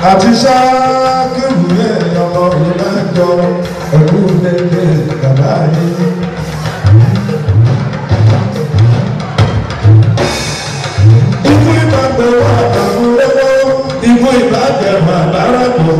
àti ṣáàkìrù ẹ̀ ọmọ ìlàjọ ẹ̀kú lẹ́gbẹ̀ bàbá yìí. Ikú ìbàgbẹ́ wà àbúrẹ́wọ́, ikú ìbàgbẹ́ wà bára tó.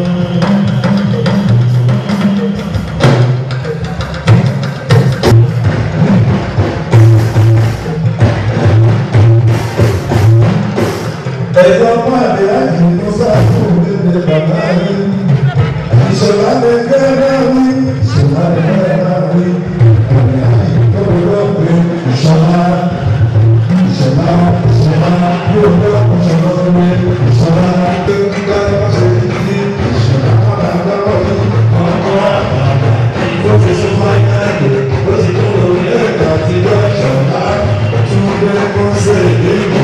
Ẹ̀yọ́ pàdé àjò ló sáfù nílé bàbá yìí. Ìṣọ̀lá lè gẹ́gẹ́ wí, ìṣọ̀lá lè gẹ́gẹ́ wí. Ọ̀rẹ́ àyè tó lọ pé ìṣọ̀lá, ìṣọ̀lá, ìṣọ̀lá, yóò lọ ìṣọ̀lá wí. Ìṣọ̀lá tó ń gbá ṣe ní ìṣọ̀lá padà lọ́wọ́ ní ọkọ̀ àgbàdo. Ó ti sún máa ń yáyè, ó ti tó lórí ẹ̀ka àti ìṣọ̀lá. Tún gbé kó ṣe ìdíbò.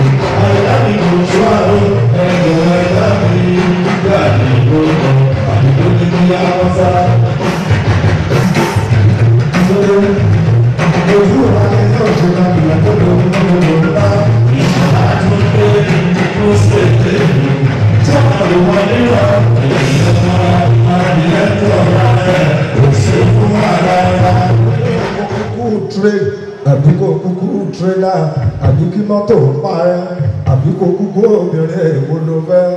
àbí kò kúkú tírélà àbí kí mọ́tò parẹ́ àbí kò kúkú obìnrin èwo ló fẹ́.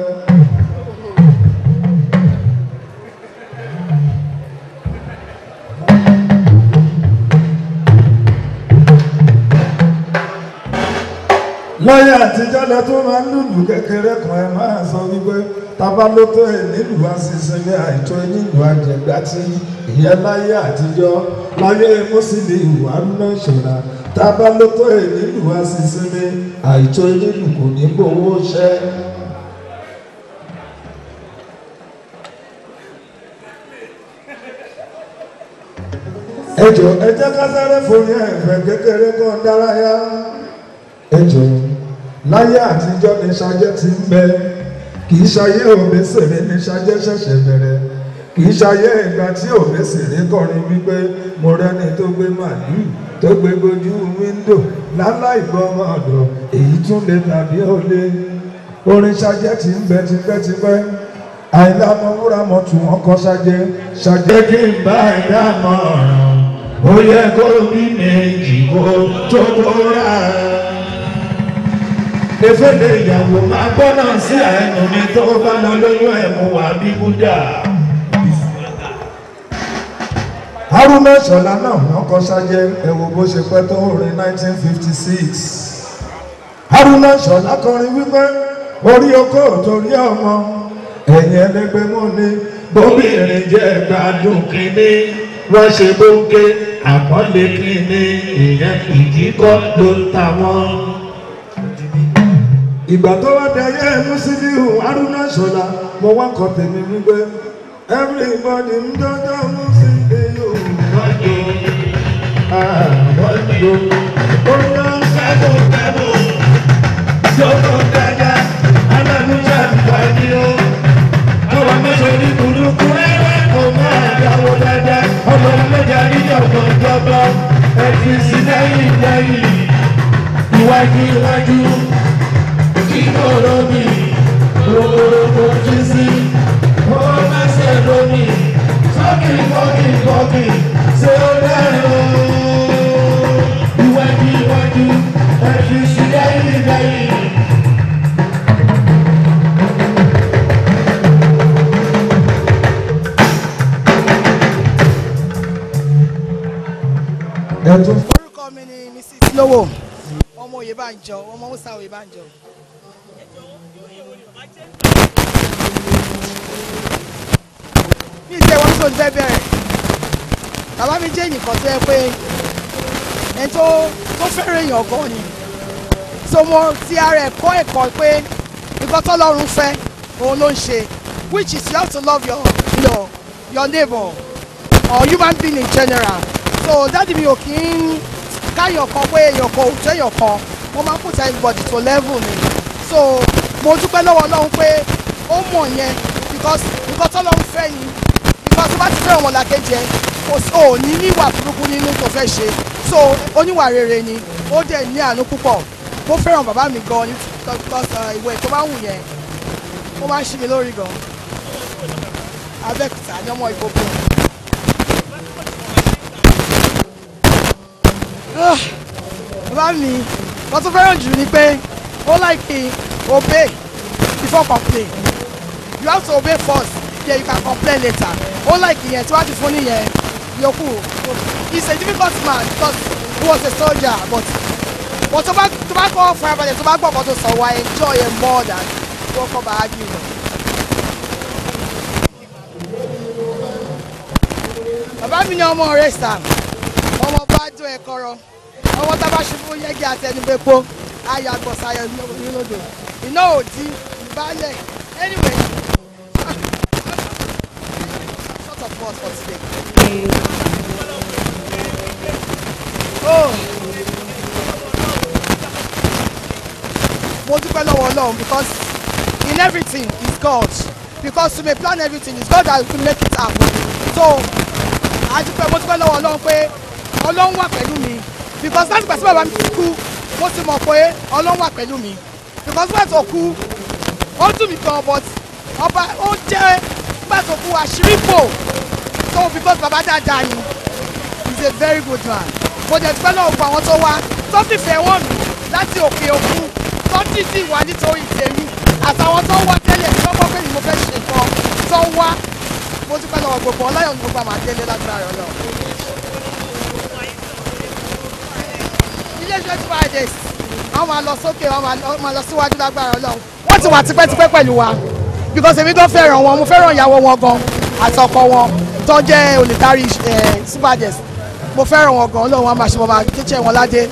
lọ́yà àtijọ́ lẹ tó máa ń lùlù kékeré kan ẹ máa sọ wípé tábà ló tó ẹ nílùú àṣìṣe àìtó nílùú àjẹgbá tí ìyẹn láyé àtijọ́ láyé mùsùlùmí ìwà náà ṣọ̀ra tábà ló tó ẹ nílùú àṣìṣe àìtó nílùú kò ní gbowó ṣẹ́. ẹ jọ ẹ jẹ́ ká sáré forí ẹ̀fẹ̀ kékeré kan dárayá ẹ jọ láyé àtijọ́ ni ṣajẹ́ ti ń bẹ kì í ṣayé òbẹ́sẹ̀rẹ́ ni ṣajẹ́ ṣẹ̀ṣẹ̀ bẹ̀rẹ̀ kì í ṣayé ìgbà tí òbẹ́sẹ̀rẹ́ kọrin wípé mo rẹ́ni tó gbé màlúù tó gbé gojú wíńdò láláì gbọ́mọ ọ̀dọ̀ èyí tún lè tàbí ó lé orin ṣajẹ́ ti ń bẹ tipẹ́tipẹ́ àìlámọ̀ wúrà mọ̀ tún wọn kọ́ ṣajẹ́ ṣajẹ́ kí n bá ẹ̀dá mọ̀ ọ̀ràn ó yẹ kó bí méjì kó tó tó rà efele ìyàwó máa gbọ́nà sí ẹnu mi tó bá lọ lóyún ẹ̀mú wà bí búdà. haruna ṣọlá náà wọn kọ sájẹ ẹ wo bó ṣe pẹ́ tó orin 1956. haruna ṣọlá kọrin wípé orí oko torí ọmọ ẹ̀yìn ẹlẹgbẹ́ mọ́ ni bóbìnrin jẹ́ gbádùn kínní wọ́n ṣe bóńké àpọ́nlé kínní ìyẹn ìdíkọ́ ló ń ta wọ́n ìgbà tó wá dayé Musiliu Haruna Ṣọlá mo wá kọ tèmi wípé everybody ń jọjọ Musiliu wájú wájú ó yá kẹ́bù kẹ́bù yóò dájà alámúṣà wájú ó àwọn mẹ́sàn-án ní burúkú rẹ̀ kò máa dáwọ́ dáadáa ọmọ mẹ́jà níjọba ìjọba ẹ̀fìn sí lẹ́yìn lẹ́yìn iwájú iwájú kíkọ́rọ́ mi rògbòrògbò jí sí ó lẹ́sẹ̀ lómi fọ́kì fọ́kì fọ́kì ṣé ó dẹ́rìn o. Iwájú iwájú ẹ̀fí sí lẹ́yìn lẹ́yìn. Ẹ̀tún orúkọ mi ni mrs lowo ọmọ Oyèbánjọ ọmọ musa Oyèbánjọ. mi ìṣe wọn tó ń fẹ́ bẹ̀rẹ̀ bàbá mi jẹ́ ẹnìkan tó yẹ pé ẹni tó tó fẹ́ràn èèyàn gan ni so mo ti ara ẹ̀ kọ́ ẹ̀kọ́ pé nǹkan tọ́lọ́run fẹ́ òun ló ń ṣe which is you have to love your you know, your neighbor or human being in general so dáàdi mi ò kí ń káyọ̀ kan pé èèyàn kan ò jẹ́ èèyàn kan wọ́n máa ń put everybody to level ni so mo dúpẹ́ lọ́wọ́ Ọlọ́run pé ó mọ̀ yẹn because nǹkan tọ́lọ́run fẹ́ ni because tó bá ti fẹ́ràn ọmọlàkejì ẹ kò sí ò ní níwà burúkú nínú tó fẹ́ ṣe so oníwà rere ni ó dẹ̀ ní àánú púpọ̀ mo fẹ́ràn bàbá mi gan ni because ìwé tó bá wù yẹn ó máa ń ṣí mi lórí gan abẹ́òkúta ní ọmọ ìkókó. Ah, bàbá mi wọ́n tún fẹ́ràn jù ni pé ó láìkí obey before complain you have to obey first then you can complain later ó láìkí yẹn tí wọ́n á ti fún nìyẹn yòókù he is a difficult man because he was a soldier but but tó bá tó bá kọ́ farabalẹ̀ tó bá gbọ́ ọ̀kan tó sọ wá enjoy it more than tó kọ́ bá argue lọ. bàbá mi ní ọmọ rẹ̀ sàm ọmọ bá jó ẹ kọ́rọ́ ọmọ tá a bá ṣubú yẹ́gì àtẹnubẹ́pọ̀ ayọ̀ àgbọ̀sáyọ̀ nílòdò iná òdì ìbálẹ̀ anyway short of words for today. Oh. mo dúpẹ́ lọ́wọ́ ọlọ́run because in everything is God because to may plan everything is God that will make it happen so adúpẹ́ mo dúpẹ́ lọ́wọ́ ọlọ́run pé ọlọ́run wà pẹ̀lú mi because láti pàṣẹ bàbá mi ti kú mo ti mọ̀ pé ọlọ́run wà pẹ̀lú mi because bẹ́ẹ̀ tó kú ó dùn mí gan but ọba ó jẹ́ bẹ́ẹ̀ tó kú àṣírí bò so because bàbá dáadáa ni he is a very good man mo dẹ̀ dúpẹ́ lọ́wọ́ gbogbo àwọn tó wá tó fìfẹ́ wọ̀n mi láti òkè òkun tó dìdì wá nítorí tèmi àtàwọn tó wá tẹ́lẹ̀ tó gbọ́ pé ni mo fẹ́ ṣe nǹkan tó wá mo dúpẹ́ lọ́wọ́ gbogbo ọláyọ̀ ní gbogbo àmàdélé lágbára ọlọ́run. iléeṣẹ́ tí wàá dé àwọn máa lọ sókè wọ́n máa lọ síwájú lágbára ọlọ́run wọ́n ti wà tipẹ́tipẹ́ pẹ̀lú wa because èmi gan fẹ́ràn wọn mo fẹ́ràn ìyàwó wọn gan àtọkọ wọn tó jẹ́ olùdarí superdex mo fẹ́ràn wọn gan ọlọ́run wọn máa ṣe wọn máa kéṣẹ́ wọn ládé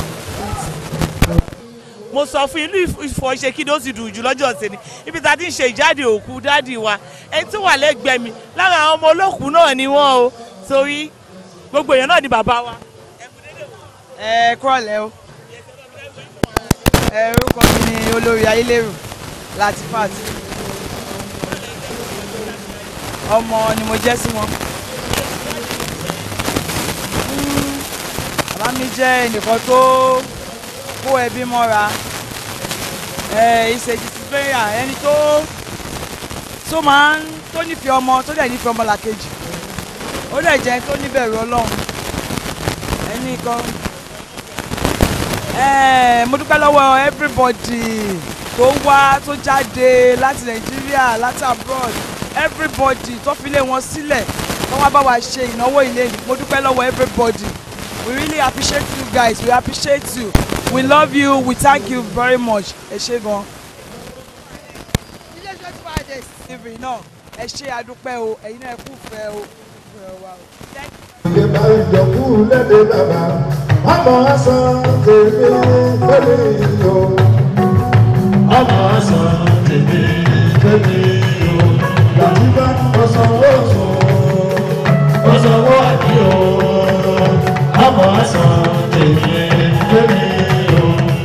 mo sọ fún inú ìfọ̀ṣe kí ló sì dùn jù lọ́jọ́ ọ̀sẹ̀ ni ibi tá a ti ń ṣe ìjáde òkú dáàdì wa ẹni tó wà lẹ́gbẹ̀ẹ́ mi lára àwọn ọmọ olókùú náà ni wọ́n o torí gbogbo èèyàn náà ni bàbá wa. ẹ kúrọ̀lẹ́ o ẹ orúkọ mi ni olórí ayélujára Latifat ọmọ ni mo jẹ́ sí wọn. bàbá mi jẹ́ ẹnìkan tó kó ẹbí mọ́ra ìṣe disciplinarian ẹni tó tó máa ń tó nífẹ̀ẹ́ ọmọ tó dẹ̀ nífẹ̀ẹ́ ọmọ làkejì ó dẹ̀ jẹ́ ẹni tó níbẹ̀rù ọlọ́run ẹni kan mo dúpẹ́ lọ́wọ́ everybody tó wá tó jáde láti nàìjíríà láti abroad everybody tó fi lé wọn sílẹ̀ tó wá bá wa ṣe ìnáwó ilé mo dúpẹ́ lọ́wọ́ everybody we really appreciate you guys we appreciate you we love you we thank you very much ẹ ṣé gan. iléeṣẹ́ tí wàá dé tv náà ẹ ṣé adúpẹ́ o ẹ̀yin náà ẹ kú fẹ́ o. ìgbé bá ìjọkú lédè bàbá ọmọ ẹsàn tèmi lórí ìyó. ọmọ ẹsàn tèmi lórí ìyó. Làtúbà ọ̀sánwó sùn. ọ̀sánwó àdìo. ọmọ ẹsàn tèmi lórí ìyó.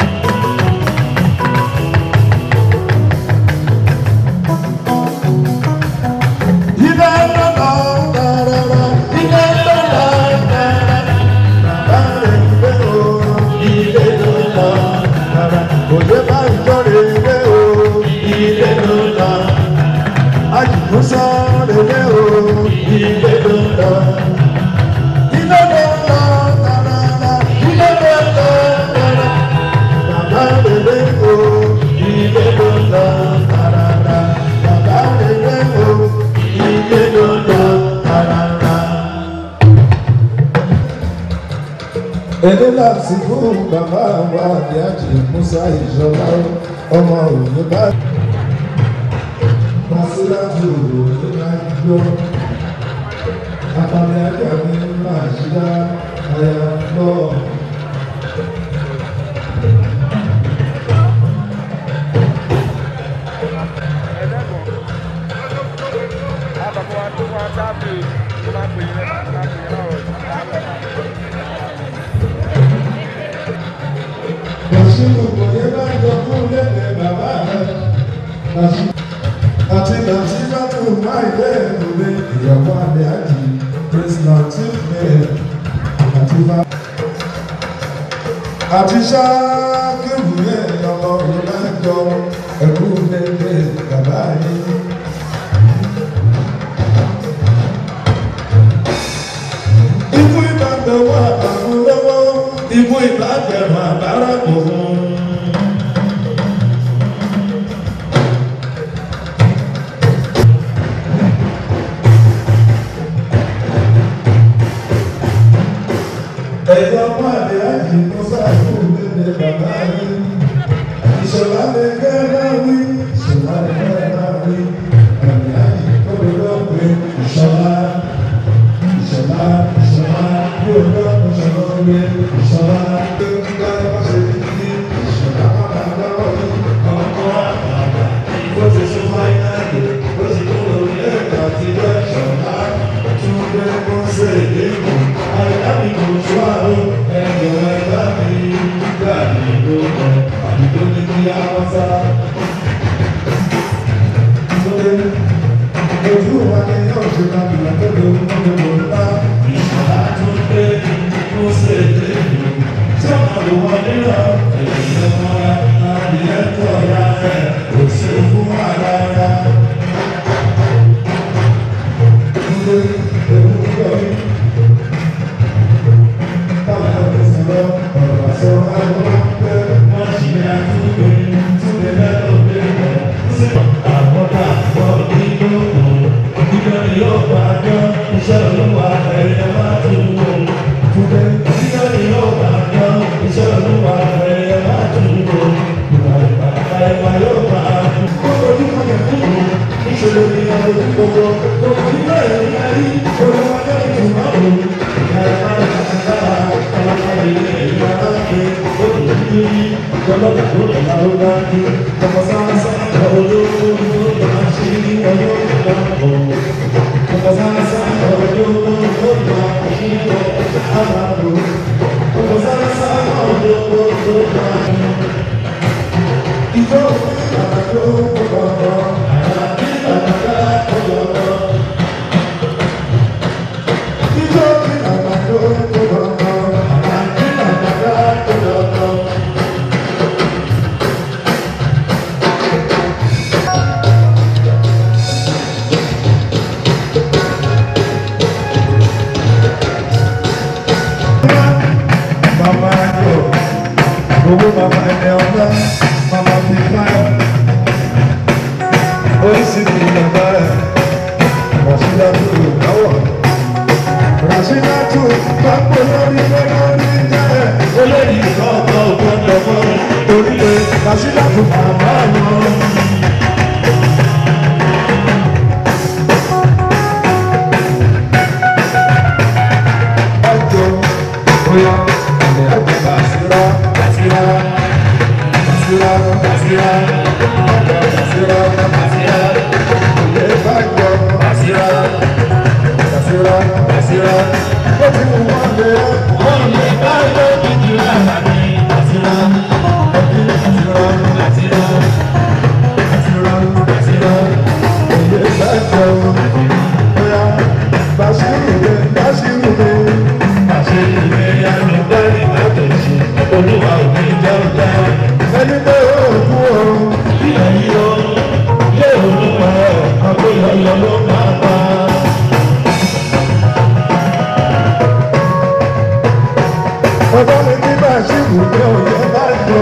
Ilé lọ́lọ́ dáradára. Ilé lọ́lọ́ dáradára. Bàbá rẹ̀ ń gbé o. ilé ló lọ Dára òye bá ìjọ rẹ̀ gbé o. ilé ló lọ Àjùmọ̀sá rẹ̀ gbé o. ilé ló lọ. Ilé lọ́lọ́ dáradára. Ilé lọ́lọ́ dáradára. Bàbá rẹ̀ gbé o. ilé ló lọ Dáradára. Bàbá rẹ̀ gbé o. ilé ló lọ rárá. Ẹni láti fún bàbá wa àdé àjì Musa ìjọba ọmọ òní bá. Masíláàtì òní máa ń gbọ́. Apalẹ̀ ajá mi máa ṣíra àyà lọ. Bàṣírù kò yẹ bá jọ fún lédè bàbá rẹ̀. Bàṣírù àti Bàṣírù tó máa ilé ìwé ìyàwó àdé àjì Prince Latif bẹ̀rẹ̀ àti bá. Àti ṣáàkìrù yẹn ọmọ ìlàjọ ẹ̀kú lédè bàbá ikú ìbàgbẹ̀wò àbàmú lọ́wọ́ ikú ìbàgbẹ̀rún àbára kò fún. ẹ̀yọ́ pàdé àjì kó sáàkó lédè bàbá rí ìṣọ̀lá lè gẹ́rẹ́ wí ìṣọ̀lá lè gẹ́rẹ́ wí àmì àjì kó lè lọ́pẹ́ ìṣọ̀lá ìṣọ̀lá ìṣọ̀lá bí o lọ ìṣọ̀lá wí ìṣọ̀lá tó ń gbá wáṣẹ títí ìṣọ̀lá bàbá lọ́wọ́ ní ọkọ̀ àgbàgbà bó ti sún fáínàlì bó ti kún lórí ẹ̀ka ti lọ́ ìṣọ̀lá tún gbé kó ṣe ìdíkù àyàmì kò tó àrùn ẹ̀jọ̀ ẹ̀dá mi gbà ní lóko àdúgbò ní kí á wá sá. Ojú wa ni yóò ṣe ká bìlà tó lè mú gbogbo ńlá. Ìṣọ̀lá tún gbé kó ṣe ìdíkù tí ọ̀nà ló wọ nílò èyí ló mọ́ra adìyẹ tó ra ẹ̀ kò sí fún ara rẹ̀. Túndé ewu yọrí. Mama yo, owó mama ẹni ọ̀gá, mama fi fáyọ̀. Oríṣiríṣi bàbá ẹ̀, Ràṣídà tó lò káwọ̀. Ràṣídà tó pápó lórí lórí jẹ́ ẹ̀. Olóyìn kọ̀ọ̀kan ò gbọ́dọ̀ mọ́. Torí pé Ràṣídà tó bàbá wọn. Ọjọ́ bóyá ilẹ̀ àgbẹ̀ bá síra, síra, síra, síra, ọjọ́ síra, síra, ilẹ̀ bá jọ, síra, síra, síra, ó ti mú wọn lé, wọ́n lè bá yọ ìdí lára mi, síra, ọdún síra, síra, síra, síra, ilẹ̀ bá jọ, bóyá Bàṣírù lè, Bàṣírù lè. Olúwa ò ní jẹ́ ọjà. Ẹni pé ó kú o. Ilẹ̀ yìí ó lé olúwa ẹ̀ àgbéyọ̀yọ̀ ló máa pa. Ọjọ́ mi ní Bàṣírù ní òye bá jọ.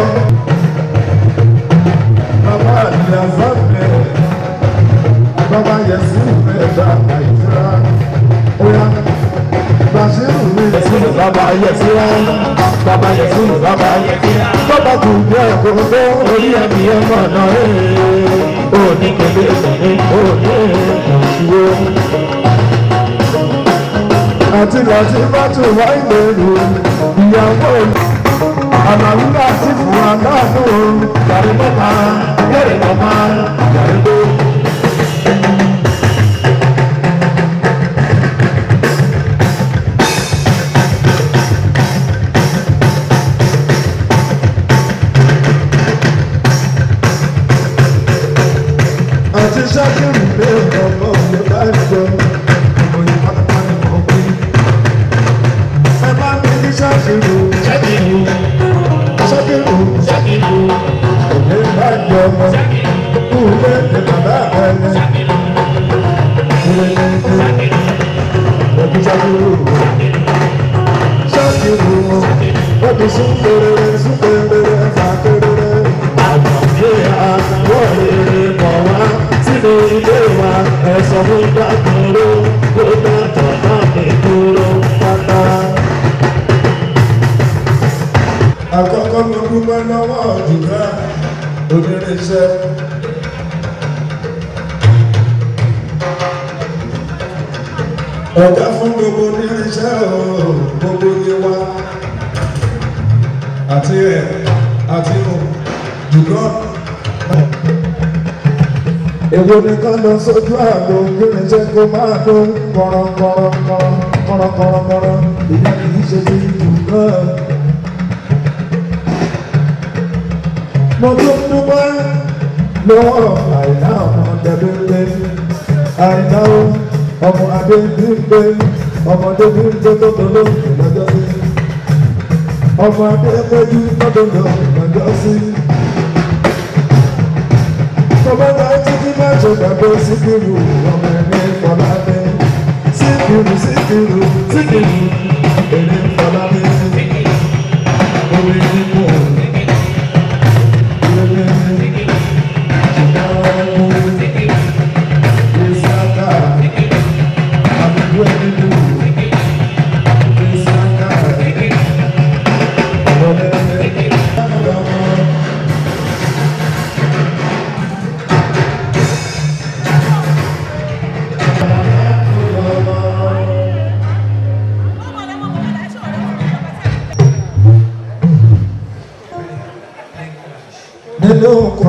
Bàbá àti àzáfẹ́. Bàbá Yẹ̀sí rẹ̀ dá àìsíra. Ó yá. Bàṣírù ní Yẹ̀sùn bàbá Yẹ̀sùn bàbá Yẹ̀sùn bàbá Yẹ̀sùn bàbá kò jẹ́ òkòtò orí ẹ̀mí ẹ̀mọ́ náà ó ní kébé ìsọ̀ní ó ní ìṣúwó. àti láti bá tún wá ìlérò ìyàwó àmàlúwà àti fún aláàánú Yàrá mọ́ta yẹ̀rẹ̀ mọ́ta yàrá tó. àti ṣákìrì pé ọmọ òye bá ń jọ òye pátápátá ni mo pín. ẹ bá mi ní ṣákìrì Ṣẹ́kìlú ṣákìrì ṣẹ́kìlú òye bá ń jọ ọmọ kú lé ní bàbá ẹni. Ilé ní ilé ẹbí ṣákìrì súnkẹrẹrẹ súnkẹrẹrẹ fàkẹrẹrẹ. àgbàgbé àtàwọ̀ rere bọ̀ wá sínú ilé wa ẹ̀sọ́ fún dàgbòrò kó dàtọ̀ náà ní dúró pátá. àkọ́kọ́ mi dúpẹ́ lọ́wọ́ ọ̀dùnrà onírìnsẹ́. ọ̀gá fún gbogbo onírìnsẹ́ o gbogbo yé wa àti ẹ̀ àti ò jùlọ. èwo ni ká lọ sójú àgbo kírìnsẹ́ kó máa tó kọ̀rọ̀kọ̀rọ̀kọ̀rọ̀ kọ̀rọ̀kọ̀rọ̀kọ̀rọ̀ ìyá kì í ṣe bí jùlọ. mo tún dúpẹ́ lọ́wọ́ àìná ọmọ dẹ́gbẹ́gbẹ́ àìná o ọmọ adébígbé ọmọdé bígbé tó tọ́lọ́ lọ́jọ́ sí ọmọ adébẹ́jú tó tọ́lọ́ lọ́jọ́ sí. tọ́mọ́tà títí má ṣe gbàgbé síkìrù ọmọ ẹni fọlábẹ́ síkìrù síkìrù síkìrù ẹni fọlábẹ́ orí nínú ọ̀rọ̀. Nínú ọkọ̀.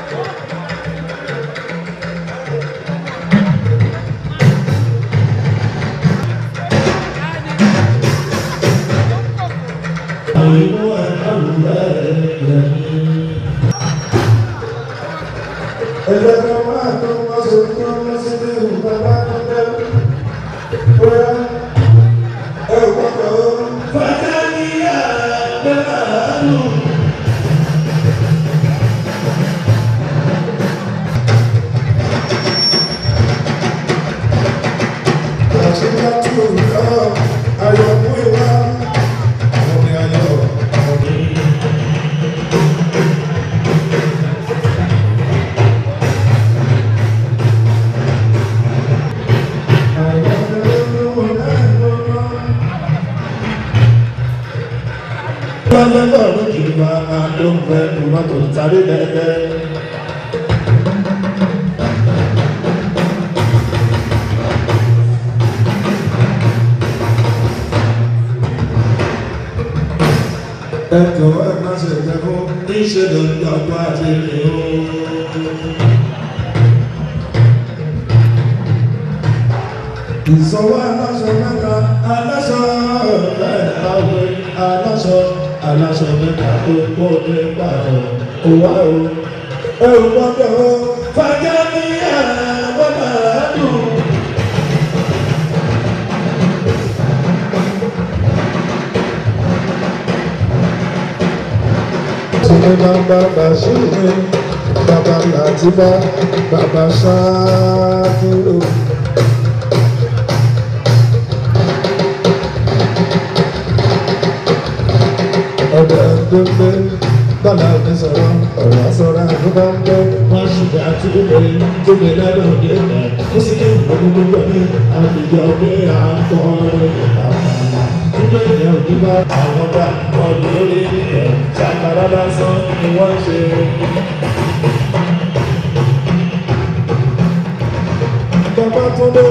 Ẹlẹ́gbẹ́ máa tó wá sí kí wọ́n sí ní ìgbà bá tó dẹ́. Bóyá ẹ ò gbọ́dọ̀ ó. Fàtàlíyà bẹ́ẹ̀ lù. Àṣìyá tí ò yọ ayọ̀ fún ìwà. Àwọn ni ayọ̀ ọ̀dọ́. lọ́lọ́lọ́ lójú wa ló ń fẹ́ tòmátò sáré dẹ́dẹ́. Ẹ̀kọ́ ẹ̀ má ṣe jẹ́ fún níṣẹ́ ló ń dọ́gba àti rìn ó. ìsanwó aláṣọ mẹ́ta aláṣọ mẹ́ta wé aláṣọ aláṣọ mẹ́ta tó kó dé pàtó òwá o. ẹ ò gbọ́dọ̀ ó. fàjà ní àbọ̀dà dùn. Ṣé bàbá Bàṣírù bàbá Làtìbá bàbá Ṣáàkìrò. Ọ̀dọ̀ gbogbo bàbá mi sọ̀rọ̀ ọ̀rọ̀ sọ̀rọ̀ àdúgbò ń gbé. wọ́n ṣùgbọ́n àti gbogbo yìí gbogbo lọ́dọ̀ òde ẹ̀ ó sì ní ìgbàgbọ́ gbogbo ní àdìjọ pé à ń kọ́ nígbà ìyá òbí bá àwọn bá ọdún lórí ẹ̀ ṣàkàrà lásán ni wọ́n ṣe. Bàbá tó dé.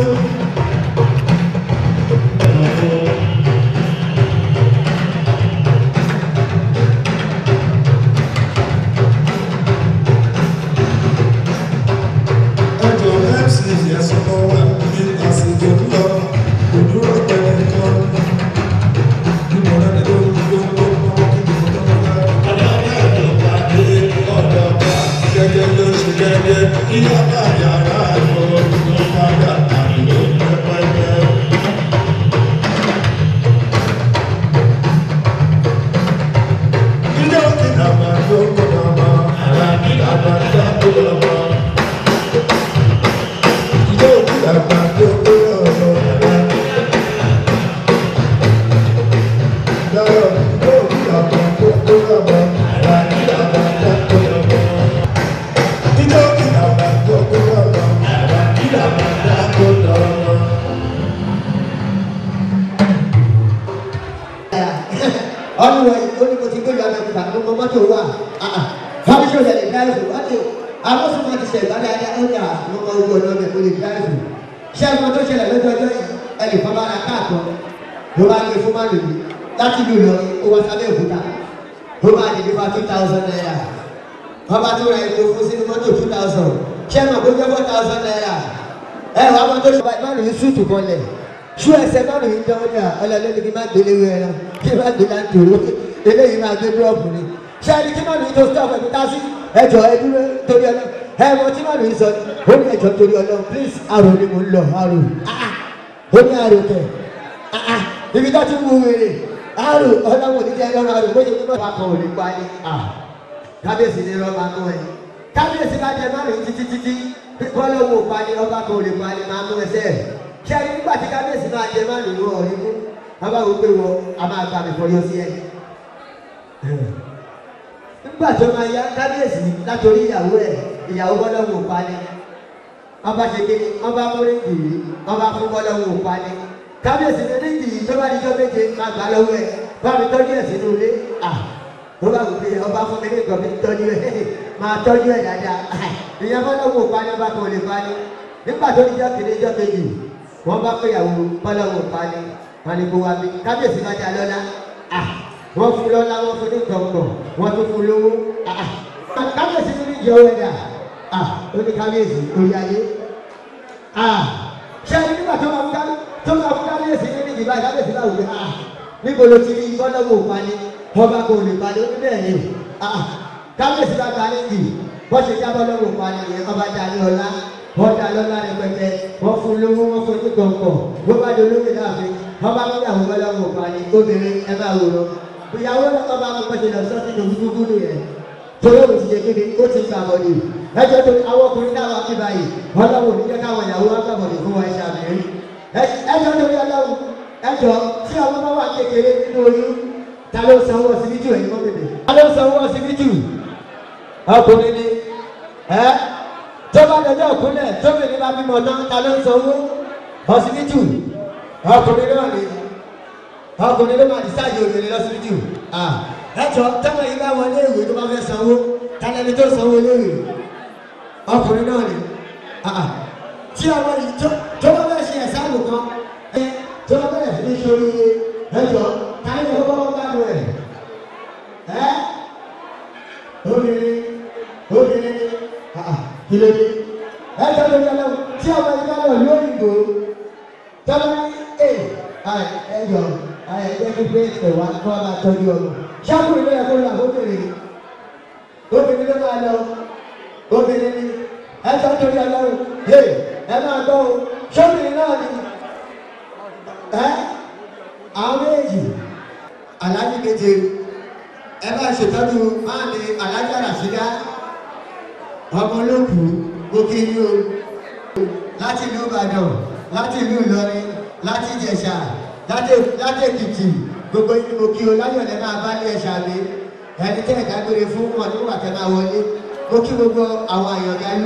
Ẹjọ́ MC yẹsùn kan wà ní àsìkò lọ, kò dúró pẹ̀lú kan. Níbo náà ni ó ń gbé owó owó kí ni mo tọ́ bá. Gẹ́gẹ́ ló ṣe gẹ́gẹ́, ìyá bá yàrá ìfowópamọ́ padà àmì ló ń ọdún yìí ó ní mo ti gbé ìlú abẹ́kúta mo mọ mọ́tò wà fábíṣọ́ yẹn lè dáìfù ọdún àwọn sọ ma ti ṣe ìbára ẹni ọjà mo mọ owó ọ̀nà ọbẹ̀ mo lè dáìfù ṣé ẹ̀gbọ́n tó ṣẹlẹ̀ lójú ọjọ́ yìí ẹnì kan bá ra káàkọ́ ló bá gbé fún márùn yìí láti lù lọ ó wá sábẹ́ òkúta ó bá dìde fa two thousand naira wọ́n bá tó ra epo fún sínú mọ́tò two thousand ṣé ẹ̀gbọ́n tó jẹ́ four thousand naira ẹ̀ wá mọ́tò ṣe márùn yìí súùtù kan lẹ̀ ṣú ẹsẹ̀ márùn yìí jẹ́ ọjà ọlọ́lẹ́ni kí n má gbélé wẹ̀ ẹran kí n má gbé láńtòrò eléyìí máa gbé dúrọ́ọ̀pù ni ṣé ẹni tí márùn yìí tó stop ẹ̀ tó tá sí ẹjọ́ ẹ dúró torí ọlọ́ ẹ mọ tí márùn yìí sọ ó ní ẹjọ́ torí ọlọ́ please àrò ni mo ń lọ àrò ó ní àrò kẹ ibi tó ti wú wèrè àrò ọlọ́wọ́ oníjẹ́ lọ́rọ̀ àrò bóyá ní bàbá kan ò lè pa ni kábíyèsí ni rọ́bà mú ẹ kábíyèsí bá jẹ márùn yìí títí títí bọ́lọ́wọ́ pa ni ọba kan ò lè pa ni máa mú ẹsẹ̀ ṣé ẹni nígbà tí kábíyèsí máa jẹ márùn yìí wọ̀ ọ́ mú bàbá wo pé wọ a máa gbà mí fọyọ́ sí ẹ nígbà tó máa ya kábíyèsí látòrí ìyàwó ẹ ìyàwó bọ́lọ́wọ́ pa ni wọ́n bá ṣe kéde wọ́n bá mú ríngì yìí wọ́n bá fún bọ́lọ́wọ́ pa ni kábíyèsí ní ríngì yìí tó bá di jọ́ méje máa gbà lọ́wọ́ ẹ bá mi tọ́jú ẹ̀ sínú ilé à ó bá wù pé ọba fún mi ní nǹkan mi tọ́jú ẹ̀ máa tọ́jú ẹ̀ dáadáa ìyẹn bọ́lọ́wọ́ pa ni ọba kan ò lè pa ni nígbà tó di jọ́ kéde jọ́ méjì wọ́n bá pé ìyàwó bọ́lọ́wọ́ pa ni wọ́n ní kó wá bí kábíyèsí bá dá lọ́lá à wọ́n fún lọ́lá wọ́n fún ní gbọ̀ngbọ̀n wọ́n tún fún lówó kábíyèsí tún ní ìjọ ẹ̀dá ó ní kábíyèsí orí ayé ṣé ẹni nígbà tó máa fún tó máa fún kábíyèsí ní ìdìbò kábíyèsí náà wù ú níbo ló ti rí bọ́lọ́wọ́ òpani ọba kò lè pani ó ní bẹ́ẹ̀ ni kábíyèsí bá ta níbi wọ́n ṣe já bọ́lọ́wọ́ òpani yẹn ọba dá ní ọlá wọ́n dá lọ́lá rẹpẹtẹ wọ́n fún lówó wọ́n fún ní gbọ̀ngbọ̀n wọ́n bá dolóyè láàfin wọ́n bá mú ìyàwó bọ́lọ́wọ́ òpani obìnrin ẹ máa wò lọ ìyàwó lọ́kọ̀ bá wọn pẹ̀sẹ̀ lọ sọ́ọ́ sínú gbúgbú nìyẹn torí òun ti ṣe kéde ó ti gbà bọ̀dé ẹjọ́ tó àwọn ọkùnrin náà wà ní báyìí ọlọ́wọ́ ò ní jẹ́ káwọn ìyàwó wá gbà bọ̀dé fún wa ẹ̀ṣẹ̀ àmì ẹjọ́ torí ọlọ́wọ́ ẹjọ́ tí ọmọ bá wà kékeré nínú oyún ta ló sanwó ọsibítù ẹ̀yin mọ́ bèbè ta ló sanwó ọsibítù ọkùnrin ni ẹ tó bá dọjọ́ òkúnlẹ̀ tóbìnrin bá bímọ tán ta ló sanwó ọsibítù ọkùnrin náà ni ọkùnrin ló máa dísáàjì obìnrin lọ́sibítù ẹjọ tẹ́lẹ̀ yìí bá wọlé ìwé tó bá fẹ́ sanwó tálẹ́ni tó sanwó léwé ọkùnrin náà ni tí ọmọ yìí tó bá fẹ́ ṣe ẹ̀sáàmù kan tó bá bẹ̀rẹ̀ sí ní sórí ẹjọ táyé tó bá wọ́n bá lọ ẹ̀ ẹ́ obìnrin obìnrin ni kí ló dé ẹjọ ló yẹ lọ́wọ́ tí ọmọ yìí bá lọ lóyìnbó tọ́lá ní ẹ̀ ẹjọ ẹgbẹ́ gbígbé ẹ̀wà kó a máa tọ́jú ọmọ ṣáàkùnrin ló yẹ kó lọ àbóbìnrin obìnrin ló máa lọ obìnrin ni ẹ tọ́ torí ọlọ́run ẹ ẹ máa gbọ́ o ṣọ́bìnrin náà ni ẹ àwọn méjì aláàjì keje ẹ bá ṣètọ́jú máa ní alájà ràṣídá ọmọ olókù gòkè ní o láti ìlú ìbàdàn láti ìlú ìlọrin láti ìjẹ̀ṣà láti èkìtì gbogbo yìí mo kí o láyọ̀lẹ̀ máa bá ní ẹ̀ṣà mi ẹni tẹ́ ẹ̀ka gbére fún wọn nígbà tẹ́ máa wọlé mo kí gbogbo àwọn àyàngalú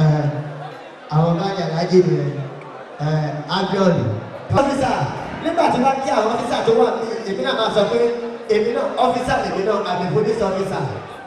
àwọn bá yàrá jèdè rẹ abiọ́lù. ọ́fíìsà nígbà tí wọ́n kí àwọn ọ́fíìsà tó wà ní èmi náà máa sọ pé èmi náà ọ́fíìsà lèmi náà àmì police officer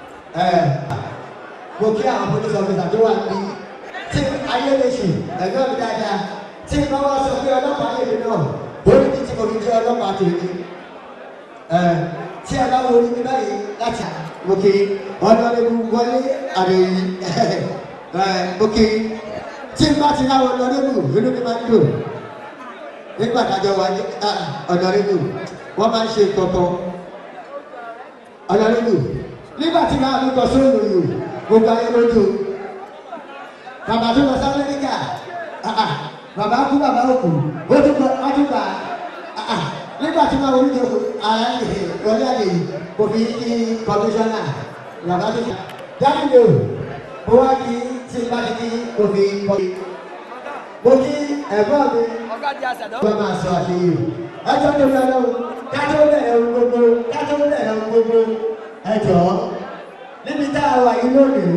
mo kí àwọn police officer tó wà ní tí ayé lè ṣe ẹ̀gbọ́n mi dáadáa tí wọ́n wá sọ pé ọlọ́pàá lèmi náà orí ti ti mo fi jẹ́ ọlọ́pàá tèmi tí a bá wo orí mi báyìí láti òkè ọlọ́rẹ́bù wọlé àrẹ̀yìn òkè tí n bá ti náwó ọlọ́rẹ́bù inú mi máa ń dùn nígbà tájọ wà ní ọlọ́rẹ́bù wọ́n máa ń ṣe kọ̀kọ́ ọlọ́rẹ́bù nígbà tí máa lóko sóòlù yìí gbogbo ayé lójú bàbá tó lọ sí amẹ́ríkà bàbá kú bàbá òkú ó tún gbà nígbà tí wọn wọlé jòkó ara yìí wọlé àlè yìí kò fi kí kọmíṣánná bàbá tó ṣe. dáhùn mo wá kí tí bá ti kí kò fi kọ́. mo kí ẹ̀gbọ́n mi wọ́n máa sọ àṣeyìí ẹjọ́ tó lọ lọ́wọ́ kájọ́ bẹ̀rẹ̀ ohun gbogbo kájọ́ bẹ̀rẹ̀ ohun gbogbo ẹjọ́ níbi tá a wà yìí lónìí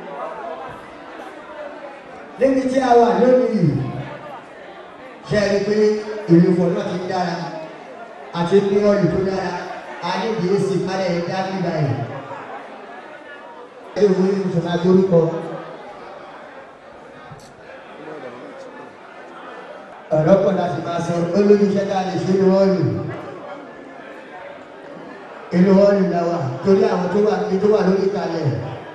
níbi tí a wà lónìí ṣe é rí pé ìlú fọ̀ náà ti dára àti ní ọ̀lù tó dára àníbi èsì kálẹ̀ ní dábì báyìí. ẹ wo ní ìṣọ̀nà àgbórúkọ. ọ̀rọ̀ pọ̀ láti máa sọ olójú iṣẹ́ tá a lè ṣe ní wọ́ọ̀lù. inú wọ́ọ̀lù la wà torí àwọn tó wà ní tó wà lórí kalẹ̀.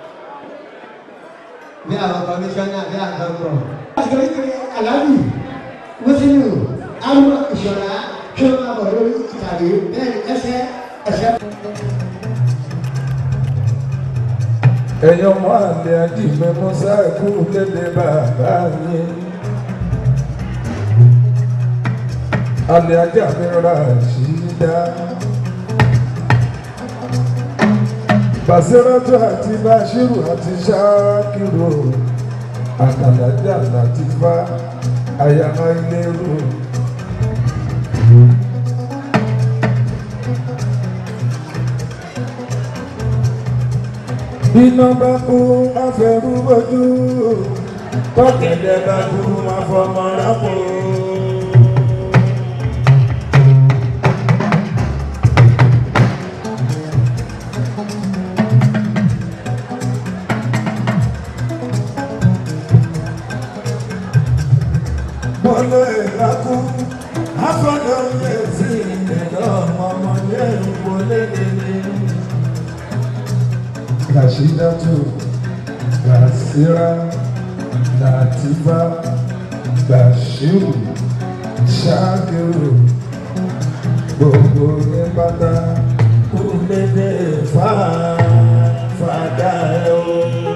bí àwọn kọmíṣánná bí àgbọ̀ngàn. láti rí pé aláàbì mùsùlùmí àwọn ìṣọ̀nà kí wọ́n máa bọ̀ lórí ìtàgé bẹ́ẹ̀ ni ẹsẹ̀ ẹsẹ̀. ẹ̀yin ọmọ àlẹ́ àdìgbẹ́ mọ́sá ẹ̀kú lédè bàbá yín. àlẹ́ ajá mi ra ṣídá. Bàṣírátù àti Bàṣírù àti Ṣákìrò àkàlàjà láti bá àyàmá ilé rò. Iná bá kú afẹ́rú bójú, tọ́kẹ̀dẹ̀ bá kú afọmọ rápò. Bọ́lá ìrákú, afọ́dọ̀ yẹ sí ìdẹ̀dọ̀ ọmọ yẹn wọlé lélẹ̀. Rashidatu, Basira, Latifa, Bashiru, Shakiru, gbogbo ní pátá kú lédè fà fàdà ẹ̀ o.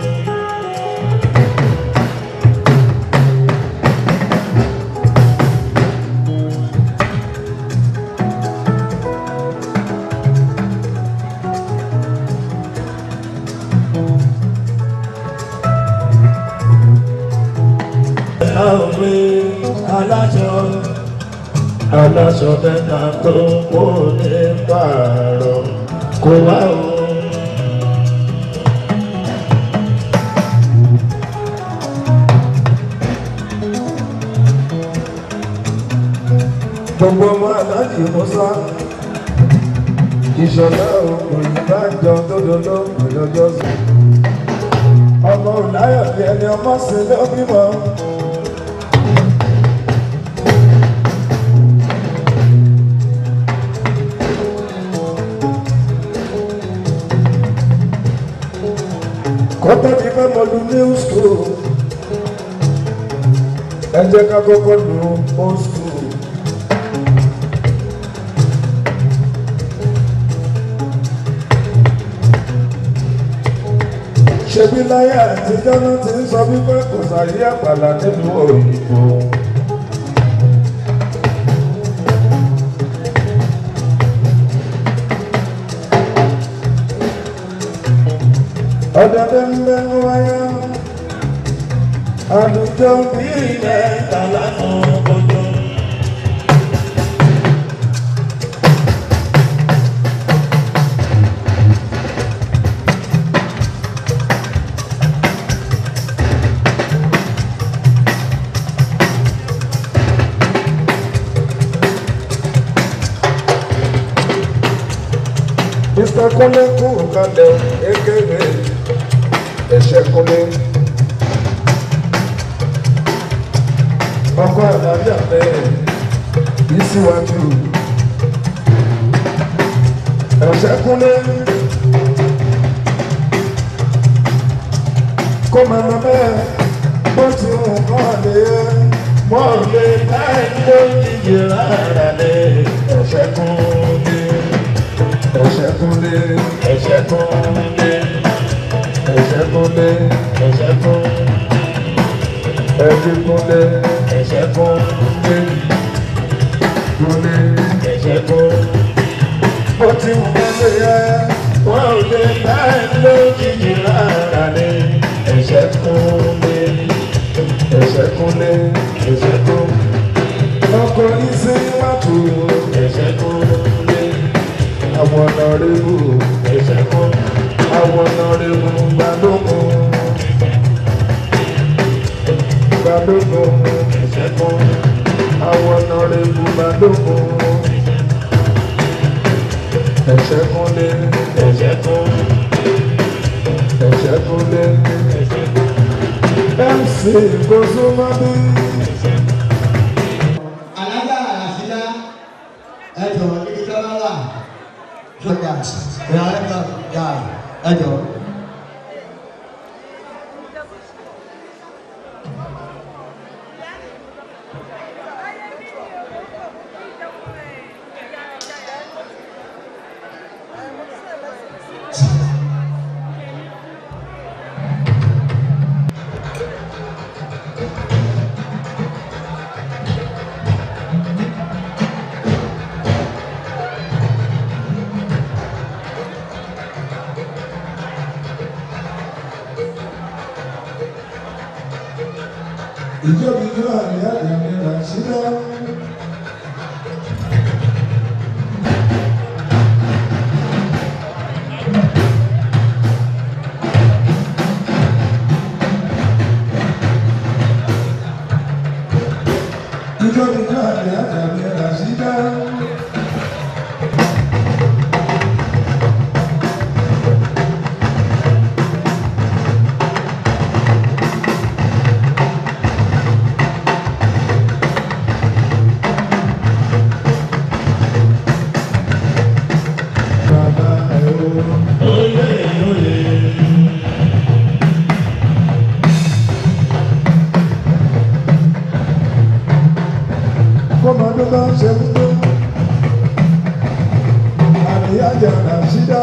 Àwẹ̀ aláṣọ aláṣọ mẹ́ta tó kó ní pààrọ̀ kó wá o. gbogbo ọmọ aláàjì musa ìṣọ̀lá òkùnrin bá jọ tódòdó ìlọ́jọ́ sí ọmọ òláyọ̀ bí ẹni ọmọ sí ló bímọ. kọ́tà ti fẹ́ mọ lu new school ẹ jẹ́ ká kọ́kọ́ lu old school. ṣebí láyé àtijọ́ ló ti ń sọ wípé kò sàyé àpàlà nínú òyìnbó. ọ̀dọ̀dọ̀ ń bẹ ń wáyé àlùjọ bí ilẹ̀ Tàlá fún ojú. Mr. Kúnlé kú kalẹ̀ ekele ẹ̀ṣẹ̀ Kúnlé. ọkọ àlàáfíà bẹ́ẹ̀ bí síwájú. ẹ̀ṣẹ̀ Kúnlé kó máa lọ bẹ́ẹ̀ bó ti hù kọ́ lé Wọ́n lè láì lójijì rárá lé ẹ̀ṣẹ̀ kún lé. ẹ̀ṣẹ̀ Kúnlé Ẹ̀ṣẹ̀ kún lé. ẹ̀ṣẹ̀ Kúnlé Ẹ̀ṣẹ̀ kún. ẹ̀bí Kúnlé Ẹ̀ṣẹ̀ kún lé. Kúnlé Ẹ̀ṣẹ̀ kún. bó ti hù kọ́ lé yẹ. Wọ́n lè láì lójijì rárá lé ẹ̀ṣẹ̀ kún lé. ẹ̀ṣẹ̀ Kúnlé Ẹ̀ṣẹ̀ kún. ọkọ̀ ìsìn mọ́tò Ẹ̀ṣẹ̀ kún lé. àwọn ọ̀nà rẹ̀wò Ẹ̀ṣẹ̀ kún. àwọn ọ̀nà rẹ̀wò gbàdógún gbàdógún Ẹ̀ṣẹ̀ kún. àwọn ọ̀nà rẹ̀wò gbàdógún ẹ̀ṣẹ̀ kúnlé ẹ̀ṣẹ̀ kún ẹ̀ṣẹ̀ kúnlé ẹ̀ṣẹ̀ kún mc kòsómọ́bí alága àṣìlá ẹjọ níbi tí wọn wà sọjà ìyá ẹjọ yà ẹjọ. ìjọba ìjọ àmì àdàmì ràṣídá. ìjọba ìjọ àmì àdàmì ràṣídá. bàbá ẹ̀ o. oyè oyè kọ́mọdé bá ń ṣe kúndó àníyájà ràṣídá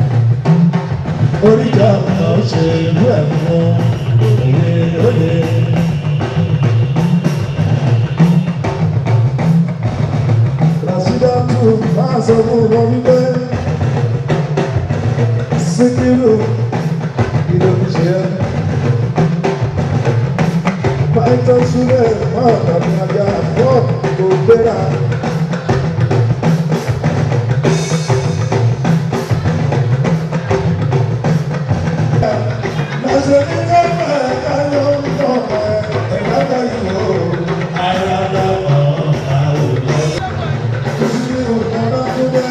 oríjà ó ṣe ìlú ẹ̀ fún oyè oyè ràṣídá tù máa sọ fún wọn wípé síkírù ìdòmí ṣe é pàìtọ́ súlẹ̀ máa tàbí ajá fọ́ kò gbéra. Lọ́sẹ̀ ní káfẹ́ káyọ̀ ń tọ̀ ẹ̀ ẹ̀ka káyọ̀ o. ayádáwọ̀ àwòrán Síkírù ọ̀dọ́ tó dé.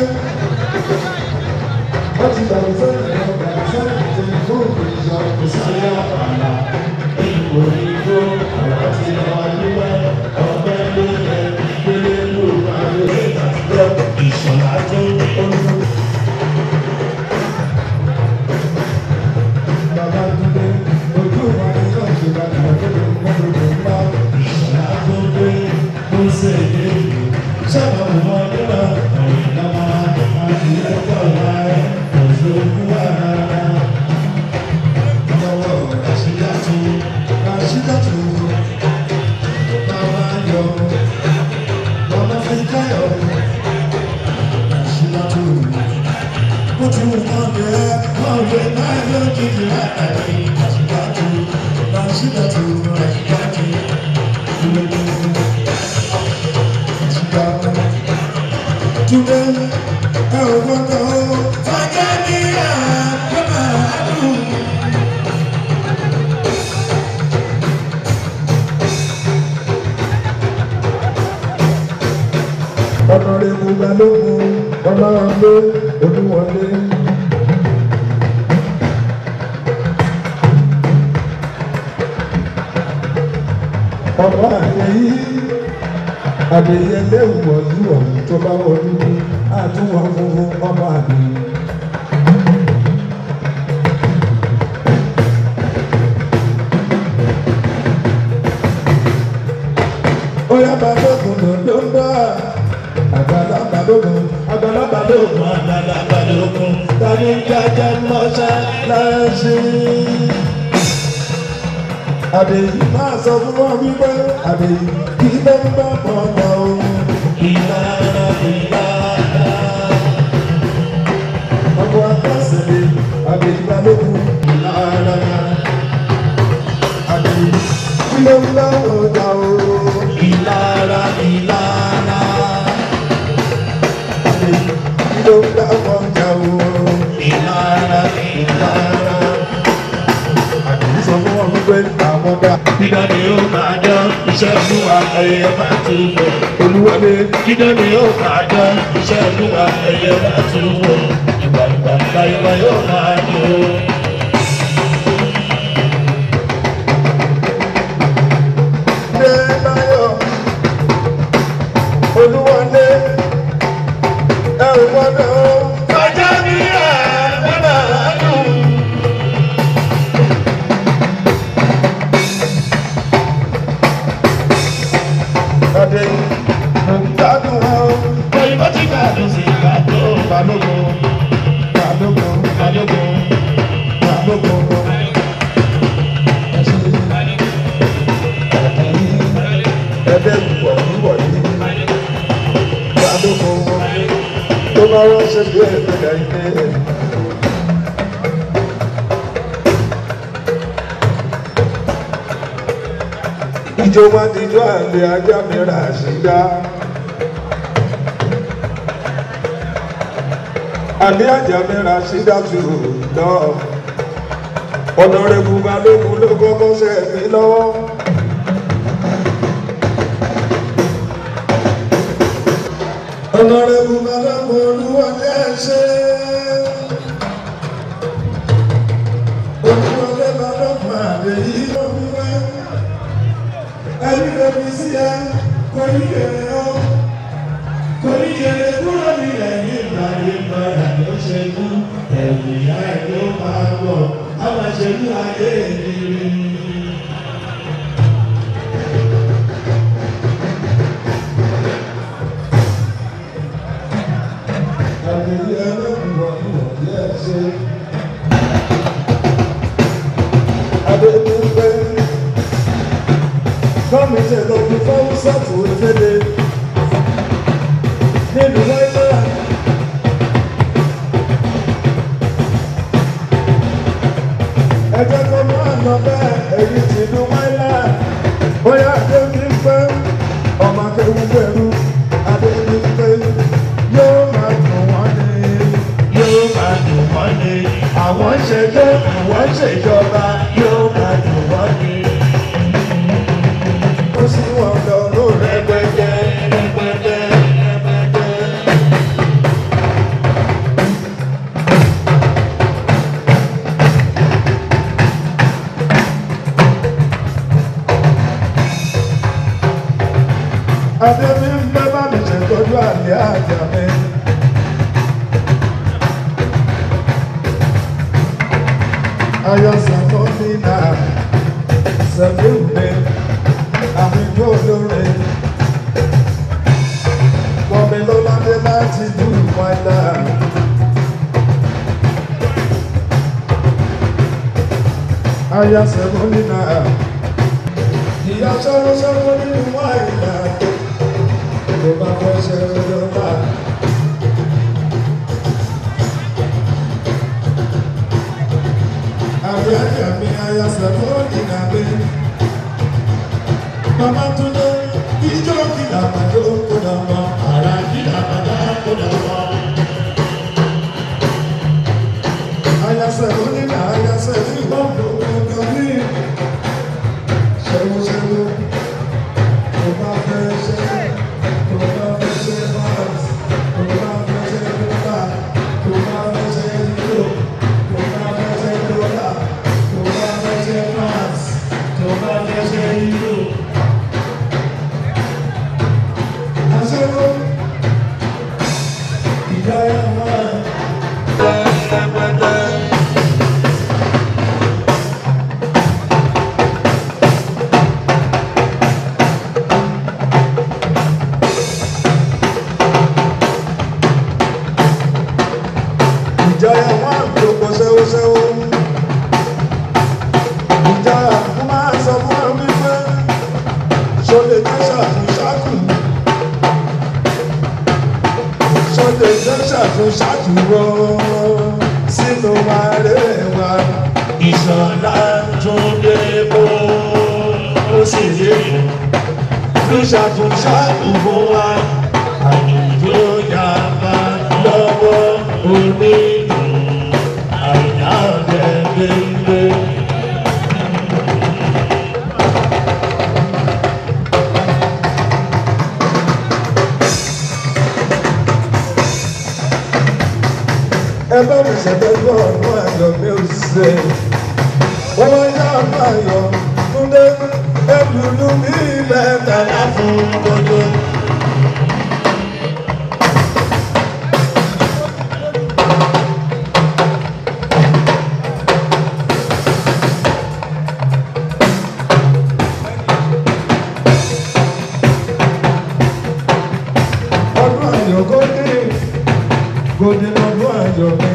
Wọ́n ti dàrú sẹ́yìn lọ, dàrú sẹ́yìn tó ń kó ìjọ kò sí. sáyà àlà ipò ìgbó àwọn tí wọ́n dúpẹ́ ọgbẹ́ ló yẹ gbélé ló máa lè àtijọ́ ìṣọ̀lá tó olú. Bàbá Túndé, ojú wa ni yóò ṣe bàtà tó lè mú gbogbo ńlá. ìṣọ̀lá tó gbé tó ṣe èdè ìlú sábà mọ́ nígbà ọ̀rẹ́ náà àti ẹ̀kọ́ láì òṣèlú àrà lọ́wọ́ àṣírí àti Ràṣídàtù, bàbá yọ, bàbá fi káyọ̀. Ràṣídàtù, ó ti wù kán jẹ́ ọ̀rẹ́ náà ló kìkì látàrí àṣírí Ràṣídàtù, Ràṣídàtù, Ràṣídàtù. Túndé, ẹ ò gbọ́dọ̀ ó. fàjẹ́ ní àgbẹ̀mọ̀ àdúgbò. ọ̀nàrẹ́bù balógun ọlọ́ọ̀lé olúwọlé. ọmọ àyẹ̀yí àbẹ̀yẹlé wọ̀lú ọ̀hún tó bá wọlú àtúwọ̀ funfun ọmọ àbẹ̀yẹ. ó yá balógun ló ń bá àgbàlá balógun àgbàlá balógun. Ọmọ àgbàlagbà lókun tani jájá mọ́ṣá láṣẹ. Àbèyí máa sọ fún wọn wípé àbèyí kí ló ń bá bọ̀ lọ o. ìlànà ìlànà. Ọkọ̀ akásẹ̀lẹ̀ àbèyí balógun lára. Àbèyí kí ló ń bá ọjà o. Ìlara ìlara. Àbèyí kí ló ń bá ọjà o. Ìlara ìlara. Àbèyí sọ fún wọn wípé àwọn dá. Dídá ni ó máa dán. iṣẹ́ olúwa ẹ̀yẹ bá ti wọ̀ olúwọlé dídán ni yóò máa dán iṣẹ́ olúwa ẹ̀yẹ bá ti wọ̀ ìgbà ìgbà ìgbà ìgbà yóò máa dùn. dé láyọ̀ olúwọlé ẹ ò gbọ́dọ̀ kọjá ní ẹ̀ bọ́dà dùn. ọdẹ mo gbádùn wọn òyìnbó ti gbàdùn sí ìgbàdùn balógun balógun balógun balógun ẹdẹ ìwọ ìwọ yìí balógun tó bá wọn ṣe bí ẹgbẹ ilé. ìjọ wọn ti jọ àlè ajá mi rà sí dá. àbí àjàmẹ́ra sídàtú lọ. ọ̀nàrẹ́bù balógun ló kọ́kọ́ ṣe mí lọ́wọ́. ọ̀nàrẹ́bù balógun olúwọlé ṣe. olúwọlé balógun àlè yìí ló fi wá. ẹni lóbi sí ẹ kò ní kéré ọ́ Oríṣiríṣi kúrò nílẹ̀ nígbà nígbà ló ṣe kú. Ẹ̀rù ìyá ẹ̀ ló máa bọ̀, a máa ṣe kú ayé ìrírí. àgbèyí ẹlẹ́kùnrin ọ̀hún yẹ ṣe. Adédúpẹ́ fọ́ọ̀mù ìṣẹ̀lẹ̀ òkú fọ́ọ̀mù sọ́ọ̀tù ìfẹ́lẹ́ nílùú wáyé. Ẹ jẹ́ kó máa lọ bẹ́ẹ̀ èyí ti lu wáyé. Bóyá Adédúpẹ́ ọmọ akéwú pẹ̀lú Adédúpẹ́ yóò máa dùn wọ́n ní. Yóò máa dùn wọ́n ní. Àwọn ṣe tó àwọn ṣèjọba yóò máa dùn wọ́n ní. Ó sì wọ́n lọ lórí Rẹpẹtẹ rẹpẹtẹ rẹpẹtẹ. Adébí ń bẹ́ bá mi ṣètọ́jú àlẹ́ àjà mi. Ayọ̀ sàkọ́ mi náà sẹ́fí mi àfikún olóore. Wọ́mi lọ́ládé láti dùn wáyà. Ayọ̀ sẹ́fọ́ mi náà. Ìyá sọ́rọ́ sọ́rọ́ nínú wáyà. Tó bá fẹ́ ṣe lọ́la. Àbí àjà mi ayọ̀ sẹ́fọ́ nínú abẹ́. Mama Túndé, ijó kìlà màjó kó dà mọ́. Àrà kìlà bàbá kó dà wọ́. Ayasẹ̀ onílà ayasẹ̀ ní ìwọ́pọ̀ ọ̀gá ní ṣẹ́wọ́ṣẹ́wọ́. Tó bá fẹ́ ṣe, tó bá fẹ́ ṣe bọ́ọ̀sì, tó bá fẹ́ ṣe dọ́là, tó bá fẹ́ ṣe yúrò, tó bá fẹ́ ṣe dọ́là, tó bá fẹ́ ṣe fáàsì, tó bá fẹ́ ṣe yúrò. Aṣẹ́wó, ìyá ẹ̀ wá. ìjọyà wọn àgbòkò ṣẹ́wóṣẹ́wó ìjọyà kó máa sọ fún ẹ wípé ṣọlẹ̀ jẹ́ ṣàtúnṣàtù ṣọlẹ̀ jẹ́ ṣàtúnṣàtù wọ́ sínú àrẹwà Ìṣọ̀lá tún dé bó ó sì lè mú. ló ṣàtúnṣàtù Fún wa, àdùjọ yàgbá lọ́wọ́ onídùn àìdá gẹ́gẹ́. ẹ bá mi ṣètọ́jú ọ̀nà ayọ̀ mi ò ṣe. wọ́n wá yá ọ̀nà ayọ̀ túndé ẹlùlù mi mẹ́tàlá fún gbogbo. ọdún ayọ̀ gòdì gòdì lọ́dún ayọ̀ mi.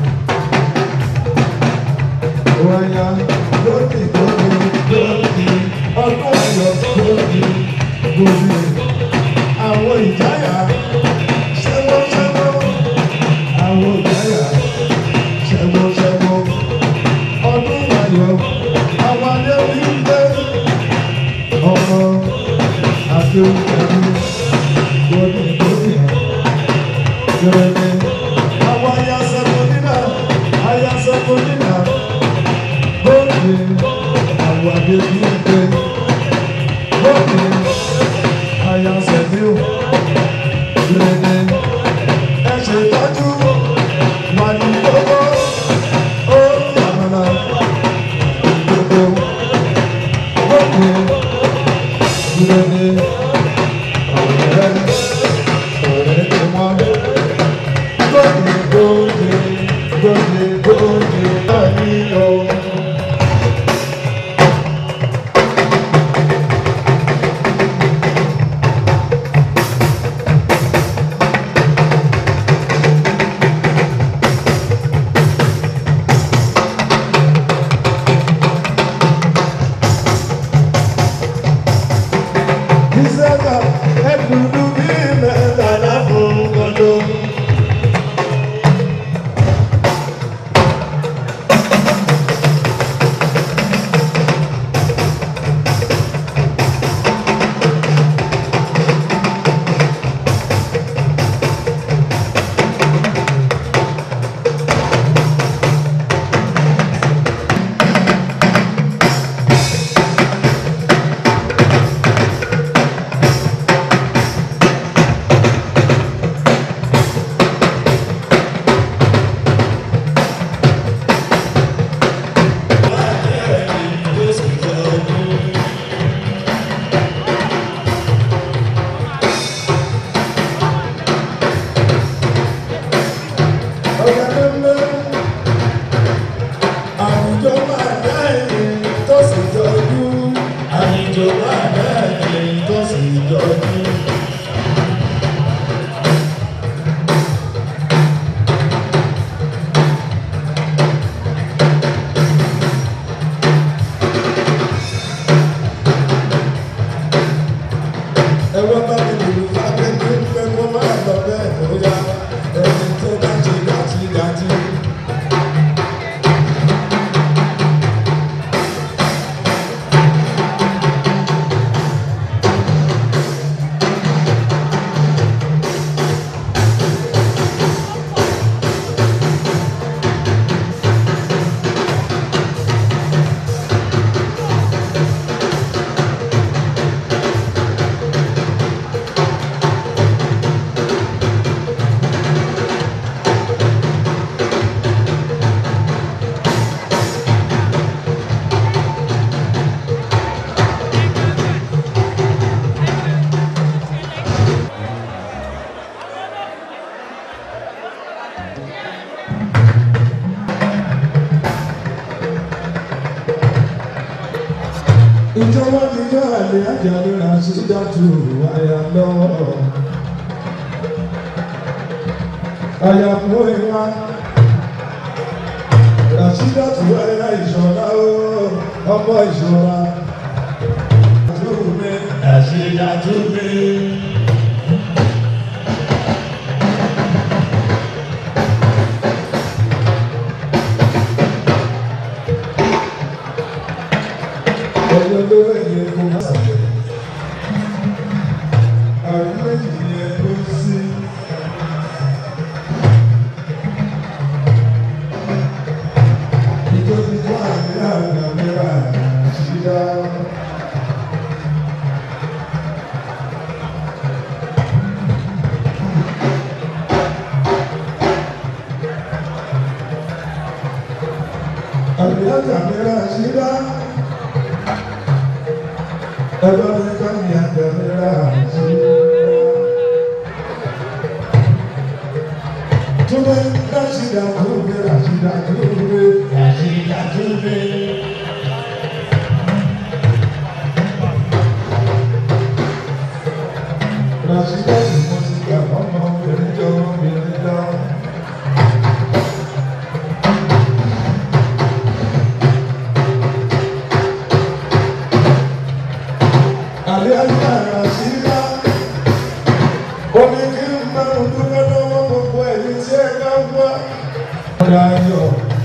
wáyà gòdì gòdì gòdì ọdún ayọ̀ gòdì gòdì àwọn ìjáyà ṣẹ́wọ́ ṣẹ́wọ́ àwọn ìjáyà ṣẹ́wọ́ ṣẹ́wọ́ ọdún ayọ̀ àwọn adé bí ń gbé ọmọ àti òkèlú gòdì gòdì gòdì àwọn ayásẹ́kọ̀ọ́ nínà ayásẹ́kọ̀ọ́ nínà gòdì àwọn adé bí ń gbé gòdì ayásẹ́kọ̀ọ́ gòdì ẹ ṣètọ́jú wà ní gbogbo ó yàmàlà gbogbo gòdì gòdì ọ̀rẹ́ ọ̀rẹ́ tí wọ́n gòdì gòdì gòdì gòdì láyé o. Ìṣẹ́ka ẹ̀dùnú bí mẹ́tàlá fún gbọdọ̀. Ọ̀gá tó ń lé àwùjọ máa dá ẹ̀yìn tó sì jọjú. Àwùjọ máa dá ẹ̀yìn tó sì jọjú. Ẹ̀wọ́n bá mi lùlù fábẹ́ tó ń pẹ́ kó máa lọ bẹ́ẹ̀ bóyá ẹni tó bá ṣe gàtí gàtí. ìjọba ti yọ àlè àjàlè àṣìdájú àyà lọ. àyà fún ìwà àṣìdájú àyà ìṣọ̀lá ó ọmọ ìṣọ̀lá. àṣìdájú mi. ọjọ́ ló ẹ̀yẹ kó má sàlẹ̀. àrùn méjì ni ẹ kó sí. ìjọba tó àmì àgbà mẹ́ra ṣídá. alájà mi rà síra ẹgbẹ́ mi ká mi àgbà mi rà síra. Túnbẹ̀ Rashida Túnbẹ̀ Rashida Túnbẹ̀ Rashida Túnbẹ̀. Rashida tí mo ti gbà ọmọ obìnrin jọ obìnrin lọ. Àlẹ́ ayé Rashida. Ó ní kí n máa ń dúpẹ́ lọ́wọ́ gbogbo ẹ̀yin tí ẹ bá wá. Mọ̀dà ayọ̀,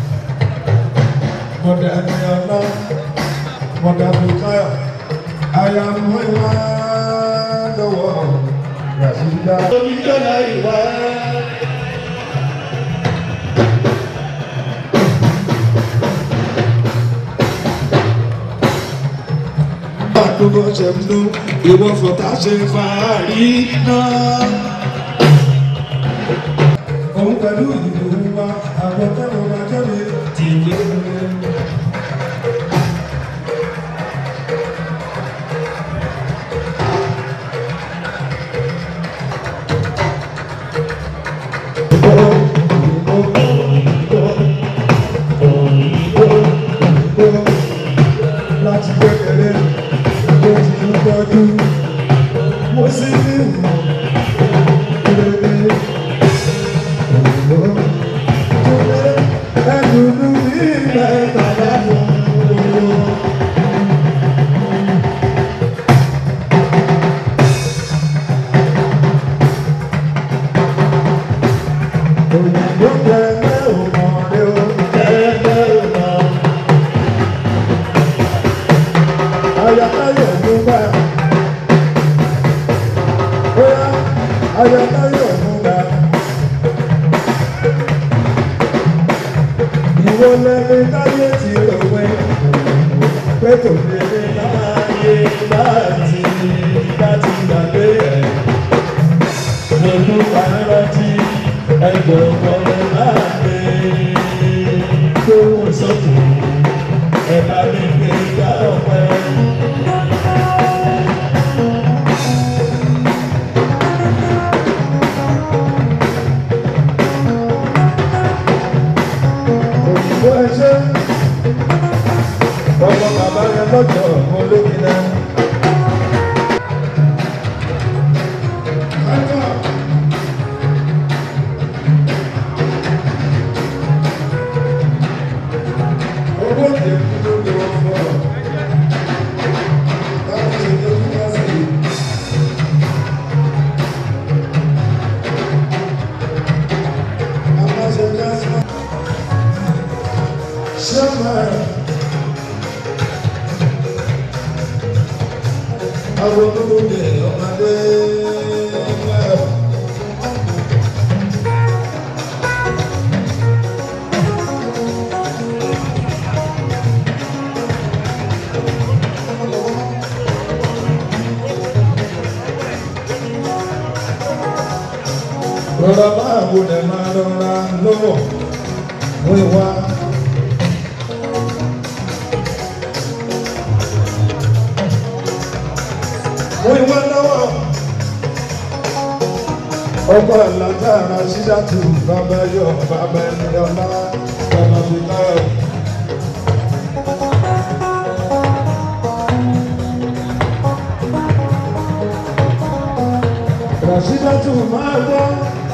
mọ̀dà ẹ̀yọ̀lá, mọ̀dà Bùkáyọ̀, àyà mú ìwà lọ́wọ́ Ràṣídà. Oníjọ́lá ìwà. Àdúgbò ṣe ń lo ìwọ fọ̀tá ṣe fàárí náà. Òun pẹ̀lú ìlú wa, àwọn tẹ́wọ̀n máa jáde tìlé. Láti kékeré ló ti ń tọ́jú, mo sì ní ìmọ̀ ìrèlè. Ẹ̀dùnú ilẹ̀ bàbá mi. Òyìnbó tẹ̀lé òmòdé o, tẹ̀lé òmò. Ayọ̀káyọ̀ ló bá. Bóyá ayọ̀káyọ̀ ló bá. Ìwọ lẹ́ni táyé ti rò pé pé kò lè ní láyé láti láti gbàgbé ẹ̀. Lọ́dún àrántí ẹgbẹ́ ọ̀pọ̀lọpọ̀ láàgbé tó wọ́n sọ́kù ẹ̀ bá mi gbé gbá ọ̀pẹ. Òyìnbó ẹṣẹ́ ọmọ bàbá yẹn lọ́jọ́ olómi náà. Owó ìdèkú ló lè wọ́n fún ọ. Báwo ṣe dé fún wá sí i? Àwọn ṣe ká sí wọn. Ṣé máa àwọn olóde ọmọdé máa. Rọra máa wo lẹ̀ máa rọra lọ́wọ́ wíwá. Wíwá lọ́wọ́. Ọkọ̀ àlàtàrà ṣídàtú bàbá yọ bàbá ẹni ọlá bàbá fi káyọ̀. Ràṣídàtú máa gbọ́.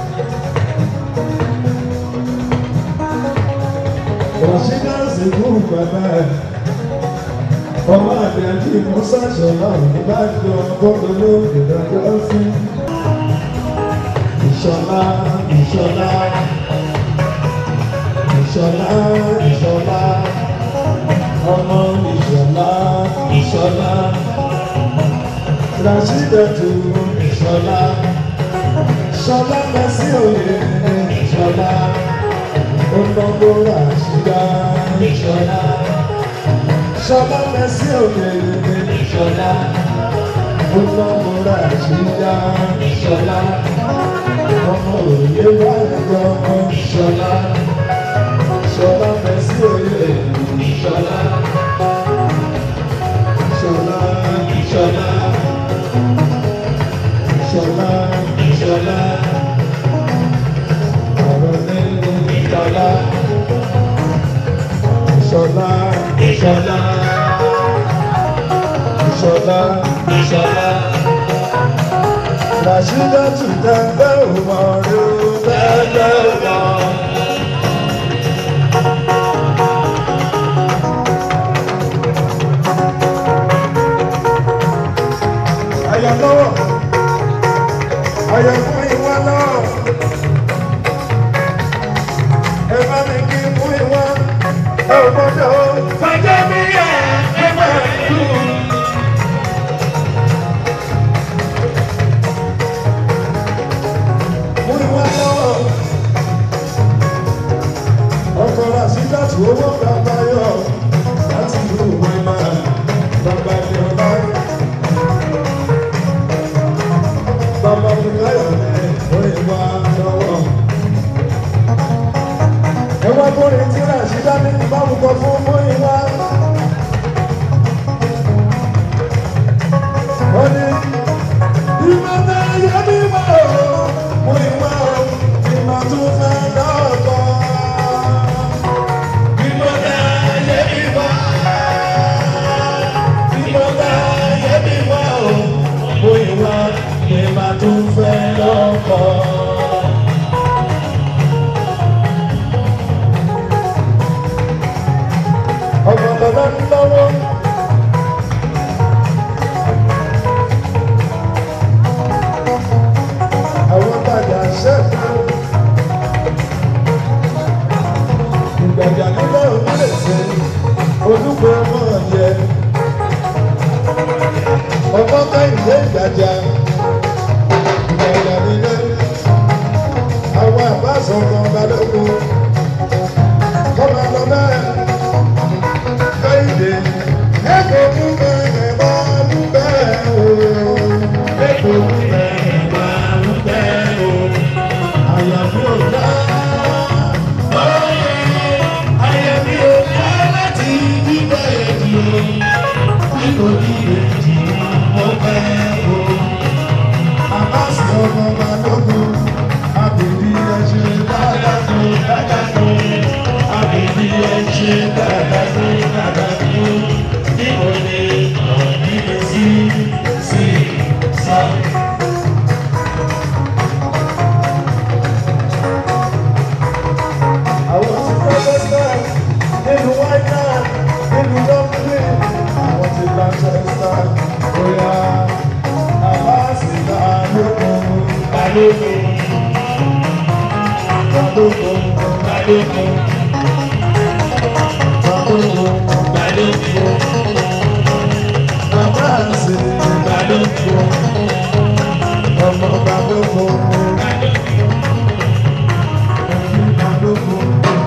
Ràṣídà sì kú bàbá ẹ̀. Ọmọ àti àti ìmọ̀sáṣọ̀ náà ní bá jọ bọ́ọ̀lù lóde dájọ́ sí. Ìṣọ̀lá ìṣọ̀lá ìṣọ̀lá ìṣọ̀lá ọmọ ìṣọ̀lá ìṣọ̀lá Ràṣídàtú ìṣọ̀lá ṣọlá mẹ́sì òye ìṣọ̀lá ọmọgbó Ràṣídà ìṣọ̀lá ṣọlá mẹ́sì òye ìṣọ̀lá ọmọgbó Ràṣídà ìṣọ̀lá ọmọ òye wà lọ́wọ́ ìṣọ̀lá ṣọlá mẹ́sì òye ìṣọ̀lá. tù tẹ́gbẹ́ òmò rí o tẹ́gbẹ́ òmò. Àyà lọ́wọ́, àyà fún ìwà náà. Ẹ bá mi kí fún ìwà, ẹ ò gbọ́dọ̀ o. Fàjẹ́ mi yẹ ẹgbẹ́ ìlú. Fún ìwà náà. Ọkọ̀ rà sí láti owó bàbá yọ láti ìlú ìwé máa bàbá ní ọlá. Bàbá mi láyọ̀ ní orí wa lọ́wọ́. Ẹ wá bóre tí rà sí dání báwo kọ fún bóyá wá. Ó ní ìmọ̀ náà yẹ bí wá o, mo ìwà o, ìmọ̀ tó fẹ́ lọ́kọ̀. Ìmọ̀ náà yẹ bí wá. Ìmọ̀ náà yẹ bí wá o, mo ìwà ìmọ̀ tó fẹ́ lọ́kọ̀. ọmọ bàbá ń lọ́wọ́. àwọn bàjá ṣẹ́kù. ìgbàjà nílẹ̀ onílẹ̀ṣẹ̀ olúkọ ọmọ yẹ. ọmọ kẹ́hìndé ìgbàjà. ìgbàjà nílẹ̀. àwọn àbáṣọ ọmọ balógun. kọ́mọ lọ bẹ́ẹ̀ kẹ́hìndé. ẹ̀kọ́ mú bẹ́ẹ̀ bá mú bẹ́ẹ̀ o. ẹ̀kọ́ mú bẹ́ẹ̀ bá mú bẹ́ẹ̀ o. àyàfi ò dá. àyàfi ò dá láti bíbẹ̀ èdè o. nítorí èdè mo fẹ́ o. àbáṣe ọmọ balógun. àbèbí ẹ ṣe dáadáa tó dáadáa tó. àbèbí ẹ ṣe dáadáa tó dáadáa tó. níbo ni ọ̀nì sí sí sá. àwọn ti Manchester nínú wáyà nínú Dublin àwọn ti Manchester bóyá aláàsì balógun balógun balógun balógun balógun balógun aláàsì balógun ọmọ balógun balógun.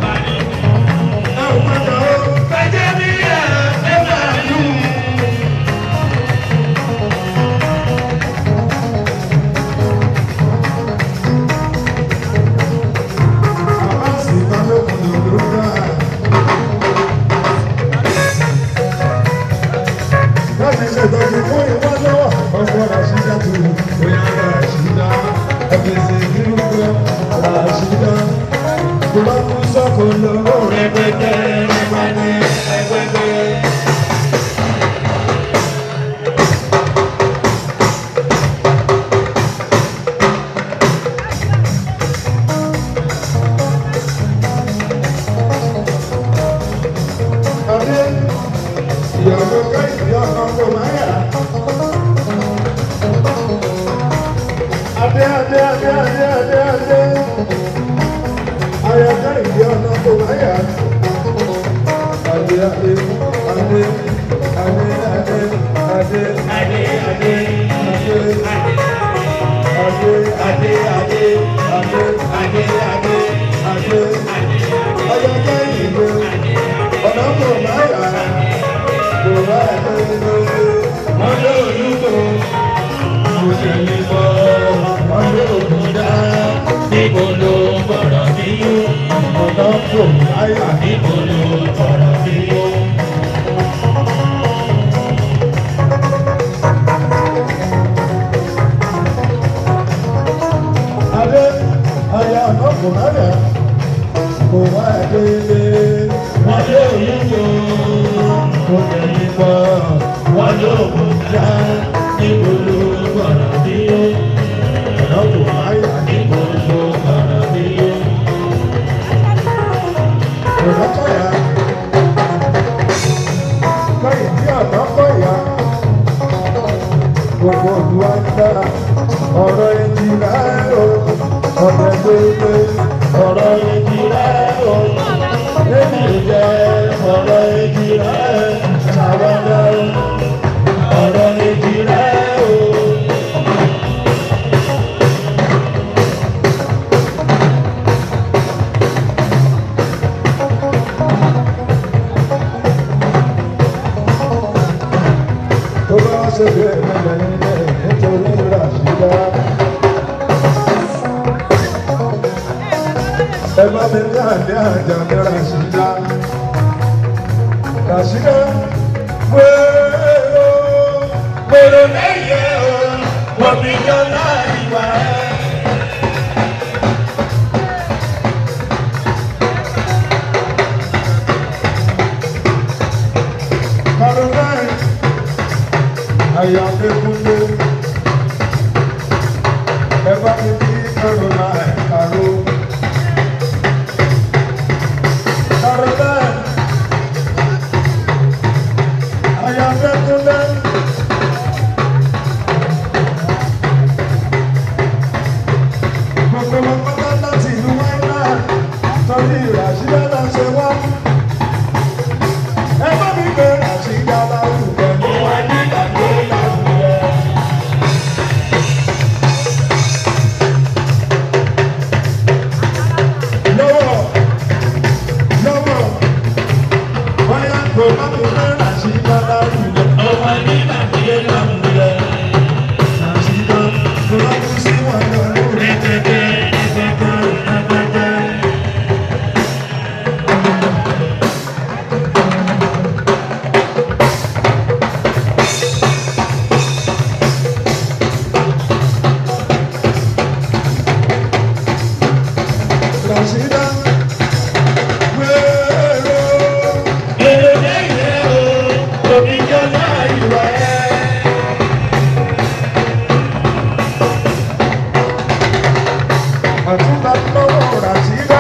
Rẹpẹtẹ rẹpẹtẹ rẹpẹtẹ. Adé, ìyàwó káyìí ọkọ̀ kò máa yà. Adé, adé, adé, adé, adé, adé. Ayọ̀ káyìí ọkọ̀ kò máa yà. Adé, adé, adé, adé, adé, adé, adé, adé, adé, adé, adé, adé, adé, adé, adé, adé. Ayọ̀ káyìí ló ọ̀nà kò máa yà. Kò máa yà lóyún. Wọ́n lé olúkọ. Mo tẹ̀lé bọ́. Wọ́n lé òkúta. Níbo ló ń bọ̀rọ̀ bí yó? Ọ̀nà kò máa yà. Níbo ló ń bọ̀rọ̀ bí yó? Adé, ayé ọ̀nà kò máa yà. Kò máa yà délé. Wọ́n lé olúkọ. Mo tẹ̀lé bọ́. Wọ́n lé òkúta. Níbo ló ń bọ̀rọ̀ bí yó? Ọ̀nà pé ọ̀rọ̀ èjì rẹ̀ o. Èmi jẹ́ ọ̀rọ̀ èjì rẹ̀ ṣàwádà o. Ọ̀rọ̀ èjì rẹ̀ o. tó bá wá ṣe bí ẹ̀mẹ́lẹ̀ nílẹ̀ nítorí ràṣídá. ẹ bá mi ní àlẹ́ àjà ní ràṣídá. ràṣídá wéèrò wéèrò lẹ́yẹ o wọ́n mi yọ láì wá. Caroline ayọ̀dẹ́kúnlé ẹ bá mi bí caroline caro caroline ayọ̀dẹ́kúnlé gbogbo wọn pátá láti ìlú wáínà torí ìràṣídá náà ṣe wá ẹ bá mi gbé ràṣídá lárugẹ ní wáínà tó lárugẹ. lọ́wọ́ lọ́wọ́ bóyá kò má kò má ràṣídá lárugẹ. ọmọ ní nàìjíríà lárugẹ. ràṣídá kò má kú sí wọn lọ́wọ́ rẹ̀ tẹ́tẹ́ tẹ́tẹ́ tẹ́tẹ́. Rashida, wéèrò. Èrè lẹ́yìn o, omi jọ láì wá ẹ́. Àtúntà lọ́wọ́ Rashida.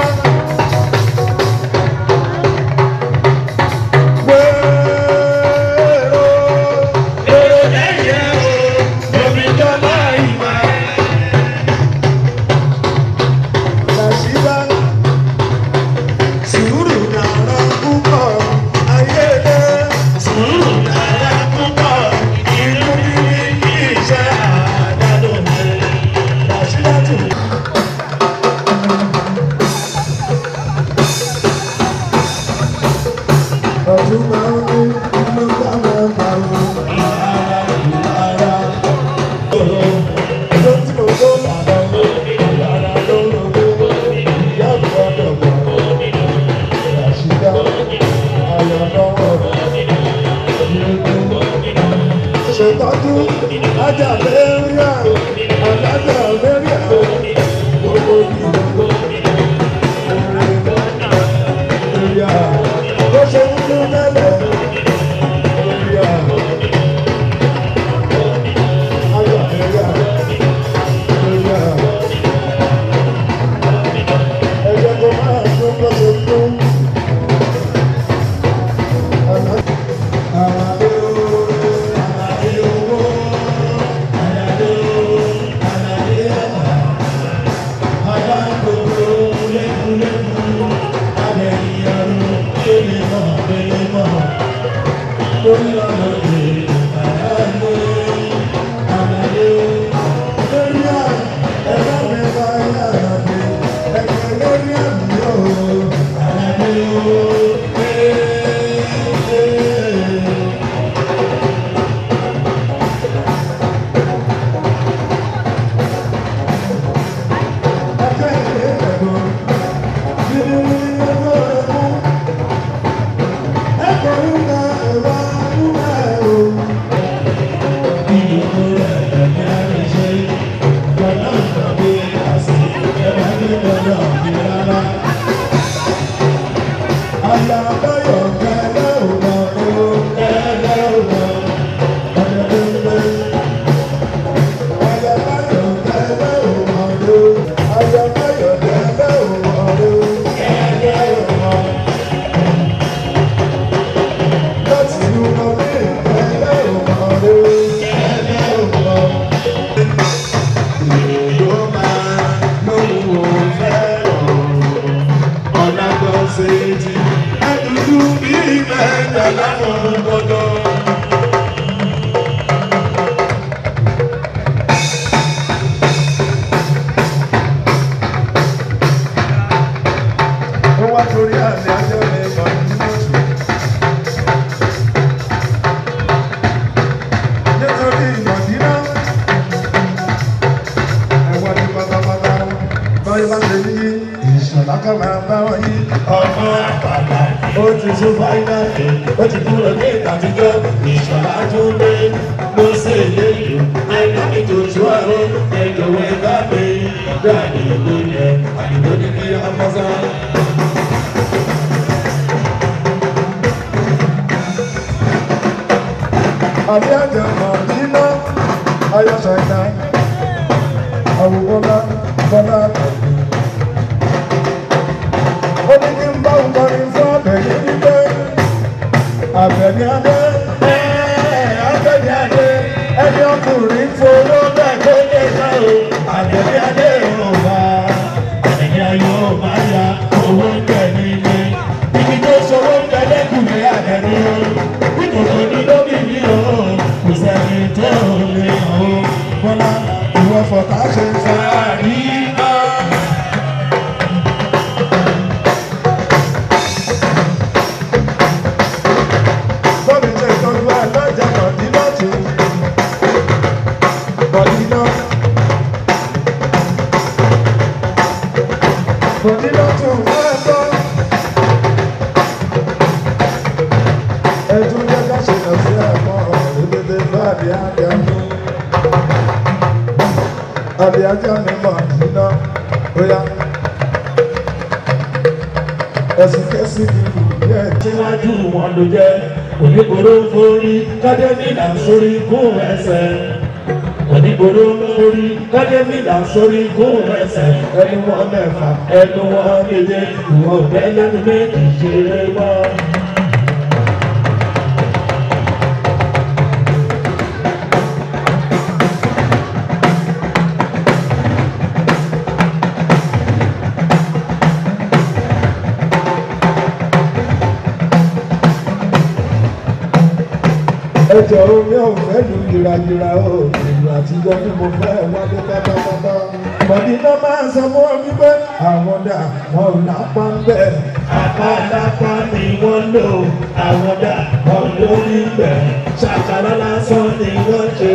Wéèrò. Èrè lẹ́yìn o, omi jọ láì wá ẹ́. Rashida sùúrù dára púpọ̀ ayédè sùúrù dára púpọ̀ inú bíbí kì í ṣe àdádòmè Rashida tù. torí àlẹ́ ajọ́ mi mọ̀ nínú oṣù. nítorí ìmọ̀dínà ẹ̀wọ̀n ní pátápátá báyìí bá ṣe yí ìṣọ̀lá ká máa bá wọn yí ọmọ àpàlà ó ti tún fáínà ó ti kúrò ní ìtàtijọ́ ìṣọ̀lá tún dé ló ṣe léyìí ẹ̀ka ìtòjú àrùn ẹ̀jọ̀wọ́ ẹ̀ka mi ìgbà àdìgbò yẹn àdìgbò ní kí ọmọ sáà. àbí àjẹ mọ̀dínà ayọ̀ṣẹ̀dá àwòbọ́lá bọ́lá tẹ̀lé. ó ní kí n bá òun kọrin fún àbẹ̀yẹ wípé àbẹ̀ní adé àbẹ̀ní adé ẹni ọkùnrin fowó bẹ́ẹ̀ tó lè sá o àbẹ̀ní adé ò bá ẹni ayọ̀ ò bá ya owó ń bẹ̀ nílé ibi tó ṣòwò ń bẹ lẹ́kùnrin àbẹ̀ní o nítorí ní lóbi mi o kò sẹ́ni tó lè hàn o bọ́lá ìwọ fọ̀tá ṣe ń fa àríyá. Bọ́bí ṣe ìtọ́jú alájà Mọ̀dínà tù. Mọ̀dínà. Mọ̀dínà tù máa gbọ́. Ẹ̀dùn jẹ́ ká ṣe lọ sí ẹ̀kọ́ ìdílé báàdì àdìá mi. Àdìá jẹ́ mi Mọ̀dínà. Bóyá ẹ̀sìn kẹ́sì ni ìyá ẹ̀ síwájú wọn ló jẹ́ onígboro forí kádẹ́mìlà sórí gún ẹsẹ̀ onígboro forí kádẹ́mìlà sórí gún ẹsẹ̀ ẹni wọn mẹ́fà. ẹnu wọn méje ìwọ̀n bẹ́ẹ̀ lẹ́nu méjì ṣeré mọ́. ẹjọ omi ò fẹ́ lu yìrayìra o ìlú àtijọ́ ni mo fẹ́ wálé pátápátá. Mọ̀dínà máa ń sọ fún ọ wípé àwọn dà wọn ò lápá ń bẹ̀. Àpálápá ni wọ́n lò àwọn dà wọ́n lórí bẹ̀ ṣàkàrà lásán ni wọ́n ṣe.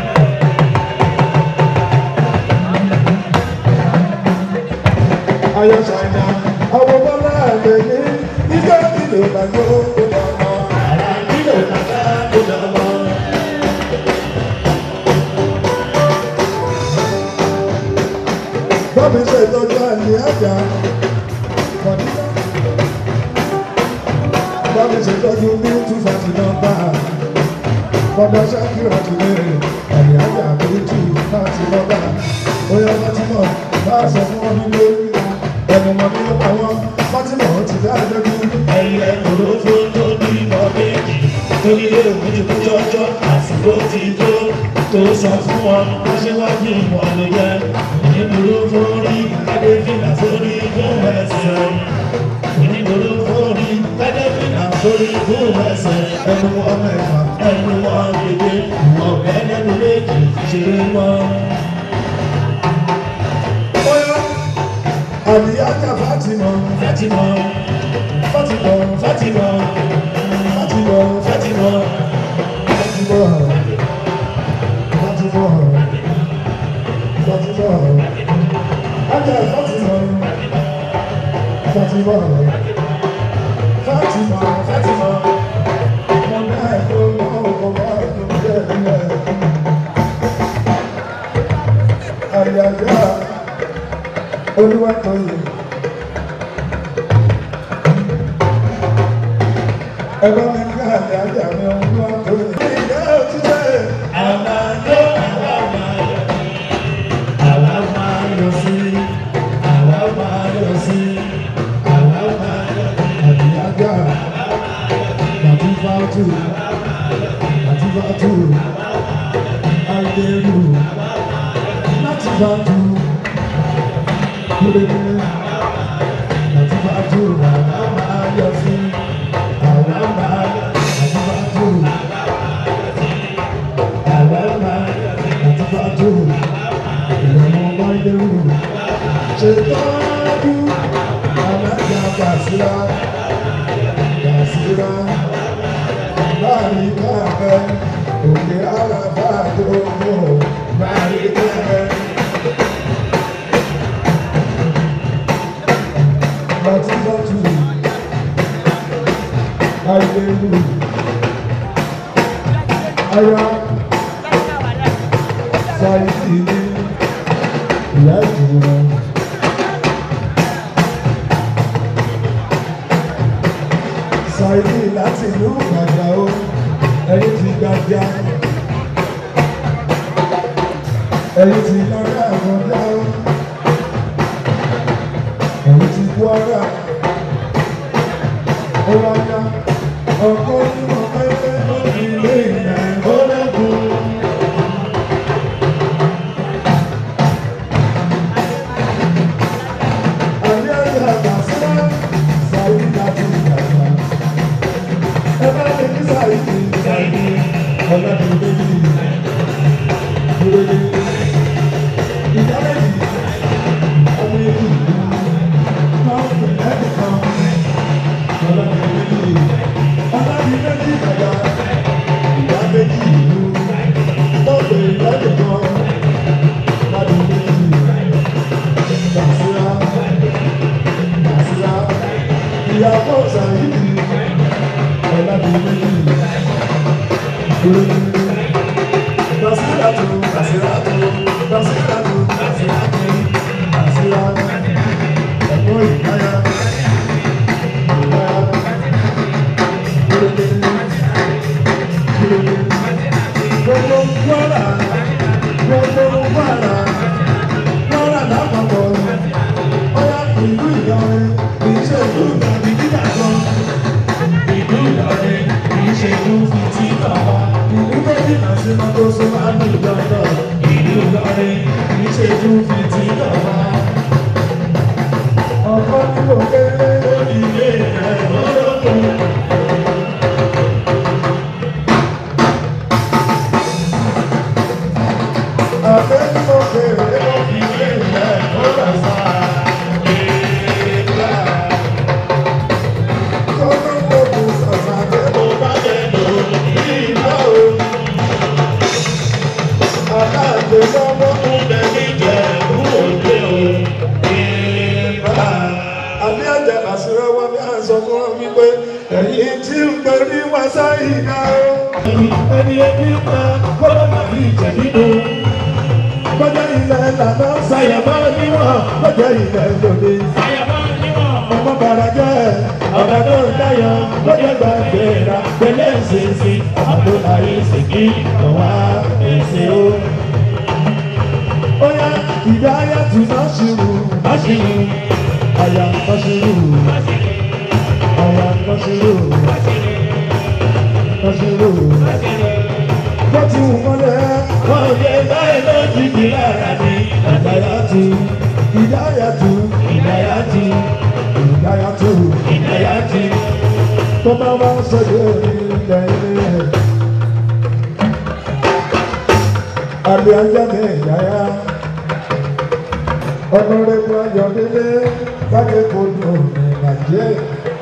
Ayọ̀ ṣàìdá àwọn bọ́lá àgbẹ̀ ní ìjọ ìlú ìgbàgbọ́ ó lọ mọ́. Àrà kílò kàkà kó dọ̀mọ́. Bọ́bí ṣe ìtọ́jú àlè àjà. Mọ̀dínà. Bọ́bí ṣe ìtọ́jú ní two forty nọ́mbà. Bọ́bá Ṣákìrà ti lè àlè àjà ní two forty nọ́mbà. Bóyá Fátímọ̀ bá sọ fún wọn nílé. Ẹnu wọn ní àwọn Fátímọ̀ ti dá lójú. Ẹyẹ òrófó tó bímọ méjì torí èmi ti kú jọjọ àsìkò ti tó tó sọ fún wọn aṣíwájú wọn ló jẹ onídùúró fórí kádéfìlà sórí fún ẹsẹ̀ onídùúró fórí kádéfìlà sórí fún ẹsẹ̀ Ẹnu wọn mẹ́fà. ẹnu wọn kéde wọn bẹ́ẹ̀ lẹ́nu méjì ṣeré wọn. Bóyá àlè àjà Fátímọ̀. Fátímọ̀ Fátímọ̀. Fátímọ̀ Fátímọ̀. Fátímọ̀ Fatima, Fatima, Fatima, Ajá Fatima, Fatima, Fatima, Fatima, mo dá ẹ̀kọ́ ọkọ̀ bá ẹ̀kọ́ jẹ́ ilẹ̀. Àyàjá Olúwàtòyè. Ẹ̀rọ mi ká àyàjá mi Olúwàtòyè. Ìyá òtítẹ́. Àmàlò àwa máa yọ̀ sí, àwa máa yọ̀ sí, àwa máa yọ̀ sí, àwa máa yọ̀ sí. Àdìyájà, Làtífàtù, Làtífàtù, Àìdèrú, Làtífàtù, Kúrẹ́dẹ́, Làtífàtù, àwa máa yọ̀ sí, àwa máa yọ̀ sí, Làtífàtù, àwa máa yọ̀ sí, Làtífàtù, ìrọ̀mọ́ Àìdèrú, ṣètọ́jú, alájà Bàṣírà. Basira, Basira, Báríkà ẹ, òkè àràbà tó mọ̀, Báríkà ẹ. Bàtí bàtú, Àìlèlú, Aya, Sáyidì ní ìyá ìjùmọ̀. Sáyidì láti ìlú Gbàgbà ó, ẹ̀yin ti gbàgbà. Ẹ̀yin ti lọ́rẹ́ àgbọ̀dá ó. Ẹ̀yin ti kú ara. Ó wá yá. Ọkọ ní mo fẹ́ fẹ́ lórí ilé ìyá ìgbọ́lẹ́kùn. Àbí ẹ̀yà àgbàsílá, Sáyidì láti Gbàgbà. Ẹ bá mi kí Sáyidì, Sáyidì, ọ̀làdì méjì. Lórí ìyá méjì, ọmọ èjì, máa ń pè lẹ́nìkan. Ọ̀làdì méjì, ọ̀làdì méjì Gbàgbà. Ìyá méjì ìlú, tó pè lẹ́nìkan. Ọ̀làdì méjì, Gbàsílá, Gbàsílá. Ìyàwó Sáyidì, ọ̀làdì méjì. Lórí Basiratu, Basiratu, Basiratu, Basiratu, Basiratu. Ẹ̀kọ́ ìdáyà, ìdáyà. Gbogbo Kwara, gbogbo Kwara, Kwara lápapọ̀. Ọ̀yá ìlú Ìlọrin, kì í ṣe ìlú ìgbàgbé dídà kan. Ìlú Ìlọrin, kì í ṣe ìlú fìtí kàwá. Ìlú méjìlá sí Mọ́tòsó máa ń lò lọ́dọ̀. Ìlú Ìlọrin, kì í ṣe ìlú fìtí kàwá. Ọ̀pọ̀ ní kò kéré lórí ilé rẹ̀ lọ́dọ̀. Àbẹ́ ní kò kéré lórí ilé rẹ̀ lọ́dọ̀ sáà. Ẹ̀yin tí ń pè ní wàsá ìdá o. Ẹni ẹbí ń pa kọ́lá màrí ìjẹ̀bídò. Kọjá ilẹ̀ lànà ṣàyàmọ́ níwọ̀n. Kọjá ilẹ̀ lòdì. Ọmọ bàrà jẹ́ ọ̀gá tó ń dáyọ̀ lọ́jọ́ gbàgbéra pẹ̀lẹ́ ìṣèṣì àbúláyé ìṣègì ọ̀wá ẹ̀ṣẹ̀ o. Ó yá ìdáyà tù náà ṣirò náà ṣirò àyà náà ṣirò àyà náà ṣirò náà ṣirò. Bó ti wù mọ́lẹ̀ wọ́n yẹ báyìí lójijì lára mi. Ìdáyà tù ìdáyà tù ìdáyà tù ìdáyà tù ìdáyà tù. Tó bá wá sọ́dọ̀ ilẹ̀ ilé ẹ̀. Àlẹ́ ajá mi ìyáyá. Ọ̀nàrẹ́bù Ayọ̀délé Bájẹ́ Kodò ní Nàìjíríà.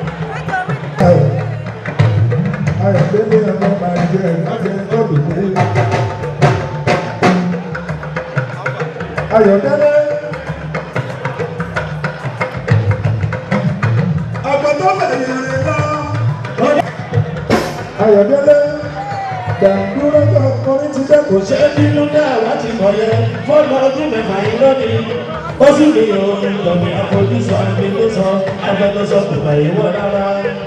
Ayọ̀délé ọmọ Nàìjíríà Bájẹ́ Kọ́bìdé. Ayọ̀délé. Àgbọ̀dọ́ bẹ̀rẹ̀ lọ. Ayọ̀délé. Dàdúró tó kọrin ti dẹ́ kò ṣe é bínú dá láti mọ̀ yẹ. Fọ́ọ̀mù ọdún mẹ́fà yìí lónìí. Ó sì ní orin lọ́mí àfojúsọ àmì ló sọ. Agbẹnusọ kò bá yìí wọ rárá.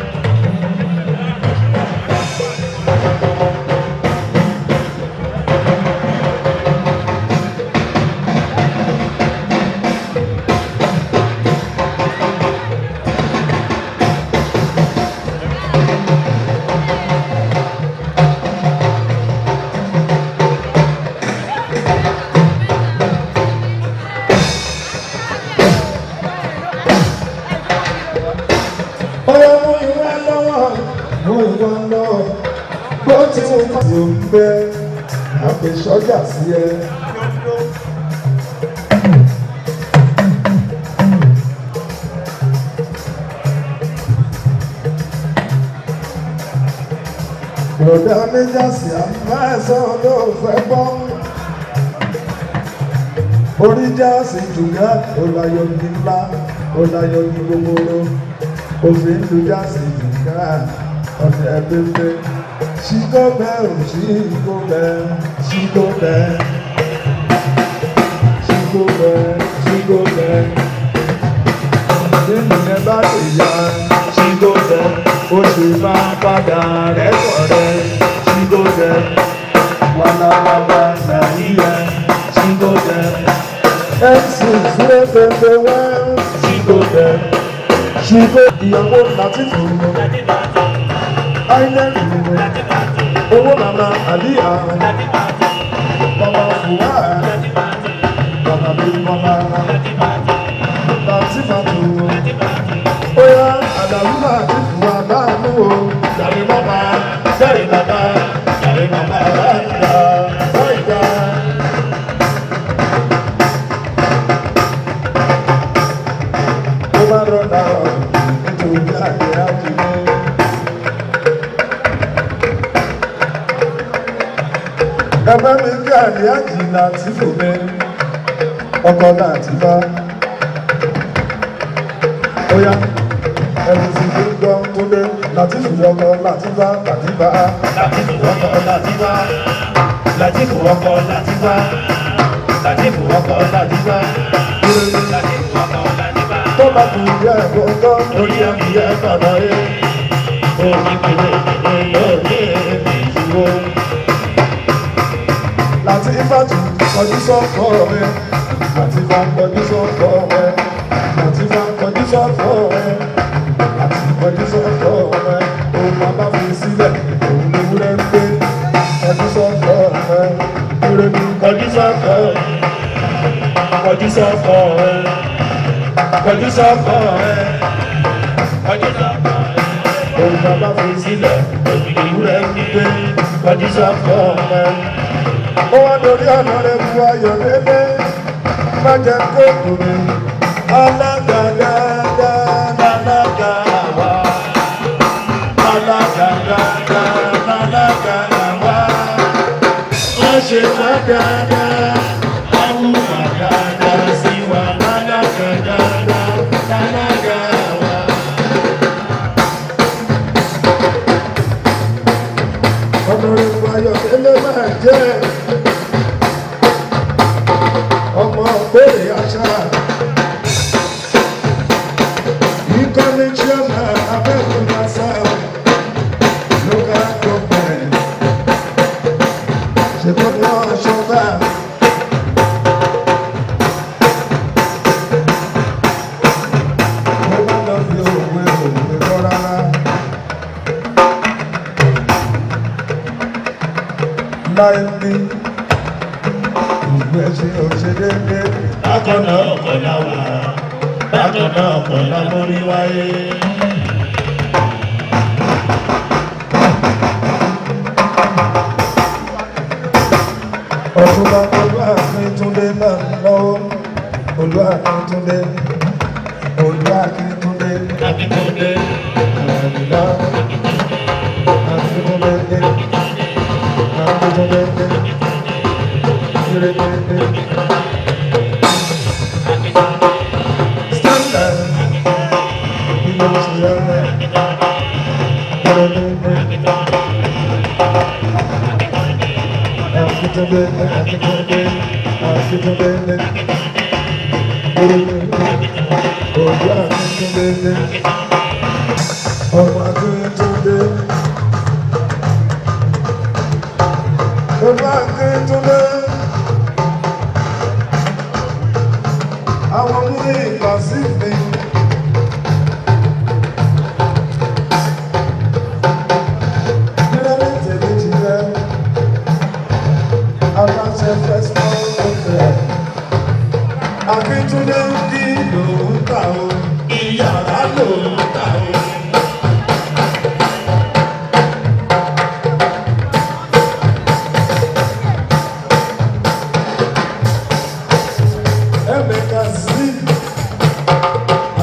Ọyọ mú ìwé lọ́wọ́, mú ìwé lọ́wọ́. Bó ti mú pàṣẹ ń bẹ́, àpè sọ́jà sí ẹ. Rọ̀dá méjàsì àmọ́ ẹ̀sán ló fẹ́ gbọ́. Orí jáàsì jùgá ọ̀làyọ̀ ní ńlá ọ̀làyọ̀ ní gbogbooro. Òfin lu jáàsì jùgá ọ̀dẹ̀ pépé. Ṣíkó bẹ́ẹ̀ ò ṣíkó bẹ́ẹ̀ ṣíkó bẹ́ẹ̀. Ṣíkó bẹ́ẹ̀ ṣíkó bẹ́ẹ̀. Nínú ẹ bá lè yá ṣíkó bẹ́ẹ̀. Ó sì máa padà rẹ̀ pọ̀ rẹ̀ ṣíkó bẹ́ẹ̀. Wàlàwàlà nàìjíríà ṣíkó bẹ́ẹ̀. MC sílé pépé wá ṣíkó bẹ́ẹ̀. Ṣíkó ìyàwó Látìfù. Áínẹ́ẹ̀kì nìyẹn. Owó màmá àlíyá. Bàbá Fùwá. Bàbá mi bàbá. Látìfàtù. Óyá àdàlú Látìfù wà láàánú o. Jàre bàbá, jàre bàbá, jàre bàbá láìda, láìda. Ó bá rọ̀dà ọ̀rọ̀ nítorí àgbẹ̀ àkùnrin. Ẹ̀bá mi kí àríyájì láti fòmẹ́ ọkọ̀ láti bá. Óyá ẹ̀rù sì fi gbọ́ tó dé láti fi ọkọ̀ láti bá láti bá. Látìfù ọkọ̀ Látìfà. Látìfù ọkọ̀ Látìfà. Látìfù ọkọ̀ Látìfà. Látìfù ọkọ̀ Látìfà. Tó bá kù yẹ gbọ́ngọ́ Orí ẹ̀mí ẹ̀ kọ̀dọ̀ yé. Omi pèlè pèlè lórí èmi ìṣòro. láti ìfàtù kọjú sọ́kọ̀ rẹ̀. Láti bá kọjú sọ́kọ̀ rẹ̀. Láti bá kọjú sọ́kọ̀ rẹ̀. Láti kọjú sọ́kọ̀ rẹ̀. Òun bàbá fi sílẹ̀, òun ni wúrẹ́ ń gbé. Kọjú sọ́kọ̀ rẹ̀. Wúrẹ́ ní Kọjú sọ́kọ̀ ẹ̀. Kọjú sọ́kọ̀ ẹ̀. Kọjú sọ́kọ̀ ẹ̀. Kọjú sọ́kọ̀ ẹ̀. òun bàbá fi sílẹ̀. Ìwúrẹ́ ń gbé. Kọjú sọ́kọ̀ ẹ̀. ó wá lórí ọ̀nà rẹ̀ bu ayọ̀ lélẹ̀ má jẹ́ kó kù mí. alága dáadáa Alága àwa. Alága dáadáa. Alága àwa. Wọ́n ṣe wá dáadáa. Àwùwà dáadáa sí wa. Alága dáadáa. Alága àwa. ọ̀nà rẹ̀ bu ayọ̀ lélẹ̀ má jẹ́ ọmọ ògbèrè àṣà. ìkànnì chairman abẹ́òkúta south local government ṣètò náà ṣọgbà. mo bá lọ fi òwe òwe kọ́ rárá. láì ní ìgbẹ́ ṣe òṣèlédé. Bákan náà ọ̀pọ̀ la wà. Bákan náà ọ̀pọ̀ la mórí wáyé. ọ̀túnba olú akíntúndé náà lọ́wọ́ olú akíntúndé olú akíntúndé Akíntúndé. àdìlá akíntúndé dé akíntúndé dé kírèdé dé. standard ilé ìṣẹ̀lẹ̀ rẹ̀ kírèdé dé. Akíntúndé dé akíntúndé akíntúndé dé. Olú akíntúndé dé. Ọmọ akíntúndé. Olú akíntúndé. Àwọn mú ìgbà sí mi. Nílẹ̀ ní tèmi ti rẹ̀. Aláṣẹ fẹ́sán ọ̀fẹ́. Akíntúndé ń kí lòún kà ó. Ìyàrá ló ń ta o. Emeka sí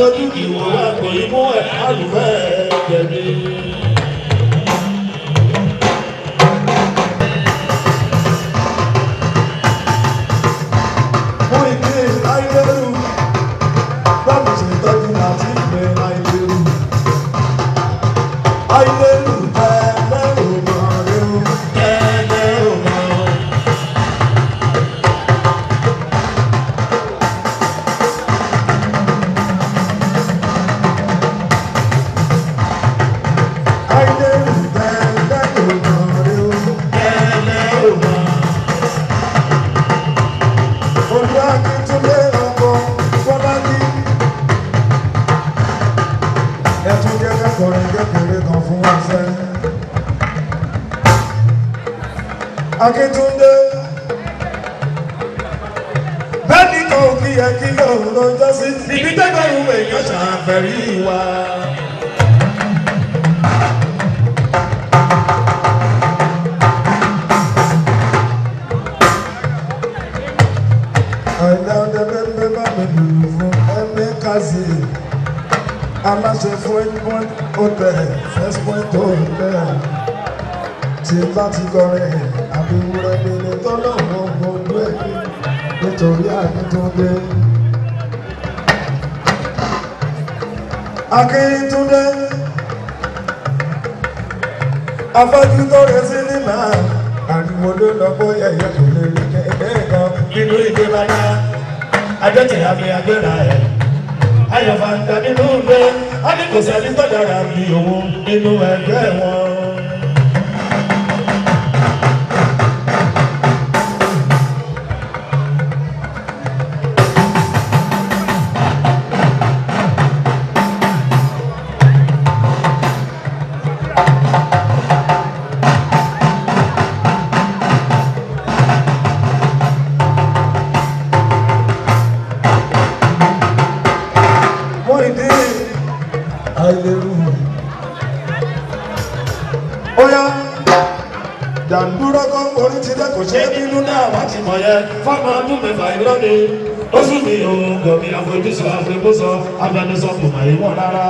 lójú ìwò àgbò imú ẹ̀ àlùfẹ́ jẹ̀bi. fún ìdí àìlérú báwo ṣe tọ́jú láti ìgbẹ́ àìlérú. àìlérú tẹ́lẹ̀ òmò rẹ̀ o. Tẹ́lẹ̀ ò mọ̀. àìlérú tẹ́lẹ̀ òmò rẹ̀ o. Tẹ́lẹ̀ ò mọ̀. olú akíntúndé ọkọ fọlájí. ẹtún jẹ́ kẹ́kọ̀ọ́rin kékeré kan fún wa sẹ́. akíntúndé bẹ́ẹ̀ni kan ò kí ẹ kí lóun lọ́jọ́ sí. Ibi tẹ́gbẹ̀rún èèyàn ṣàfẹ́rí wa. àìlẹ́ ọdẹ bẹ́ẹ̀ bá mi lùlù fún ẹ̀mí kásì. aláṣẹ fún ẹ̀gbọ́n hotel first point hotel. tí bá ti kọrin àbí wúrẹ́ délé tọ́lọ̀ wọn gbogbo ẹ̀ nítorí akíntúndé. akíntúndé afẹ́jú tó rẹ sí nínà ariwo ló lọ bóyá ẹ̀yẹ kò lè rí kẹ́kẹ́ kan Nínú ìdè bàdá, ajọ́tẹ̀ àfi agbéra ẹ̀. Ayọ̀fà ń ta nínú ilé, a ní kò sẹ́ni tó dára bí òun nínú ẹgbẹ́ wọn. wọ́n ìdí àìlérú. ó yá jàǹdúrà kan orí ti dẹ́ kò ṣe Ṣé nínú náà wá ti mọ̀ yẹn? Fọ́mọ ọdún mẹ́fà irọ́ ni. Ó sún mi òun gọ̀mí àfojúsọ àfẹ́bùsọ abẹnusọ kò mà ìwọ̀n rárá.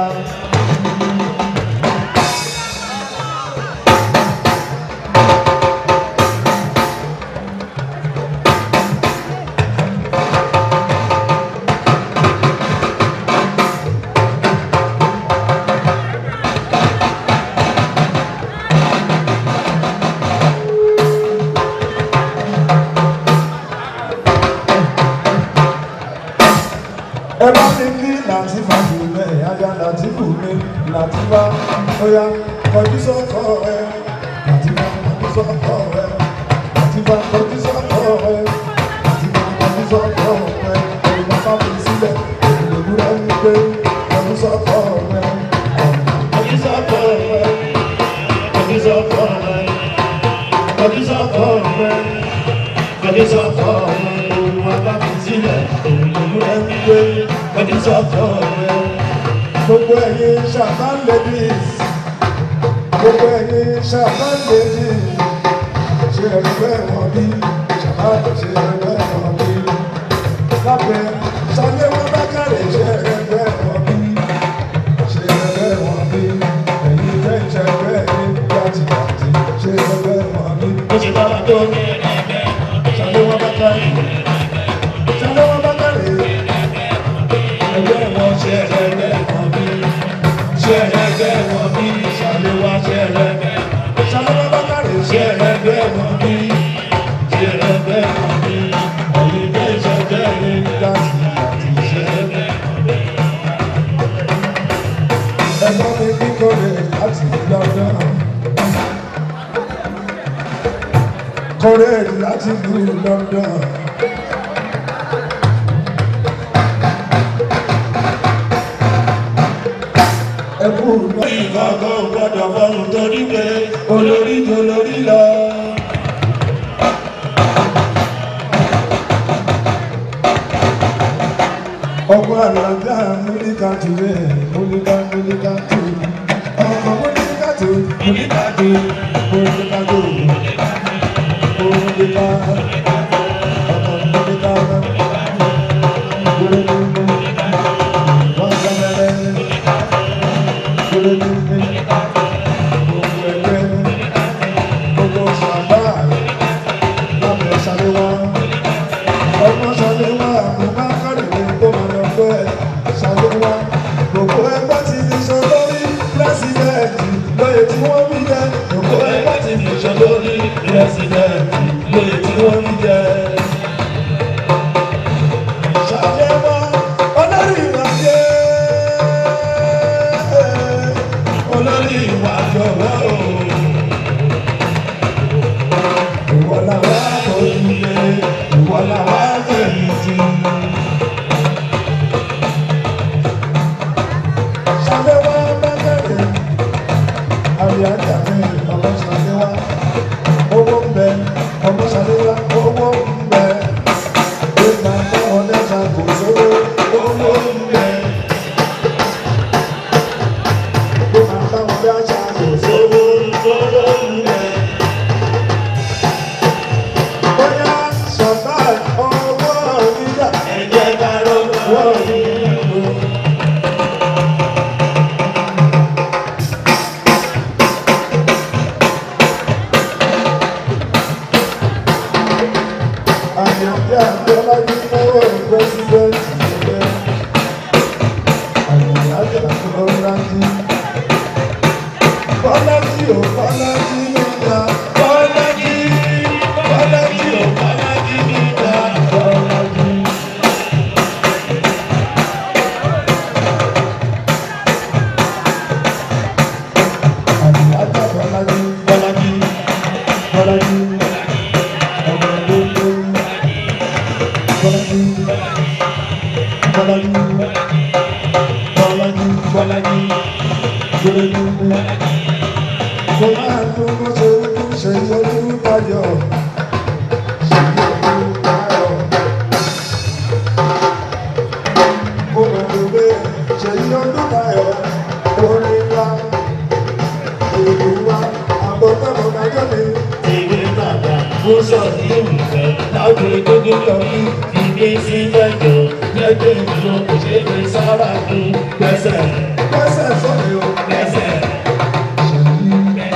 ẹ bá mi kí làtìfà kù mẹ́ ajá làtìfù mi làtìfà ó yá kọjú sọ́kọ ẹ làtìfà kọjú sọ́kọ ẹ làtìfà kọjú sọ́kọ ẹ làtìfà kọjú sọ́kọ ẹ ìgbà fáwọn sílẹ̀ ìlòwúrọ̀ ń gbé kọjú sọ́kọ ẹ. Ọdúnṣọ́kọ̀ rẹ̀, ọdúnṣọ́kọ̀ rẹ̀, ọdúnṣọ́kọ̀ rẹ̀, ọdúnṣọ́kọ̀ rẹ̀, òun abáfi sílẹ̀, òun lòún rẹ̀ ń gbé, ọdúnṣọ́kọ̀ rẹ̀. gbogbo ẹ̀yin ṣàtàn ladies gbogbo ẹ̀yin ṣàtàn ladies ṣe ẹgbẹ́ wọn bí ṣàtàn ṣe ẹgbẹ́ wọn bí lábẹ́ ṣàlẹ́ wọn bá kárẹ̀ ṣe ẹgbẹ́ wọn bí ṣe ẹgbẹ́ wọn bí ẹ̀yin fẹ́ ṣe ẹgbẹ́ yín láti láti ṣe ẹgbẹ́ wọn bí Ó ṣe bá wa tó ní ṣàlẹ́ wọn bá kárẹ̀ ṣàlẹ́ wọn bá kárẹ̀ ẹgbẹ́ wọn ṣe ẹgbẹ́ wọn bí ṣe ẹgbẹ́ wọn bí ṣàlẹ́ wá ṣe ẹgbẹ́ ṣàlẹ́ wọn bá kárẹ̀ ṣe ẹgbẹ́ wọn bí ṣe ẹgbẹ́ wọn bí ẹ̀yin fẹ́ ṣe ẹgbẹ́ yín láti láti ṣe ẹgbẹ́. ẹ̀gbọ́n mi ní kọ́lé láti London. kọ́lé láti ìlú London. ẹkú náà ìkọ̀kọ̀ gbọ́dọ̀ fọ́run torí pé olórí tó lórí lọ. ọkọ àlàgà mílíkà tù rẹ̀ mílíkà mílíkà tù ọkọ mílíkà tù mílíkà tù mílíkà tù mílíkà ọkọ mílíkà wọ́n gbẹ́mẹ́ wọ́n bí jẹ òkú ẹgbẹ́ ti fi ṣọ lórí pírẹsidẹ́ǹtì lóye tí wọ́n bí jẹ. ṣàlẹ́wọ́ olórí ìwà jẹ́ olórí ìwà jọ̀wọ́ o. ìwọ làwọn àkọsílẹ̀ ìwọ làwọn àfẹ̀yìntì. ṣàlẹ́wọ́ bẹ́gẹ̀rẹ̀ àríyájà mi ọmọ ṣàlẹ́wọ́ owó ń bẹ ọmọ ṣàlẹ́wọ́ owó ń bẹ ìgbà táwọn lẹ́sà kò sówó owó ń bẹ. ìgbà táwọn lẹ́sà kò sówó owó ń bẹ. bóyá sọ̀tà owó nígbà ẹ̀jẹ̀ bá lọ́wọ́ yìí. Àyànfẹ́ àgbẹ̀lájú fọwọ́ pẹ́sidẹ́ntì ẹgbẹ́. Àyànfẹ́ àgbẹ̀lájú. Bọ́lájí ò Bọ́lájí nígbà. Bọ́lájí Bọ́lájí ò Bọ́lájí nígbà. Bọ́lájí. Àyànfẹ́ Bọ́lájí Bọ́lájí Bọ́lájí. Ọmọ gbogbo. Bọ́lájí Bọ́lájí Bọ́lájí Bọ́lájí Bọ́lájí Mo máa tó bó ṣe ojú ṣe ojú tayọ̀ ṣe ojú tayọ̀. Mo mọ̀ tó pé ṣe ojú tayọ̀ orí ńlá ìlú wa àbọ̀tẹ́mọ̀ kájọ́ mi. Ìwé bàbá mo sọ sí ìwé láwùjọ gbogbo lọ́rí ìgbé sí mẹ́jọ lẹ́gbẹ̀ẹ́ ìlú kò ṣe é fi sára fún gbẹ́sẹ̀ Pẹ́sẹ̀ sọ̀rọ̀ o. gbẹ́sẹ̀ Ṣèyí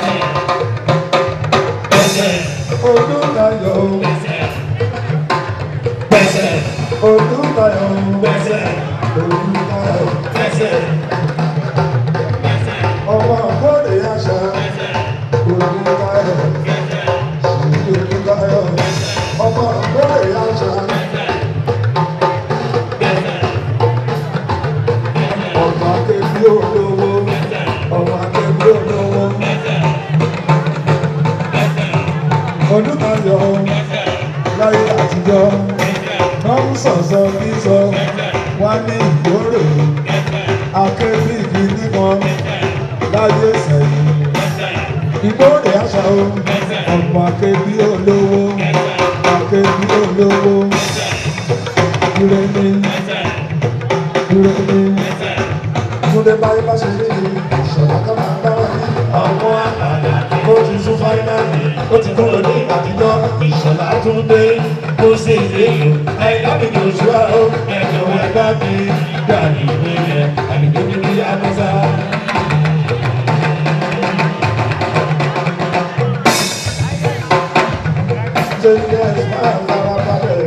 gbẹ́sẹ̀ ojú tayọ̀ o. gbẹ́sẹ̀ gbẹ́sẹ̀ Ojú tayọ̀ o. gbẹ́sẹ̀ Ojú tayọ̀. gbẹ́sẹ̀ ọmọ àgbọ̀dé àṣà olùkayọ̀ olùkayọ̀ ọmọ àgbọ̀dé àṣà ọmọ akẹ́bí olówó ọmọ akẹ́bí olówó olùkayọ̀ láyé àtijọ́ wọ́n ń sọ̀sọ̀ kí sọ wá ní ìgbóró akẹ́bí gidi kan láyé sẹ́yìn. Ìgbóòdè àṣà o, ọ̀pọ̀ akébí olówó, akébí olówó. Ire ni, ire ni. Túndé báyé bá ṣe rí ni, ìṣọ̀lá ká máa bá wà ní. ọmọ àgbàdà ó ti sún fáínàlì ó ti kúrò ní àtijọ́ ìṣọ̀lá tún dé kó sì léyò àìlábì joshua ó ẹ̀jọ̀ ẹ̀gbá mi gbà ní ìwé yẹn àgbègbè mi ní amúsá. Ṣé ilé ẹ̀ máa fara balẹ̀?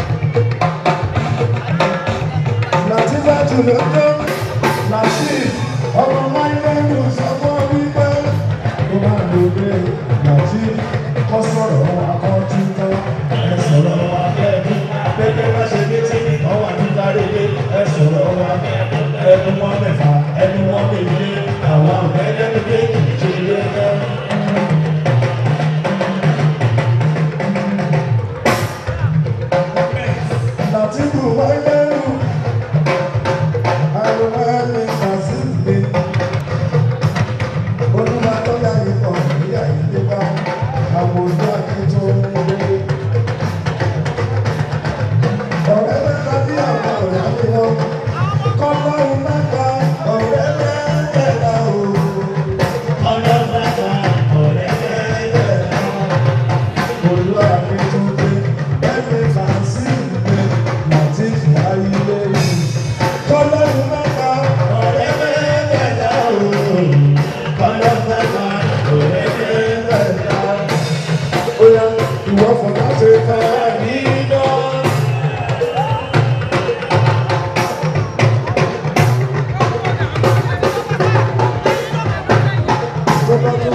Nàtífà tún ló dé, Nàtí ọmọ Máílẹ́nu sọ fún wípé ó máa lò dé Nàtí kọ́ sọ̀rọ̀ wa kọ́ títọ́ ẹ sọ̀rọ̀ wa kẹ́ẹ̀dú pépé bá ṣe dé tí ọwọ́ àtúntà rèé ẹ sọ̀rọ̀ wa ẹnu wọn mẹ́fà ẹnu wọn méje àwọn ọ̀gá ẹlẹ́nu kéèkì ṣe ilé ẹ̀kọ́. Nàtíkù Máílẹ́nu àrùn ẹni kàzíìlì olúwa tó yá ikọ̀ ìyá ìdíbà àwọn ojú àkẹ́tọ̀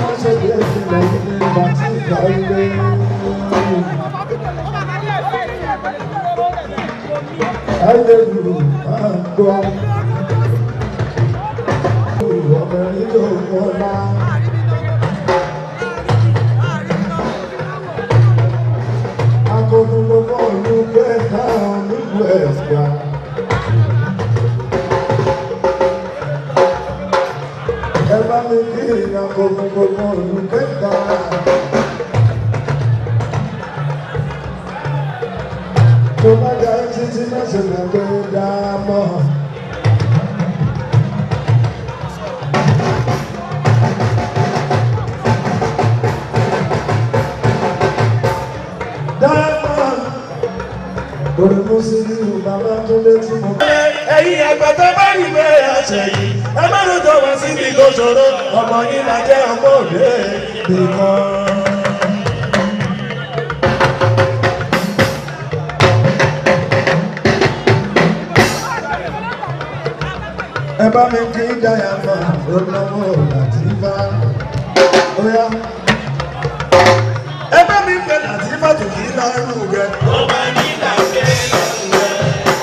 má ṣe bí ìpínlẹ̀ yìí ní ìgbà tí ìgbà ilé. Ayélujára máa ń gbọ́. Ọmọ ìlú ọ̀la. Akọni gbogbo ìlú kẹta nílùú ẹ̀fà. Ẹ bá mi kí akọni gbogbo ìlú kẹta. Tó bá dá títí má ṣe gbàgbé dá mọ́. Diamond. Orí Mùsùlùmí bàbá tó lé tí mo bá. ẹ̀yin àgbàdo bá rí bẹ́ẹ̀ àṣẹ yìí ẹ má ló jọ wá síbi tó ṣòro ọmọ yìí máa jẹ́ ọmọ òde nìkan. Ẹ bá mi kí Diamond olówó láti bá. Oya. ẹ bá mi fẹ́ láti fàtò kí lárú rẹ̀. ó máa ní láṣẹ lárú rẹ̀.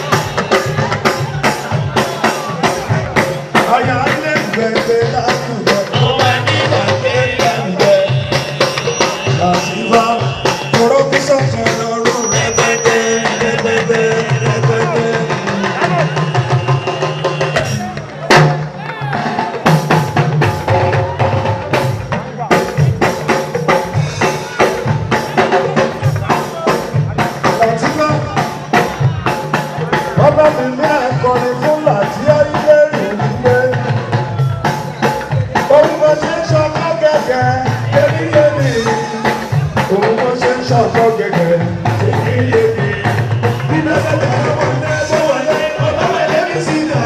Àyà ilé gbẹ̀gbẹ̀ lásùnjẹ ó máa ní láṣẹ lárú rẹ̀. láti bá. Kọ̀rọ̀ kí sọ̀kan lọ́rùn rẹ̀. rẹpẹtẹ rẹpẹtẹ rẹpẹtẹ. Láti bá. Bàbá mi ní ẹ̀kọ́ni fún láti ayé rẹ̀ nílé. Òun bó ṣe ń ṣọkọ gẹ́gẹ́ èmi yé mi. Òun bó ṣe ń ṣọkọ gẹ́gẹ́ èmi yé mi. Bí bẹ́ẹ̀ bẹ́ẹ̀ wọlé bó wọlé ọba wọlé mi sí náà.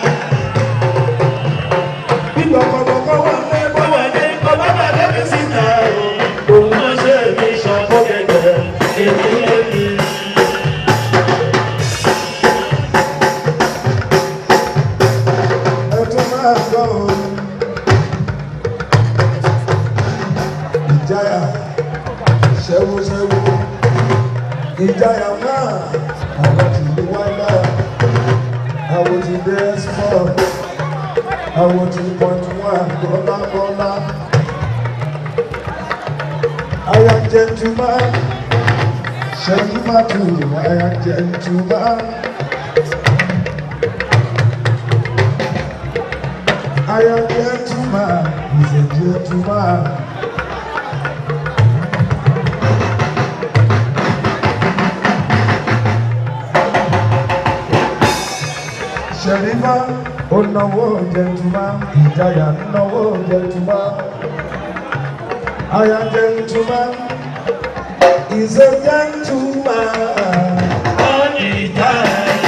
Bí gbọ̀kọ̀gbọ̀kọ̀ wọlé bó wọlé ọba wọlé mi sí náà. òun ló ṣe mí ṣọkọ gẹ́gẹ́ èmi yé mi. Ẹ tún máa gbọ́ o. Ìjáyà ṣẹ́wóṣẹ́wó. Ìjáyà náà àwọn ti di wáyà. Àwọn ti dé ẹ́sìpọ̀. Àwọn ti pọ̀jù wá bọ́lá bọ́lá. Aya gentleman. Ṣẹ́jú má tù aya gentleman. I am gentleman, he's a gentleman. Ṣèlífà ó náwó gentleman, ìjayà náwó gentleman. I am gentleman, he's a gentleman. all the time.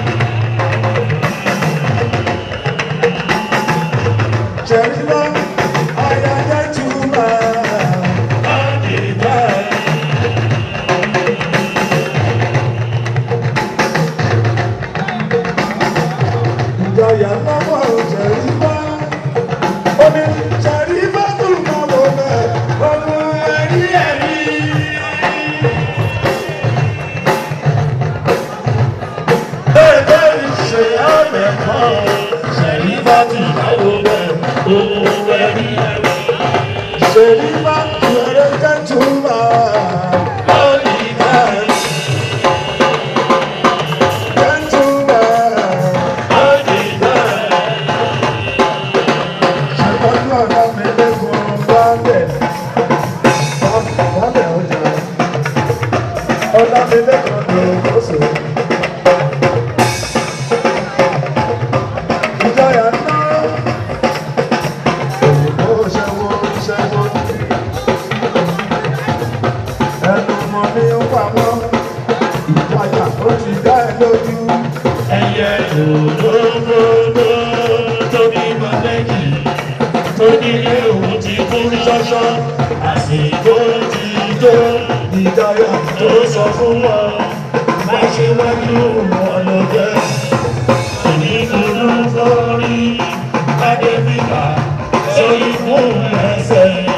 Ṣèlífà, I am gentleman. all the time. ìjọyà lọ́wọ́ ṣẹ̀rífà ó ní ṣẹ̀rífà tó máa wọ bẹ́ẹ̀ ọmọ ẹ̀rí ẹ̀rí. Bẹ́ẹ̀ ṣe ọ̀rẹ́ kan, ṣẹ̀rí bá ti náwó bẹ́ẹ̀, owó ẹ̀rí ẹ̀rí. ṣẹ̀rífà wẹ̀rẹ̀ jẹ́tùmá All the time, jẹ́tùmá all the time. ṣàtọ́jú ọ̀dà mi lẹ́kùn báńdẹ̀ báńdẹ̀ ọjà ọ̀dà mi lẹ́kùn ní oṣù. ìjọyà náà òyìnbó ṣẹ́wó ṣẹ́wó ẹnu mọ ní pamọ́ ìpayà ó ti dá ẹ lójú. Ẹyẹ òdòdó tó bímọ méjì, tó ní ewu ti kú ṣọ́ṣọ́, àsìkò ti tó. ìjọyà tó sọ fún wọn má ṣe wájú wọn ló jẹ onídùúró fọrí adébíkà sórí fún ẹsẹ̀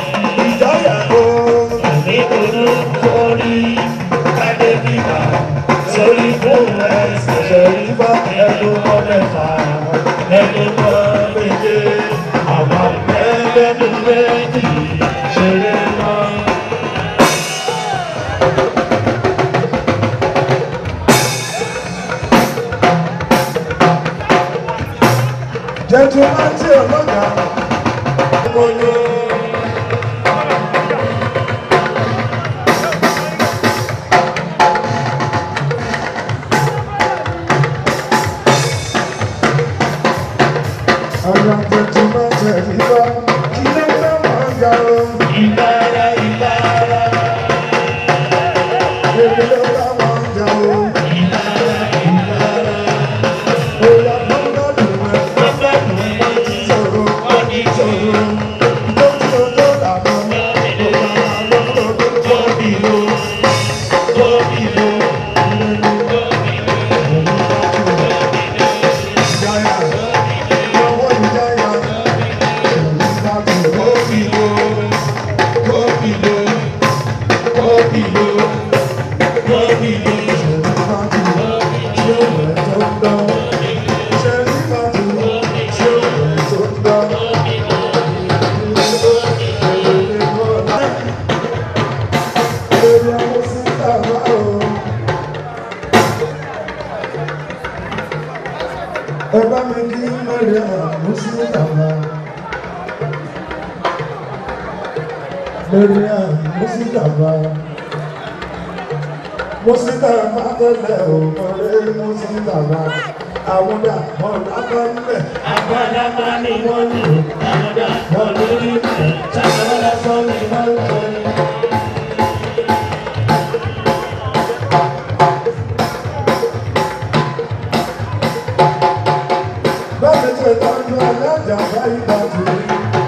dàgbà. Mariam mo sì dàgbà. Mo sì dàgbà tẹ́lẹ̀ o, ọ̀rẹ́ mo sì dàgbà. Àwọn dà wọ́n dábàá nílẹ̀. Àgbàlagbà ni wọ́n ní àmọ́dá wọn lórí ẹ̀ ṣàkóso lásán ni wọ́n ń sọ ní. Bẹ́ẹ̀ni tí ìtọ́jú alájà bá ìgbà tù mí.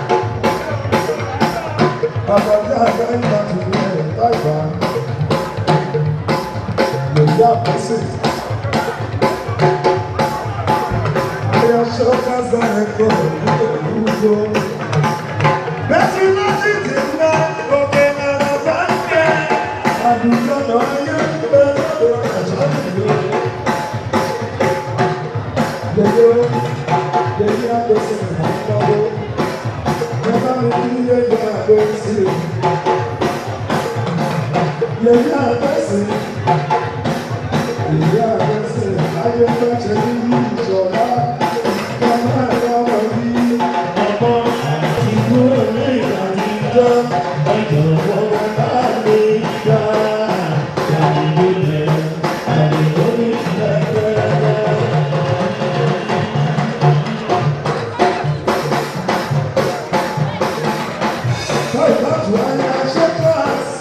Àbájá bá ìgbà tù mí ẹ̀ láìpá. Lèyí àpèsè. Ayọ̀ṣọ́ kásá ẹ̀kọ́ ìlú Bẹ́ẹ̀ni láti ti ná òkè náírà bá ń kẹ́. Àdúgbò náà yẹ kí bẹ́ẹ̀ lọ́dọ̀ ẹ̀ṣọ́ ìlú. Yẹ̀yẹ́ yẹ̀yẹ́ àgbẹ̀sẹ̀ ìmọ̀lọ́wọ́. Bàbá mi kí yẹ̀yẹ́ àgbẹ̀sẹ̀. Yẹ̀yẹ́ àgbẹ̀sẹ̀. Yẹ̀yẹ́ àgbẹ̀sẹ̀. Ayé gbẹ̀sẹ̀ ní ìṣọ̀lá. Bàbá ẹ̀rọ wọ̀ bí. Ọmọ àti kúrò ní ìdájíjọ́ ọjọ́ wọ́n bá lè gbà. Àdìgbò lẹ̀ àdìgbò ní ìlẹ̀kẹ̀. Báyìí láti wáyé aṣẹ́ kíláàsì.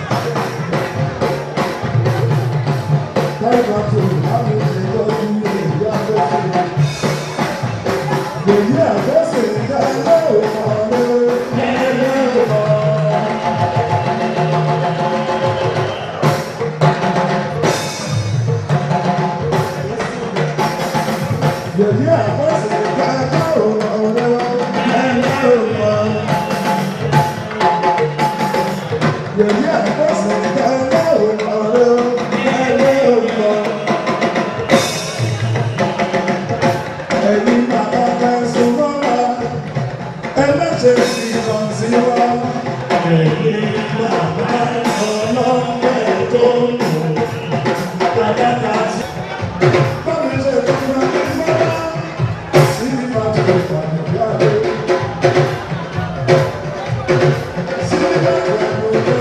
Báyìí láti láti ṣe lọ́dún ní ìlú àgbẹ̀sẹ̀. Yẹ̀yẹ́ àgbẹ̀sẹ̀ ń dá lọ́wọ́ ọ̀rẹ́. Yẹ̀yẹ́ àgbẹ̀sẹ̀ ń dá lọ́wọ́ ọ̀rẹ́. Yẹ̀yẹ́ àgbẹ̀sẹ̀ ń dá lọ́wọ́ ọ̀rẹ́. Ẹ̀yin bàbá kẹsùn mọ́ra, ẹ má ṣe fi hàn sí wa. Ẹ̀yin bàbá ọlọ́pẹ̀ tó lò. Àdàkà sí. Báwo ṣe tó máa ń mọ́ra? Sí ìbàdàn ìpàdé yára. Sí ìbàdàn ìpàdé.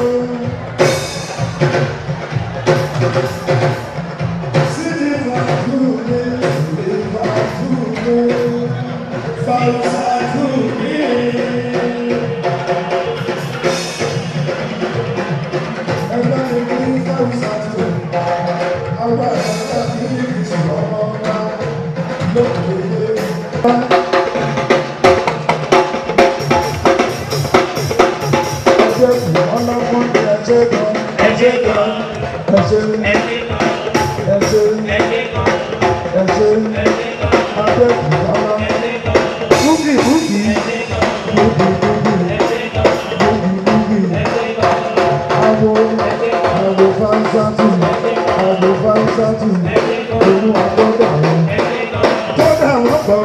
Sí ìbàdàn ìpàdé. Ìbàdàn Ẹ ṣe gan, ẹ ṣe gan, ẹ ṣe gan. Boogie, boogie, boogie, boogie. Àwo àwo fáńsátì àwo fáńsátì olú àtọ́dà wọn. Tọ́dà wọn pọ̀.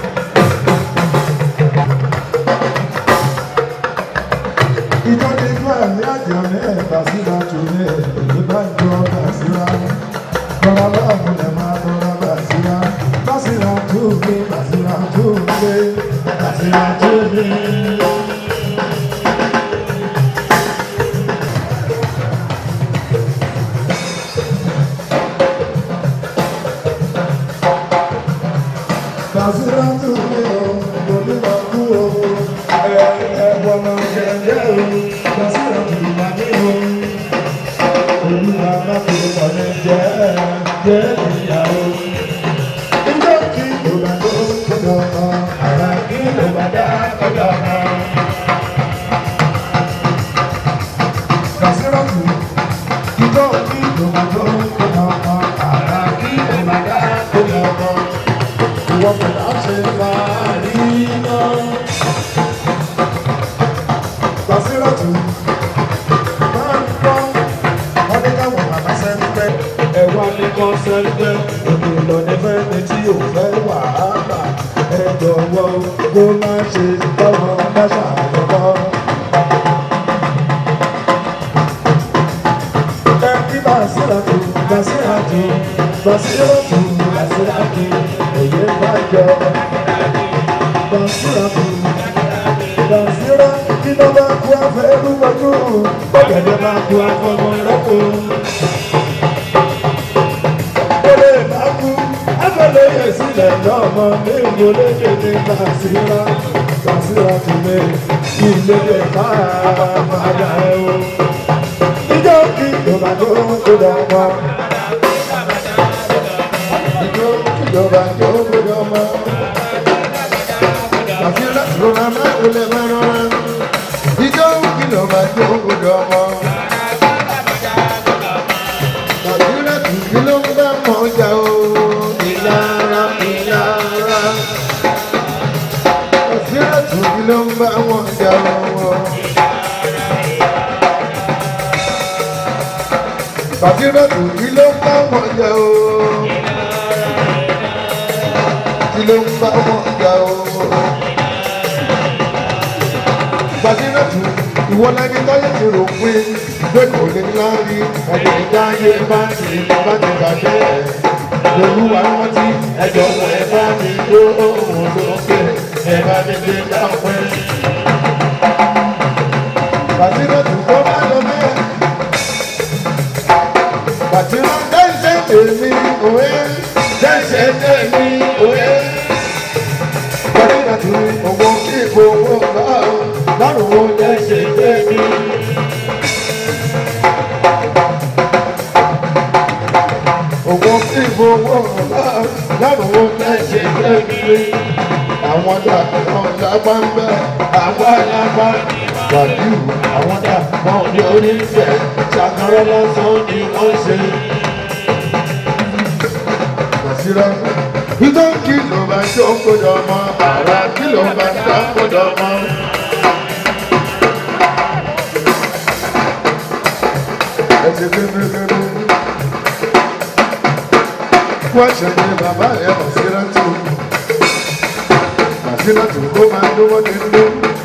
Ìjọ ti fún ẹ̀mí àjà ní ẹ̀ka síra tù ní èyí bá ń jọ ọ̀gá síra. Bọ́lá bá múlẹ̀ máa bọ́lá bá síra. Bá síra tó gbé, bá síra tó gbé, bá síra tó gbé. Bàṣírà tún ní o, kò ní lọ kú o, ẹ ẹ̀wọ̀n náà jẹ̀jẹ̀ o, bàṣírà tún wà ní o. Olúwa má fi wọlé jẹ́ jẹ́ ìyàwó. Ìjọ kí ló bá tó kọjọ kan, àrà kí ló bá dá kọjọ kan. Bàṣírà tún, ìjọ kí ló bá tó kọjọ kan, àrà kí ló bá dá kọjọ kan wọ́n fẹ̀dá ṣe máa rí iná. Gbàsírọ̀tù máa ń gbọ́ wọ́n ní káwọn bàbá sẹ́ńpẹ́. Ẹ̀wá ní kan sẹ́ńpẹ́. Òkè lọ ní fẹ́ni tí ò fẹ́ wàhálà. Ẹ jọ̀wọ́ kó má ṣe tọ́wọ́ dáṣà lọ́wọ́. Ẹ kí Gbàsírọ̀tù Gbàsírọ̀tù Gbàsírọ̀tù Gbàsírọ̀tù èyí bá jọ. Gbàsírọ̀tù. kú afẹ́ rúbọ̀dún ọ̀gẹ̀dẹ̀ bá kú afọmọ rọ́pò. Olè bá kú afẹ́lẹ́ yẹ sílẹ̀ lọ́mọ ní ìmọ̀lẹ́dẹ̀ ní Bàṣírà Bàṣírà tún lé ilé lè bá padà ẹ̀ o. Ìjọ kí ìjọba tó tó dà wá. Ìjọ kí ìjọba tó tó dà wá. Bàṣírà tó rà máa ń lè máa rọra ìjọ kìlọ̀ bá jó gbọdọ̀ ọmọ. Nàìjíríà tù kí ló ń bá mọ̀ ọjà o. Ìlara ìlara. Nàìjíríà tù kí ló ń bá wọn ọjà o. Nàìjíríà tù kí ló ń bá wọn ọjà o. Kí ló ń bá wọn ọjà o gbajúmọ̀tù ìwọ lẹni tọ́yẹ̀ ti rò pé pé kò lè lárí ẹni ìdáyé bá ti bá ti bàjẹ́ olúwa rántí ẹjọ́ wọ ẹ bá mi ló òun lókè ẹ bá mi gbé dápẹ́. gbajúmọ̀tù tó bá lọ bẹ́ẹ̀ gbajúmọ̀ dẹ́sẹ̀ tèmi òwe dẹ́sẹ̀ tèmi òwe gbajúmọ̀tù owó kí ìfowó bá o lọ́rùn wo lẹ ṣe gbé mi. Òwò tí gbowó lọ́rùn wo lẹ ṣe gbé mi. Àwọn dàgbọ́n lápá ń bẹ́ àwa lápá. Wàdíù àwọn dàgbọ́n ní onífẹ̀ ṣàkàrọ̀ lásán ni wọ́n ṣe. Bàṣírà ìtọ́ kí ló bá ṣó kódọ̀ mọ́ àrà kí ló bá ṣá kódọ̀ mọ́. ẹsẹ̀ bẹ́ẹ̀bẹ́ẹ̀bẹ́. Wọ́n ṣẹ̀dẹ̀ bàbá ẹ̀ Bàṣírátù. Bàṣírátù kó máa lówó ní ló.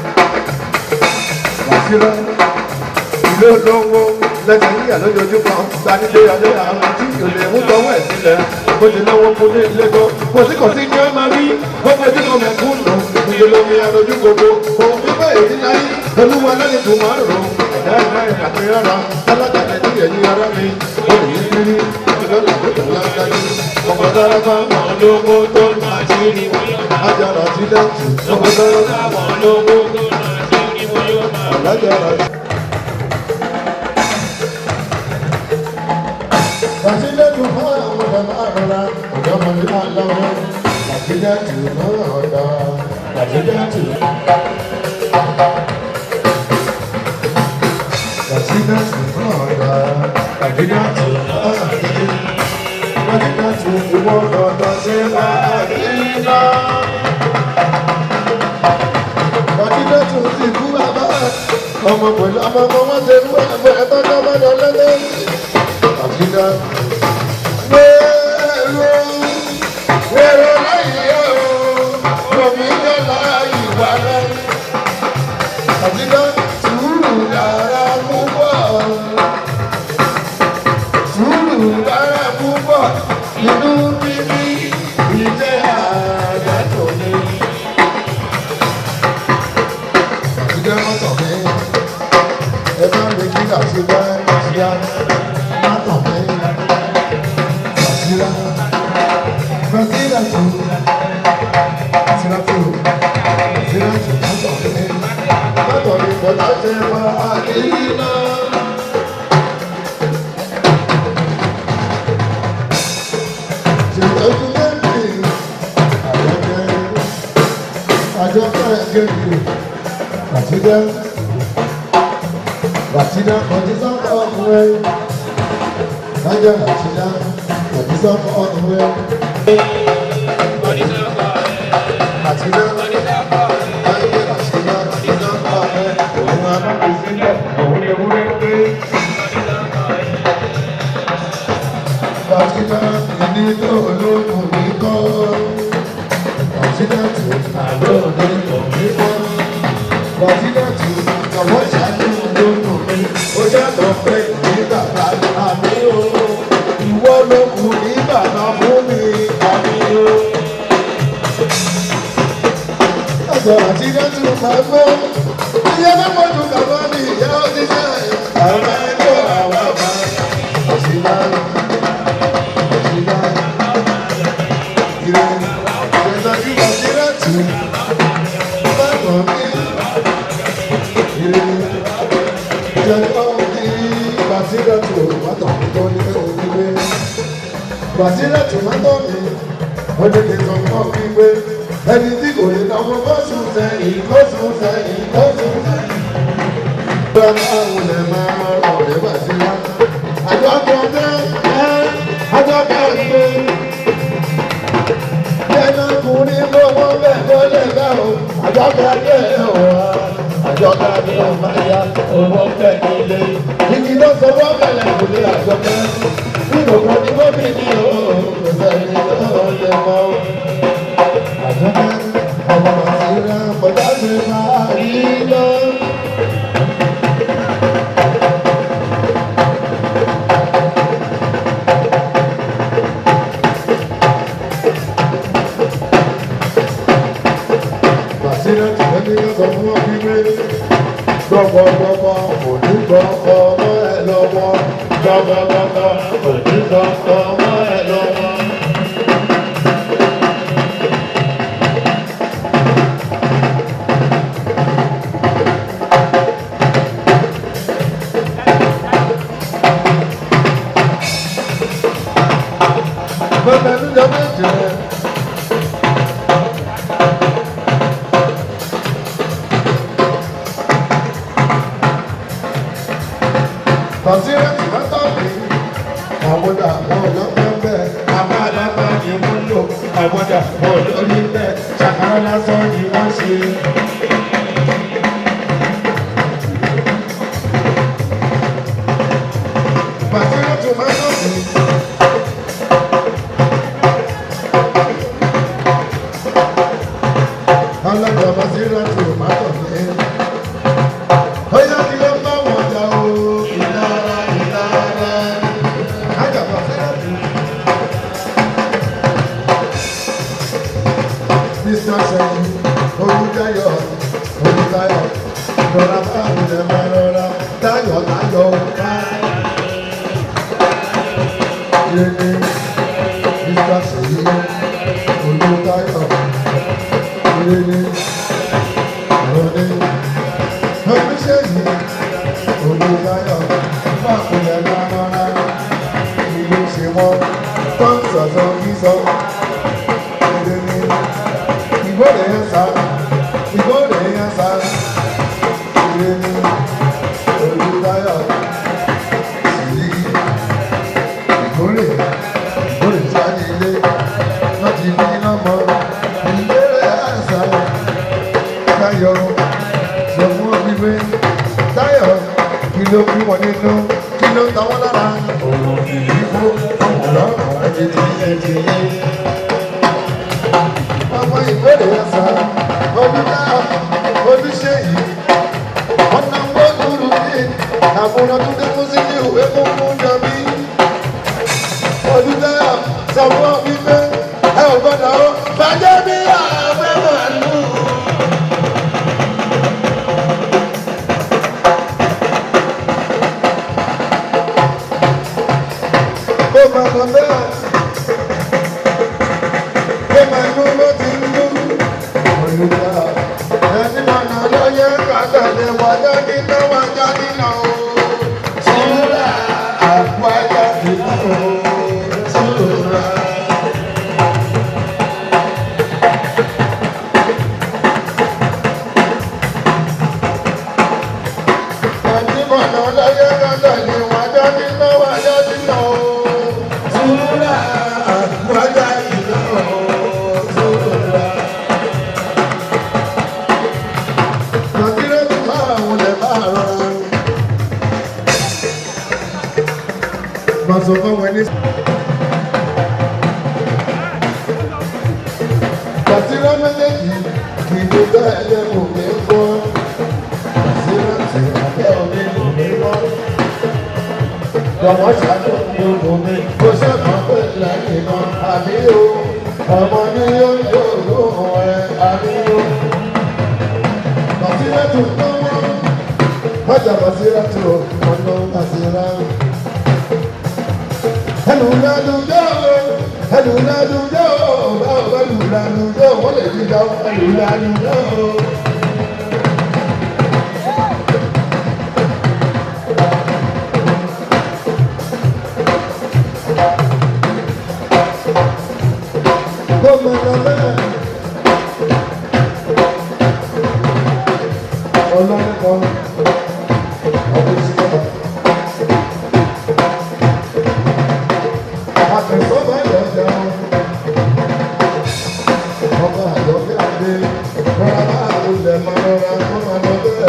Bàṣírá ilé olówó lẹ́sẹ̀ yíyà lójoojúmọ́ sanilé adé àwọn tí kò lè mú tọwọ́ ẹ̀ sílẹ̀. Ó ti náwó fún ní ilé tó. Kò sí kò sí ní ọ́ máa rí. Ó fojú kan mẹ̀kún lò. Ìdílé lómi arojú gbogbo. Òun fífẹ́ èyí láyé. Olúwa lẹ́ni tó máa rò. Ẹ̀dá ẹ̀dá ìrìnàjò alága nàìjíríà ní ara mi wọ́n lè yí kiri ìlọ́lá tó tẹ̀ lágbájú ọmọ dára bá wọn lówó tó máa ṣe rí ajára ti dáàtì ọmọ dára bá wọn lówó tó máa ṣe rí alájára ti. Bàtílẹ̀tù fún àwọn ọ̀dọ́ àrọ̀lá ọ̀dọ́mọdé aláwọ̀ bàtílẹ̀tù fún ọ̀dọ́ bàtílẹ̀tù. Bàtílẹ̀tù fún ọ̀dọ́ bàtílẹ̀tù bàtílẹ̀tù ìwọ ọ̀dọ́ ṣe bá àdínlá. Bàtílẹ̀tù ti kú bàbá ọmọ pẹ̀lú ọmọ ọmọ wọn ṣe fún ẹgbẹ́ ẹgbẹ́ tó bá lọ lẹ́lẹ́. Bàtílẹ̀tù. Wẹ́rọ wẹ́rọ láyé o, omi yọ láyé wà lẹ́yìn. Àtijọ́ sùúrù dára púpọ̀. Sùúrù dára púpọ̀. Inú bíbí ìjẹ́ àgbàdo ni. Àtijọ́ wọn sọ pé ẹ bá mi kí àtijọ́ àtijọ́ má tàn mí. Àtijọ́ Brazil àti Brazil àti Brazil àti má tàn mí látọ̀rí bọ̀dá ṣe wá àdínlá. Ṣètọ́jú lẹ́yìn àjọkẹ́ àjọkẹ́ ẹ̀gẹ́gẹ́ Bàtídá Bàtídá Bàtídá ọ̀hún Bájá Bàtídá Bàtídá ọ̀hún Bàtídá Bájá Bàtídá Bàtídá ìnílò olóògùn mi kọ́. Bàtídá tó àlọ́ olóògùn mi kọ́. Bàtídá tó jọ̀wọ́ ṣáájú olóògùn mi. Ó ṣàtọ̀ pé ní bàbá àmì o. Ìwọ ló kù ní bàbá fún mi àmì o. Ọ̀sọ̀ Bàtídá tó máa gbọ́. ẹ bá mọ̀jú kàwá ní ìyá òṣìṣẹ́ àwọn ẹgbẹ́ àwọn àbá òṣìlá òṣìlá ìrẹ́ ìrẹ́sàkí bàṣírà tù bá kàn mí ìrẹ́ ìjọba ní bàṣírà tù òmùmátọ̀ tó ní òkúgbé bàṣírà tù mátọ̀ mi ó ní kí n sọ fún ọ wípé ẹni tí kò lè náwó bọ́sùn sẹ́yìn bọ́sùn sẹ́yìn bọ́sùn sẹ́yìn. Bọ́lá àwọn lè máa ọ̀rẹ́ bà sí wa. Àjọ kan dé ẹ́ àjọ kan dé. Bẹ́ẹ̀ni ọkùnrin lówó bẹ́ẹ̀ ló lè gbà ó. Àjọ kan dé ọ̀wá. Àjọ kan dé ọ̀ma ya owó bẹ́ẹ̀ nílé. Igi ló sọ wọ́n bẹ̀rẹ̀ kò lè àjọ kan. Nínú kan ní gómìnà o, kò sẹ́ni tó lè mọ́ o àjọpẹ́ ọmọ àṣírà bọ̀dá ṣe máa rí lọ. Bàṣírà tí wọ́n ní sọ fún ọ wípé gbọ́gbọ́gbọ́gbọ́ kò ní gbọ́gbọ́ mọ́ ẹ lọ́wọ́ gbọ́gbọ́gbọ́gbọ́ kò ní gbọ́gbọ́ mọ́ ẹ lọ́wọ́. Bàbá mi lọ méje. Bàṣírà tí wọ́n tọ́ mi. Àwọ̀dà àwọn ọlọ́pàá bẹ́ẹ̀. Àmọ́ àlápá ni wọ́n lò. Àwọ̀dà àwọn olórí bẹ́ẹ̀. Ṣàkárá lásán ni wọ́n ṣe. Bàṣírà tí wọ́n tọ́ mi. alága basira tí o máa tọ̀ ní. Ọyá kí ló bá wọn jà o? Ìlara ìlara. Ájà basira tí. Mr. Sẹ́yìn, Olúdáyọ̀, Olúdáyọ̀, rọra bá àwùjẹ máa rọra, Táyọ̀ Táyọ̀ ká. Yéé Mr. Sẹ́yìn, Olúdáyọ̀ ìrere ìrọ̀lẹ́ ọ̀gbẹ́sẹ̀yìn olùdáyọ̀ fàkùnlẹ̀ lámọ́ra ìlú ṣe wọ́n tó ń sọ̀sọ̀ kíso ìrere ìgbọ́dẹ̀ yẹn sá ìgbọ́dẹ̀ yẹn sá ìrere olùdáyọ̀ ìlú ìgbọ́lẹ̀ ìgbọ́lẹ̀ tí a ní ilé láti bí lọ́mọ ìbéèrè àṣà Táyọ̀ sọ fún ọ wípé Táyọ̀ kí ló bí wọn nínú kí ló ta wọn lára òun ìdìbò ọ̀rọ̀ àwọn ẹ̀jẹ̀ ẹ̀jẹ̀ yẹn. ọmọ ìbéèrè àṣà olùdá olùṣèyí ọ̀nà wọ́ọ̀lù ní àbúrò tó dé fún sí ní ìwé fún fún jọbí olùdá sọ fún ọ wípé ẹ ò gbọ́dọ̀ ó bàjẹ́ bí ààbẹ̀ màlúù. Ó máa lọ bẹ́ẹ̀. Ó máa lú ló ti ń lú. Olùdá ẹni mọ̀nà lọ́yẹ̀ kàtàlẹ̀ wájà nínú wájà nínú o. Sùúrà àpájà nínú o. Sùúrà. Ẹni mọ̀nà lọ́yẹ̀ kàtàlẹ̀ wájà nínú wájà nínú o. Sùúrà àpájà nínú o. Sùúrà. Nàìjíríà ti máa wọlé máa rọra. Màá sọ fún wọn ní. Nàìjíríà méjèèjì kì í tó bẹ́ẹ̀ lẹ́nu mi gbọ́. Nàìjíríà ti àbẹ́ omi lù mí wọ́. Lọ́wọ́ ṣáájú mi ò lù mí. Kò ṣẹ́kọ̀ọ́ pé lẹ́yìn kan àbí o. Ọmọ ní yóò yóò lóhùn ẹ̀ àbí o. Nàìjíríà tó tán wọ́n. Bájà Bàṣírà tó ọ̀nà Bàṣírà. Ẹnu lẹ́nu yóò, ẹnu lẹ́nu yóò, báwo bá lù lẹ́nu yóò, wọ́n lè dídá ẹnu lẹ́nu yóò. Gómìnà bẹ́ẹ̀. Ọlọ́run kan, ọdún sí ọ̀la. Àfẹ̀sọ́gbà ìyọ̀jà ọba àjọkẹ́ àdé rọra máa lulẹ̀ máa rọra kó máa lọ bẹ́ẹ̀.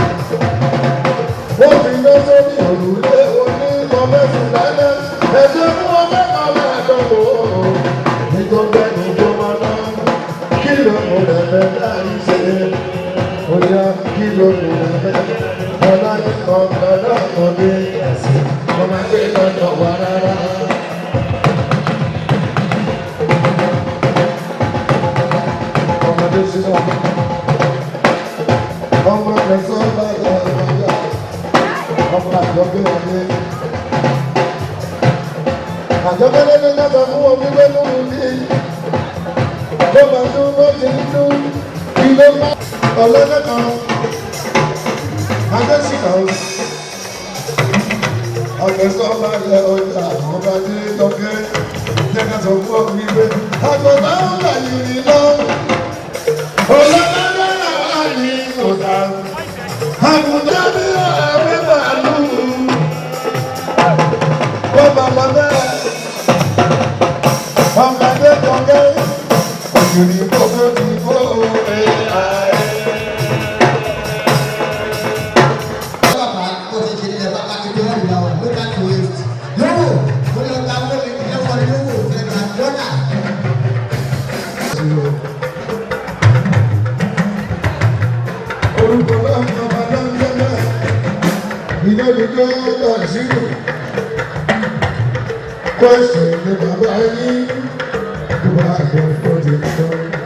Wọ́n fi iná sórí òrùlé oní kọ́mẹ́sì lálẹ́ ẹ̀jẹ̀ fún wọn mẹ́ta mẹ́ẹ̀ẹ́dọ́gbò. Nítorí ẹni tó máa ná kí ló mú lẹ́fẹ̀ẹ́ láì ṣe. Oya kí ló mú lẹ́fẹ̀ẹ́ ọlá ní ọ̀gá lọ́kọ̀ọ́dé ẹ̀sìn. Mo máa gbé lọ́dọ̀ wá rárá. ọmọdé sínú ọmọ ọmọ kẹsàn án bá yà ọmọdé ọmọ àjọgbé ọdẹ àjọgbé lẹ́nu dábàá fún omi lẹ́nu ní ló máa tún bó ti ń tún ilé má ọlọ́dẹ kan adésìkà ó ọkẹsàn bá yẹ ọjà ọmọdé tọkẹ jẹgẹ sọ fún omi pé àgbọ̀dá ń là yìí lọ. Bàbá tó ti ṣe nílẹ̀ bàbá ti dé wọ́n ìgbà wọn ló bá ti wéṣì. Lówó mo lọ gba owó mi ìdílé wọn lówó ẹ̀ka dọ́là. Orúkọ bá ń bá bá lọ́n lọ́lá, ìdánidọ́ lọ sínú. Kwẹ́sì ni bàbá yín, tó bá yọ tó ti sọ.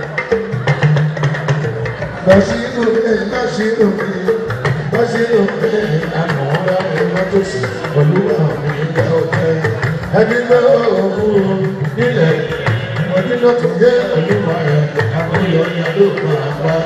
Bàṣírò mi, bàṣírò mi, bàṣírò mi, àmọ́ ọ̀rá ẹ̀rọ tó sì pẹ̀lú àwọn ìgbà ọ̀tẹ̀. Ẹni náà òun nílẹ̀, ọdún náà tó yẹ olúwa ẹ̀, àwọn ìyọ̀nyà ló máa bá.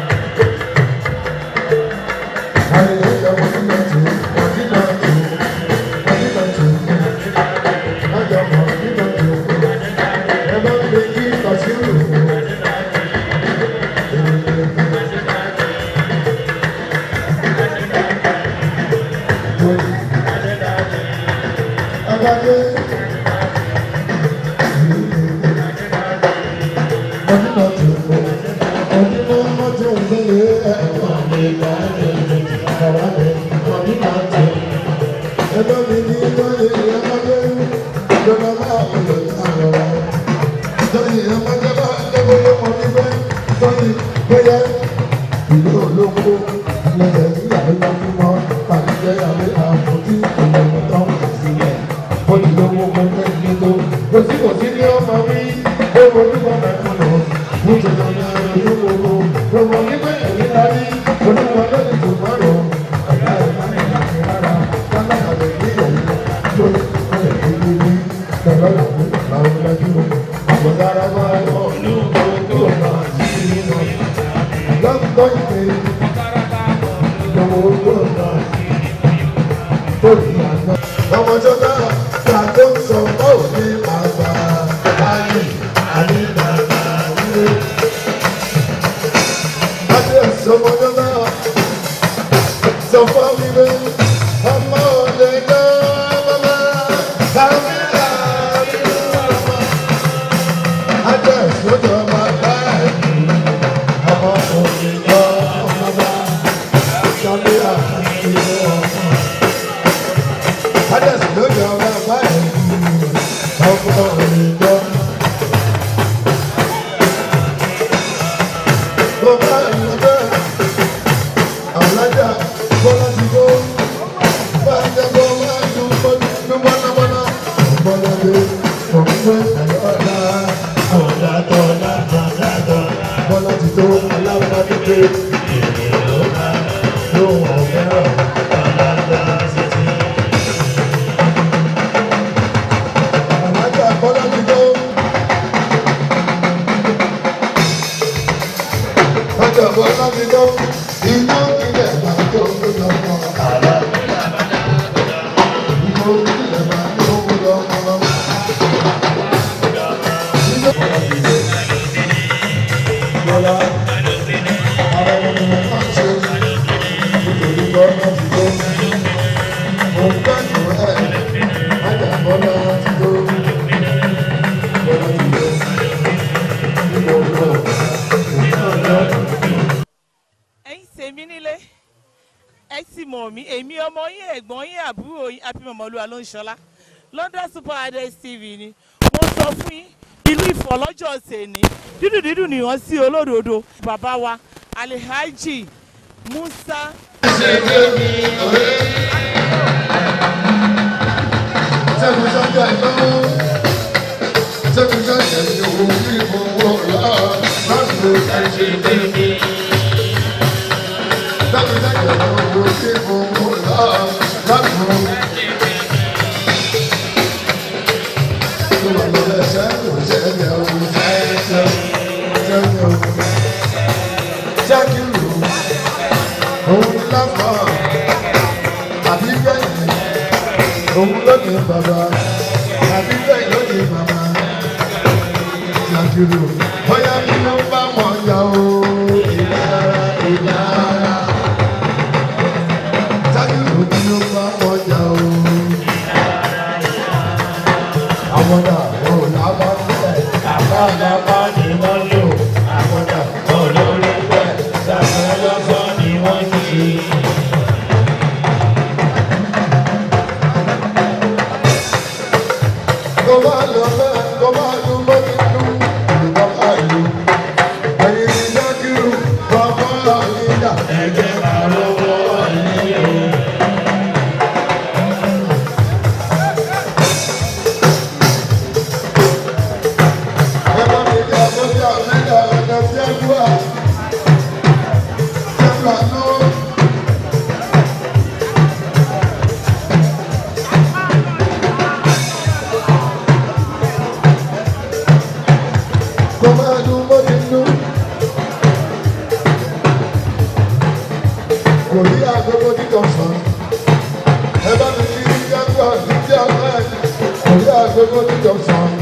Ẹgbẹ́ mi ní lóye ìyámọ́dé, ìjọba máa ń lò ní àrọ̀rọ̀. Lóye ìyámọ́dé bá lọ́wọ́ lọ́wọ́ níbẹ̀, lóye bóyá ìlú olóko, ilẹ̀ ìyàwó lọ́kùnmọ́, pàdé àwé àpótí ìlú tó ń sílẹ̀. Olùdókòwò gbẹgbẹ́ ìgbẹ́gbẹ́, kò sí kò sí ní ọmọ mi, ó mo ní bọ́ mẹ́kún lọ. Nítorí ọ̀nà ìlú gbogbo, gbogbo nígbẹ́ ẹ̀rí lárí, onímọ̀ lórí tó mọ̀ rọ̀. Ọ̀gá ẹ̀ máa ń yàgbé rárá, kálá àlẹ́ ní ìyẹ̀wò tó ẹ̀ kéde ní ìrọ̀lẹ́ àwọn àwọn ọ̀làjú. Àbọ̀dára máa ń lọ ìlú gbogbo náà sí nínú. Lọ́gbọ́ ìpè ìjọba owó náà tó di àná. Ọmọ tó bá ta tó ń sọ báwo ní àgbà ayé àní bàbá nílé. Adé ẹ̀sọ́ ọmọ tó bá sọ fún mi pé ọmọ òde náà bàbá kàmí àbí ọmọ. Adé ẹ̀sọ́ tó bá bá ẹ̀kú ọmọ òde náà bàbá kàmí àbí ọmọ. Adé ẹ̀sọ́ tó bá bá ẹ̀kú ọmọ òde náà. Bàbá ìlọ́dẹ alájà bọ́lá ti kó bàjẹ́ bọ́ máa ń dún bọ́dún bọ́lábọ́lá bọ́ládé ọ̀gbẹ́ àyọ̀dá ọ̀dà tọ́lá ọ̀dà tọ́lá bọ́lá ti tó alábàdúgbé lóhùn ọ̀fẹ́ràn ẹ̀gbọ́n yín àbúrò yín happy mọ̀mọ́lúwa ló ń ṣọlá London Super Adex TV ni mo sọ fún yín ìlú Ifọ̀ lọ́jọ́ ṣèní dídùn dídùn nìyàn sí olódodo bàbá wa Alhaji Musa Sẹ́kùn sọ́jà ìnáwó. Sẹ́kùn sọ́jà ìyòwò ní ìfowó ọ̀la. Láti lè ká ṣe dédé. Sẹ́kùn sọ́jà ìyòwò ní ìfowó ọ̀la. Láti lè ká ṣe dédé. Tó wà lọ́dẹ̀ sẹ́kùn sẹ́kùn ọ̀hún. Sẹ́kùn ọ̀hún. Sẹ́kùn ọ̀hún. Òun láfà. Àbí gbẹ̀yìn òun lóde bàbá àbí bẹ́ẹ̀ lóde màmá ṣàkìrò bóyá bí ló bá mọ̀ ya o ìlara ìlara ṣàkìrò bí ló bá mọ̀ ya o. àwọn náà wọn ò lábá bẹ́ẹ̀ Bàbá bàbá ni wọ́n lò, àwọn náà olórí bẹ́ẹ̀, sàmì ọlọ́gbọ́n ni wọ́n ṣe. kó bá lọ bẹ́ẹ̀ kó bá lu bóbi lu ìlú bá ìlú ẹ̀yin ní ṣàkìrò bàbá àyíjà. Ẹgbẹ́ máa lọ́wọ́ ní o. Johnson.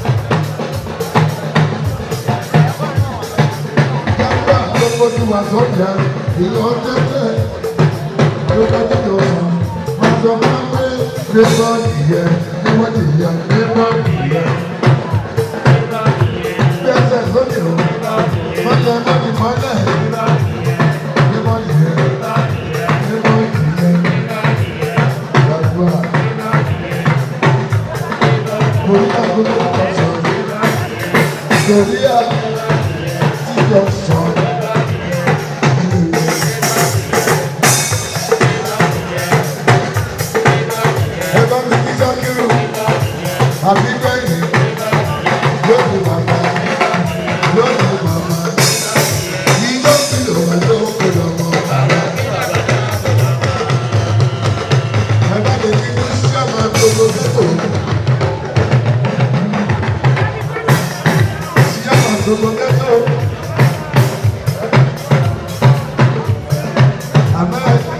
Yàrá àkókò tí wà sọ́jà ìlú ọ̀tẹ̀tẹ̀ ló bá tó jọ sàn. Wọ́n sọ fún mi pé pépà nìyẹn ní wọ́n ti yà pépà nìyẹn. Bí ẹsẹ̀ lónìí o, wọ́n lọ mọ́ ní mọ́lẹ̀. Pépà nìyẹn, pépà nìyẹn. Gbàdúrà. Mo ní àkókò tí wọ́n sàn. Torí àtijọ́ sàn. Ẹ̀bá mi kí Sákírù, àbí bẹ́ẹ̀ni, yóò di bàbá, yóò di bàbá. Yíyó kìlọ̀ wá ló kó lọ mọ́ bàbá. Ẹ̀bá mi kí ní sábà gbogbo gbogbo. Sábà gbogbo gbogbo. Àmọ́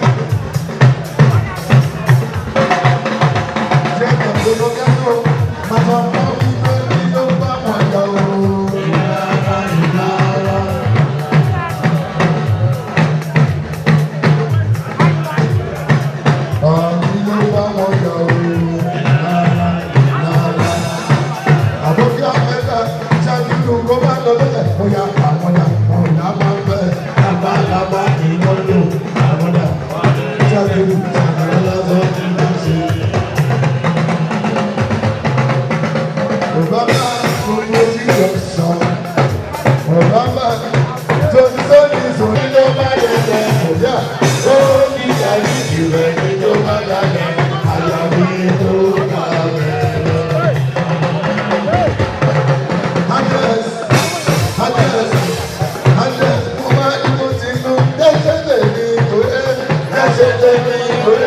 Bàbá ni wọ́n lò, àwọn náà Jáde-lù, lọ́wọ́ ní wọ́n ṣe. Obama gbogbo tí yọ sọ. Obama tó ti sọ́ni sọ́ni ló bá yẹ lẹ ọ̀yà. Ó ní ìyàrí ìrẹ̀ ní tó bá dalẹ̀. Àyàwó tó bá rẹ̀ lọ. Agnes, Agnes, Agnes, mo máa ní mo ti nu dẹ́sẹ̀ lè ní ìkórè. Dẹ́sẹ̀ lè ní ìkórè.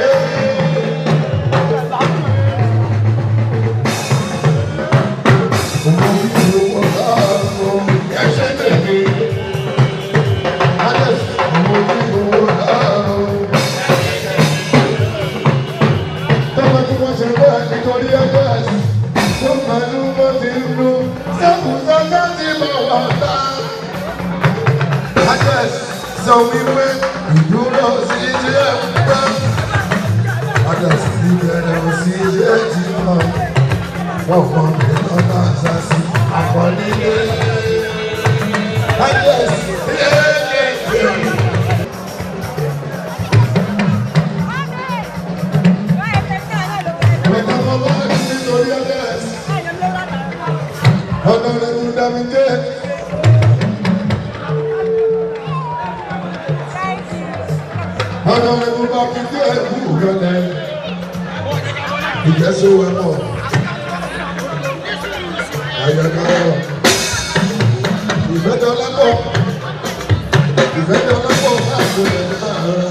Sọ wípé ìdúró sí ilé ẹ̀kọ́. Adàsí ìbẹ̀rẹ̀ sí ilé ẹ̀kọ́ wọ́n mọ ìlú náà sásì àkọlílé. Kábíyèsí yéèyé. Honorable Damide. Honorable Bakinde Bugale. Ìjẹ́sọ̀ wẹ̀pọ̀. Ayọ̀dọ̀. Ìfẹ́dọ̀lẹ́pọ̀. Ìfẹ́dọ̀lẹ́pọ̀ máa ń gbọ́dọ̀ máa rọra.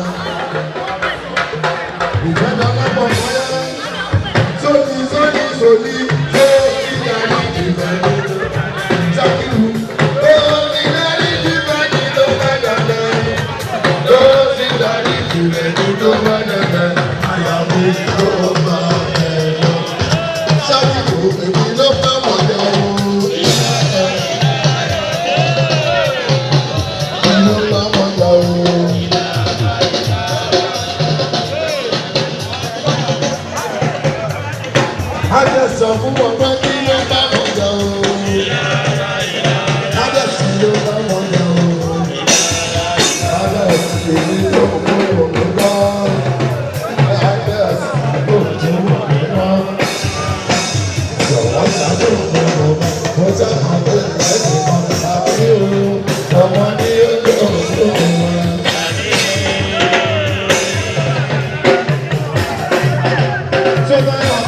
Ìfẹ́dọ̀lẹ́pọ̀ máa ń sóni sóni sóni tó ìyàrá ìfẹ́ sákìlù tó ìdarí ìfẹ́ ní tó bá dàda tó ìdarí ìfẹ́ ní tó bá dàda àyàwó tó bá ẹ̀ lọ. sákìlù èmi ló bá wọ̀ jẹ́ o. Èmi ló bá wọ̀ jẹ́ o. Adé sọ fún wọn pé kí ló bá wọn jà o. Adé sì ló bá wọn jà o. Adé sì èmi tó kó òun lọ. Adé sì ló tó òun lọ. Jọ̀wọ́ ṣàdó fún wọn. Mo sábà bẹ̀rẹ̀ lẹ́yìn kan sábẹ́ o. Ọmọ ní ojú òun wọn. Ṣé báyọ̀?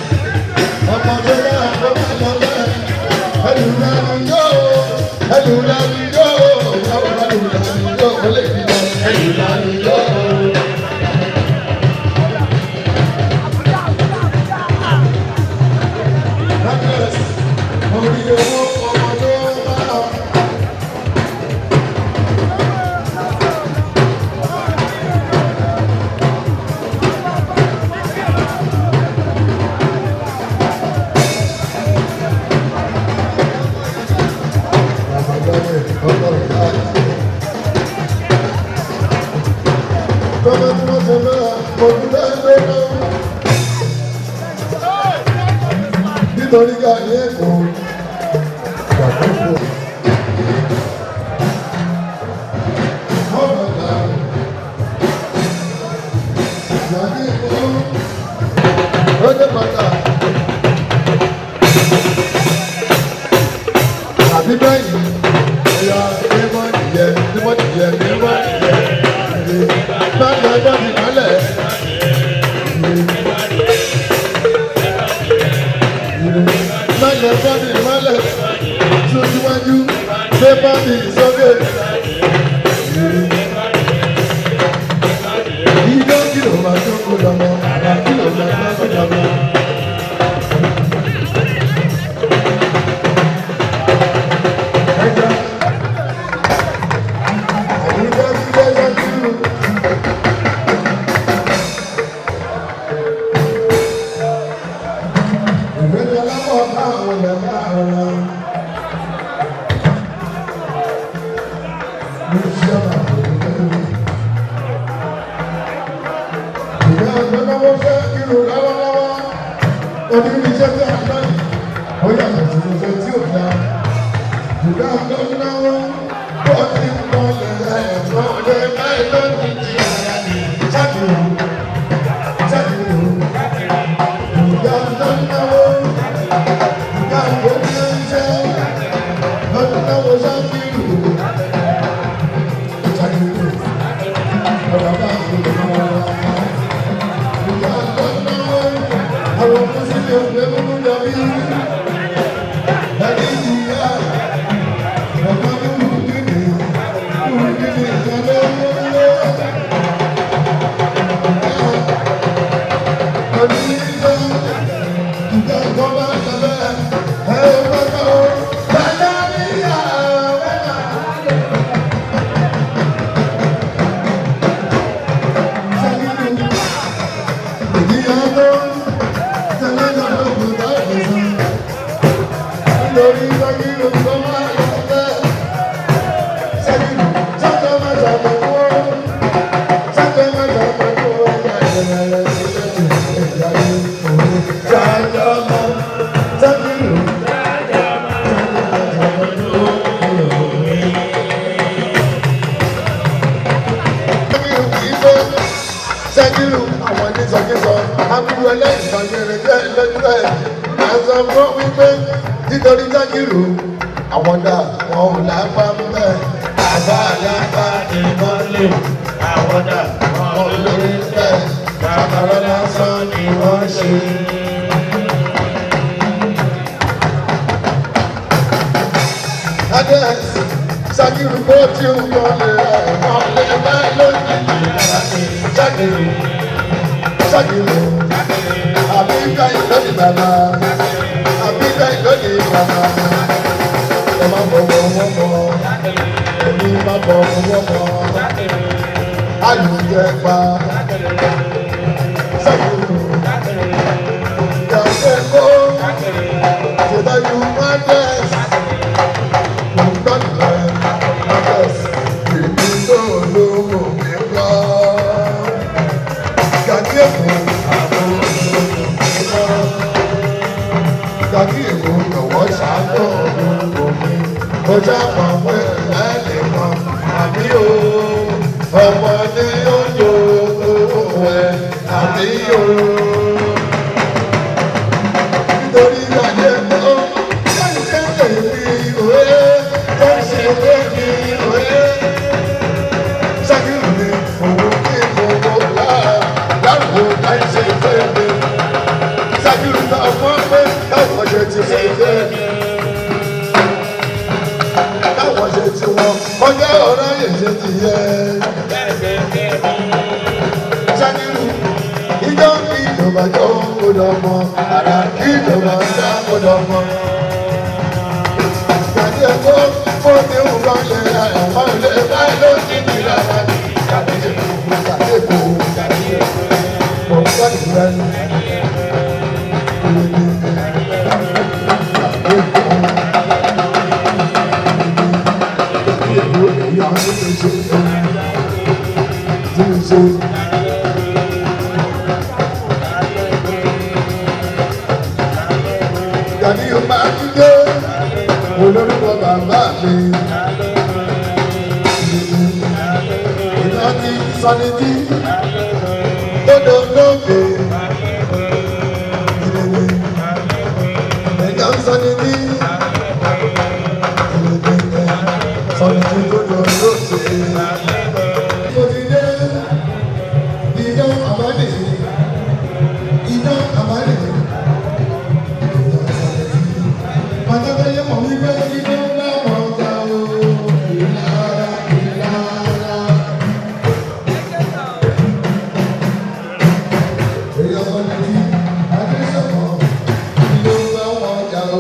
Nítorí ká ní ẹ̀kọ́ ìgbàgbọ́ ọ̀rọ̀lá ìgbàgbé ẹ̀kọ́ ọdẹ pátá àbí báyìí ẹ̀yà ẹ̀mọ́ ìyẹ ẹ̀mọ́ ìyẹ ẹ̀mọ́ ìyẹ bá lọ ẹgbẹ́ mi kálẹ̀. Mẹ́lẹ̀ bọ́dì mẹ́lẹ̀ sójúwájú gbé bọ́dì sókè. Ìjọ kìlọ̀ máa tó kó lọ́mọ, àbá kìlọ̀ máa tó kó lọ́mọ. Ẹja, àyíká ti dé yọjú. Ìgbẹ́jọ́ lápọ̀ káwọn ọ̀nà káàrọ̀. Ní ìṣẹ́bà ìgbà ìgbẹ́lọ́wọ́ fẹ́ kírun lọ́wọ́lọ́wọ́. Oníríṣẹ́ tí a lọ yìí, ó yàtọ̀ sí iṣẹ́ tí ò dá. Ìgbà ìgbẹ́lọ́wọ́ ó ti ń pọ̀ lẹ́yìn ẹ̀fọ́ ọdẹ láì lọ́dún tí ara ní ṣáàkiri. Ṣáàkiri. Ìgbà ìgbẹ́lọ́wọ́. Sẹ́kìrù àwọn oníṣọ́kísọ, akúrú ẹlẹ́yìn kan ṣe rẹ̀ jẹ́ lẹ́jọ́ ẹ̀. Àṣà fún wípé nítorí jákìrò àwọn dà wọn ò lápá mbẹ́ àbá lápá ni wọ́n lè àwọn dà wọn ò lórí mbẹ́ kàkàrà lásán ni wọ́n ṣe. Adé Ṣakiru bó tí ń wọlé wọlé bá lójijì Ṣakiru Ṣakiru àbíká ìlónì bàbá àbíká ìlónì bàbá ẹ má bọ̀wọ̀ wọ́n mọ́ èmi má bọ̀wọ̀ wọ́n mọ́ alùpùpù pa Ṣakiru yàtọ̀ kó ṣètàlù mọ́tẹ́sì. Ọjà pàpẹ́ lẹ́lẹ̀ kan, àbí o, ọmọdé yóò yọ owó ẹ̀, àbí o. Nítorí ìyáde tó, ṣé ìṣe èmi òwe, tó ń ṣe èmi òwe. Ṣákìrì ni òun kí gbogbo láà, láàbò láì ṣe ìfẹ́ mi. Ṣákìrì náà fún pé káwọn ṣe ti ṣe ìfẹ́ mi. Káwọn ṣe ti wọn, ọjọ́ ọ̀rọ̀ yẹn ṣe ti yẹ. Ṣákìrì ìjọ kí ìjọba jọ kó dọmọ, àrà kí ìjọba já kó dọmọ. Ìgbàdí ẹ̀kọ́ fún ti ń bá lè ra ẹ̀fọ́ ilé báyìí ló ti di rárá ní ìjàdí èkó ìjàdí èkó ìjàdí èkó. Mọ̀ ń gbàdúrà ní Gàdí yóò máa ń dé olórúkọ bàbá mi. Ìrántí sanití gbọ́dọ̀ lóògbé. Ẹ̀ka sanití. Sanití gbọ́dọ̀ lóògbé. Mo ti dé ìdán àmàlè. Ìdán àmàlè. Pátákáyé mọ̀ wípé ìdán bá wọn jà o. Ìlara ìlara. Èyí ọmọ ní Adéṣọ̀mọ́ ìdán bá wọn jà o.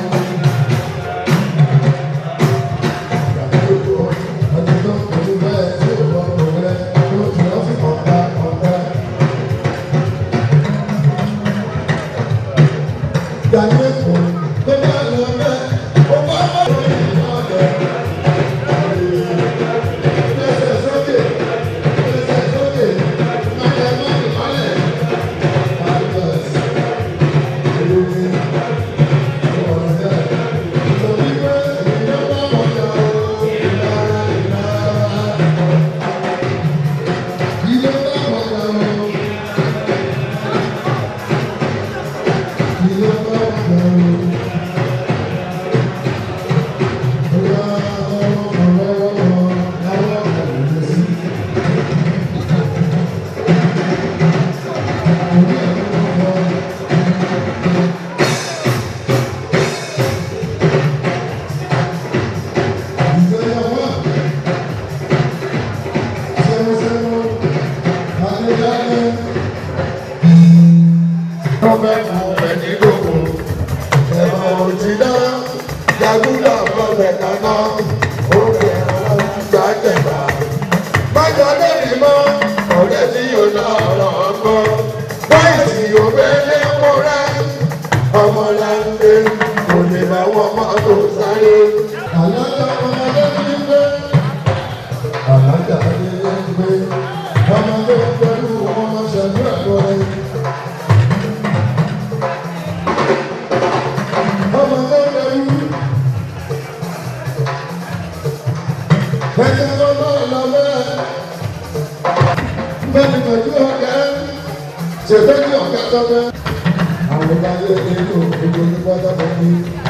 Ọbẹ̀ kù ẹni lóko, ẹ̀rọ òjìdá, jagúdà fọbẹ̀ kaná, oúnjẹ ọlọ́gbà jẹ̀bà. Bájọ́ lẹ́yìn mọ́, ọ̀rẹ́ tí yóò lọ ọ̀rọ̀ ọgbọ́n, báyìí tí yóò bẹ́lẹ̀ múra, ọmọláńgbé, kò lè bá wọn mọ́tò sáré. Àlọ́jọ́ ọmọdé ní gbé, àlájà ní gbé, ọmọdé pẹ̀lú ọmọ ṣẹ̀dú ẹ̀kọ́ rẹ̀. ọmọ tó lẹ́rú. Ẹ̀jẹ̀ ló lọ lọ bẹ́ẹ̀. Bẹ́ẹ̀ni pẹ̀lú ọ̀gá ṣe fẹ́ ní ọ̀gá tó bẹ́ẹ̀. Àwọn ọba yẹ kí ló gbogbo ní pátákó ní.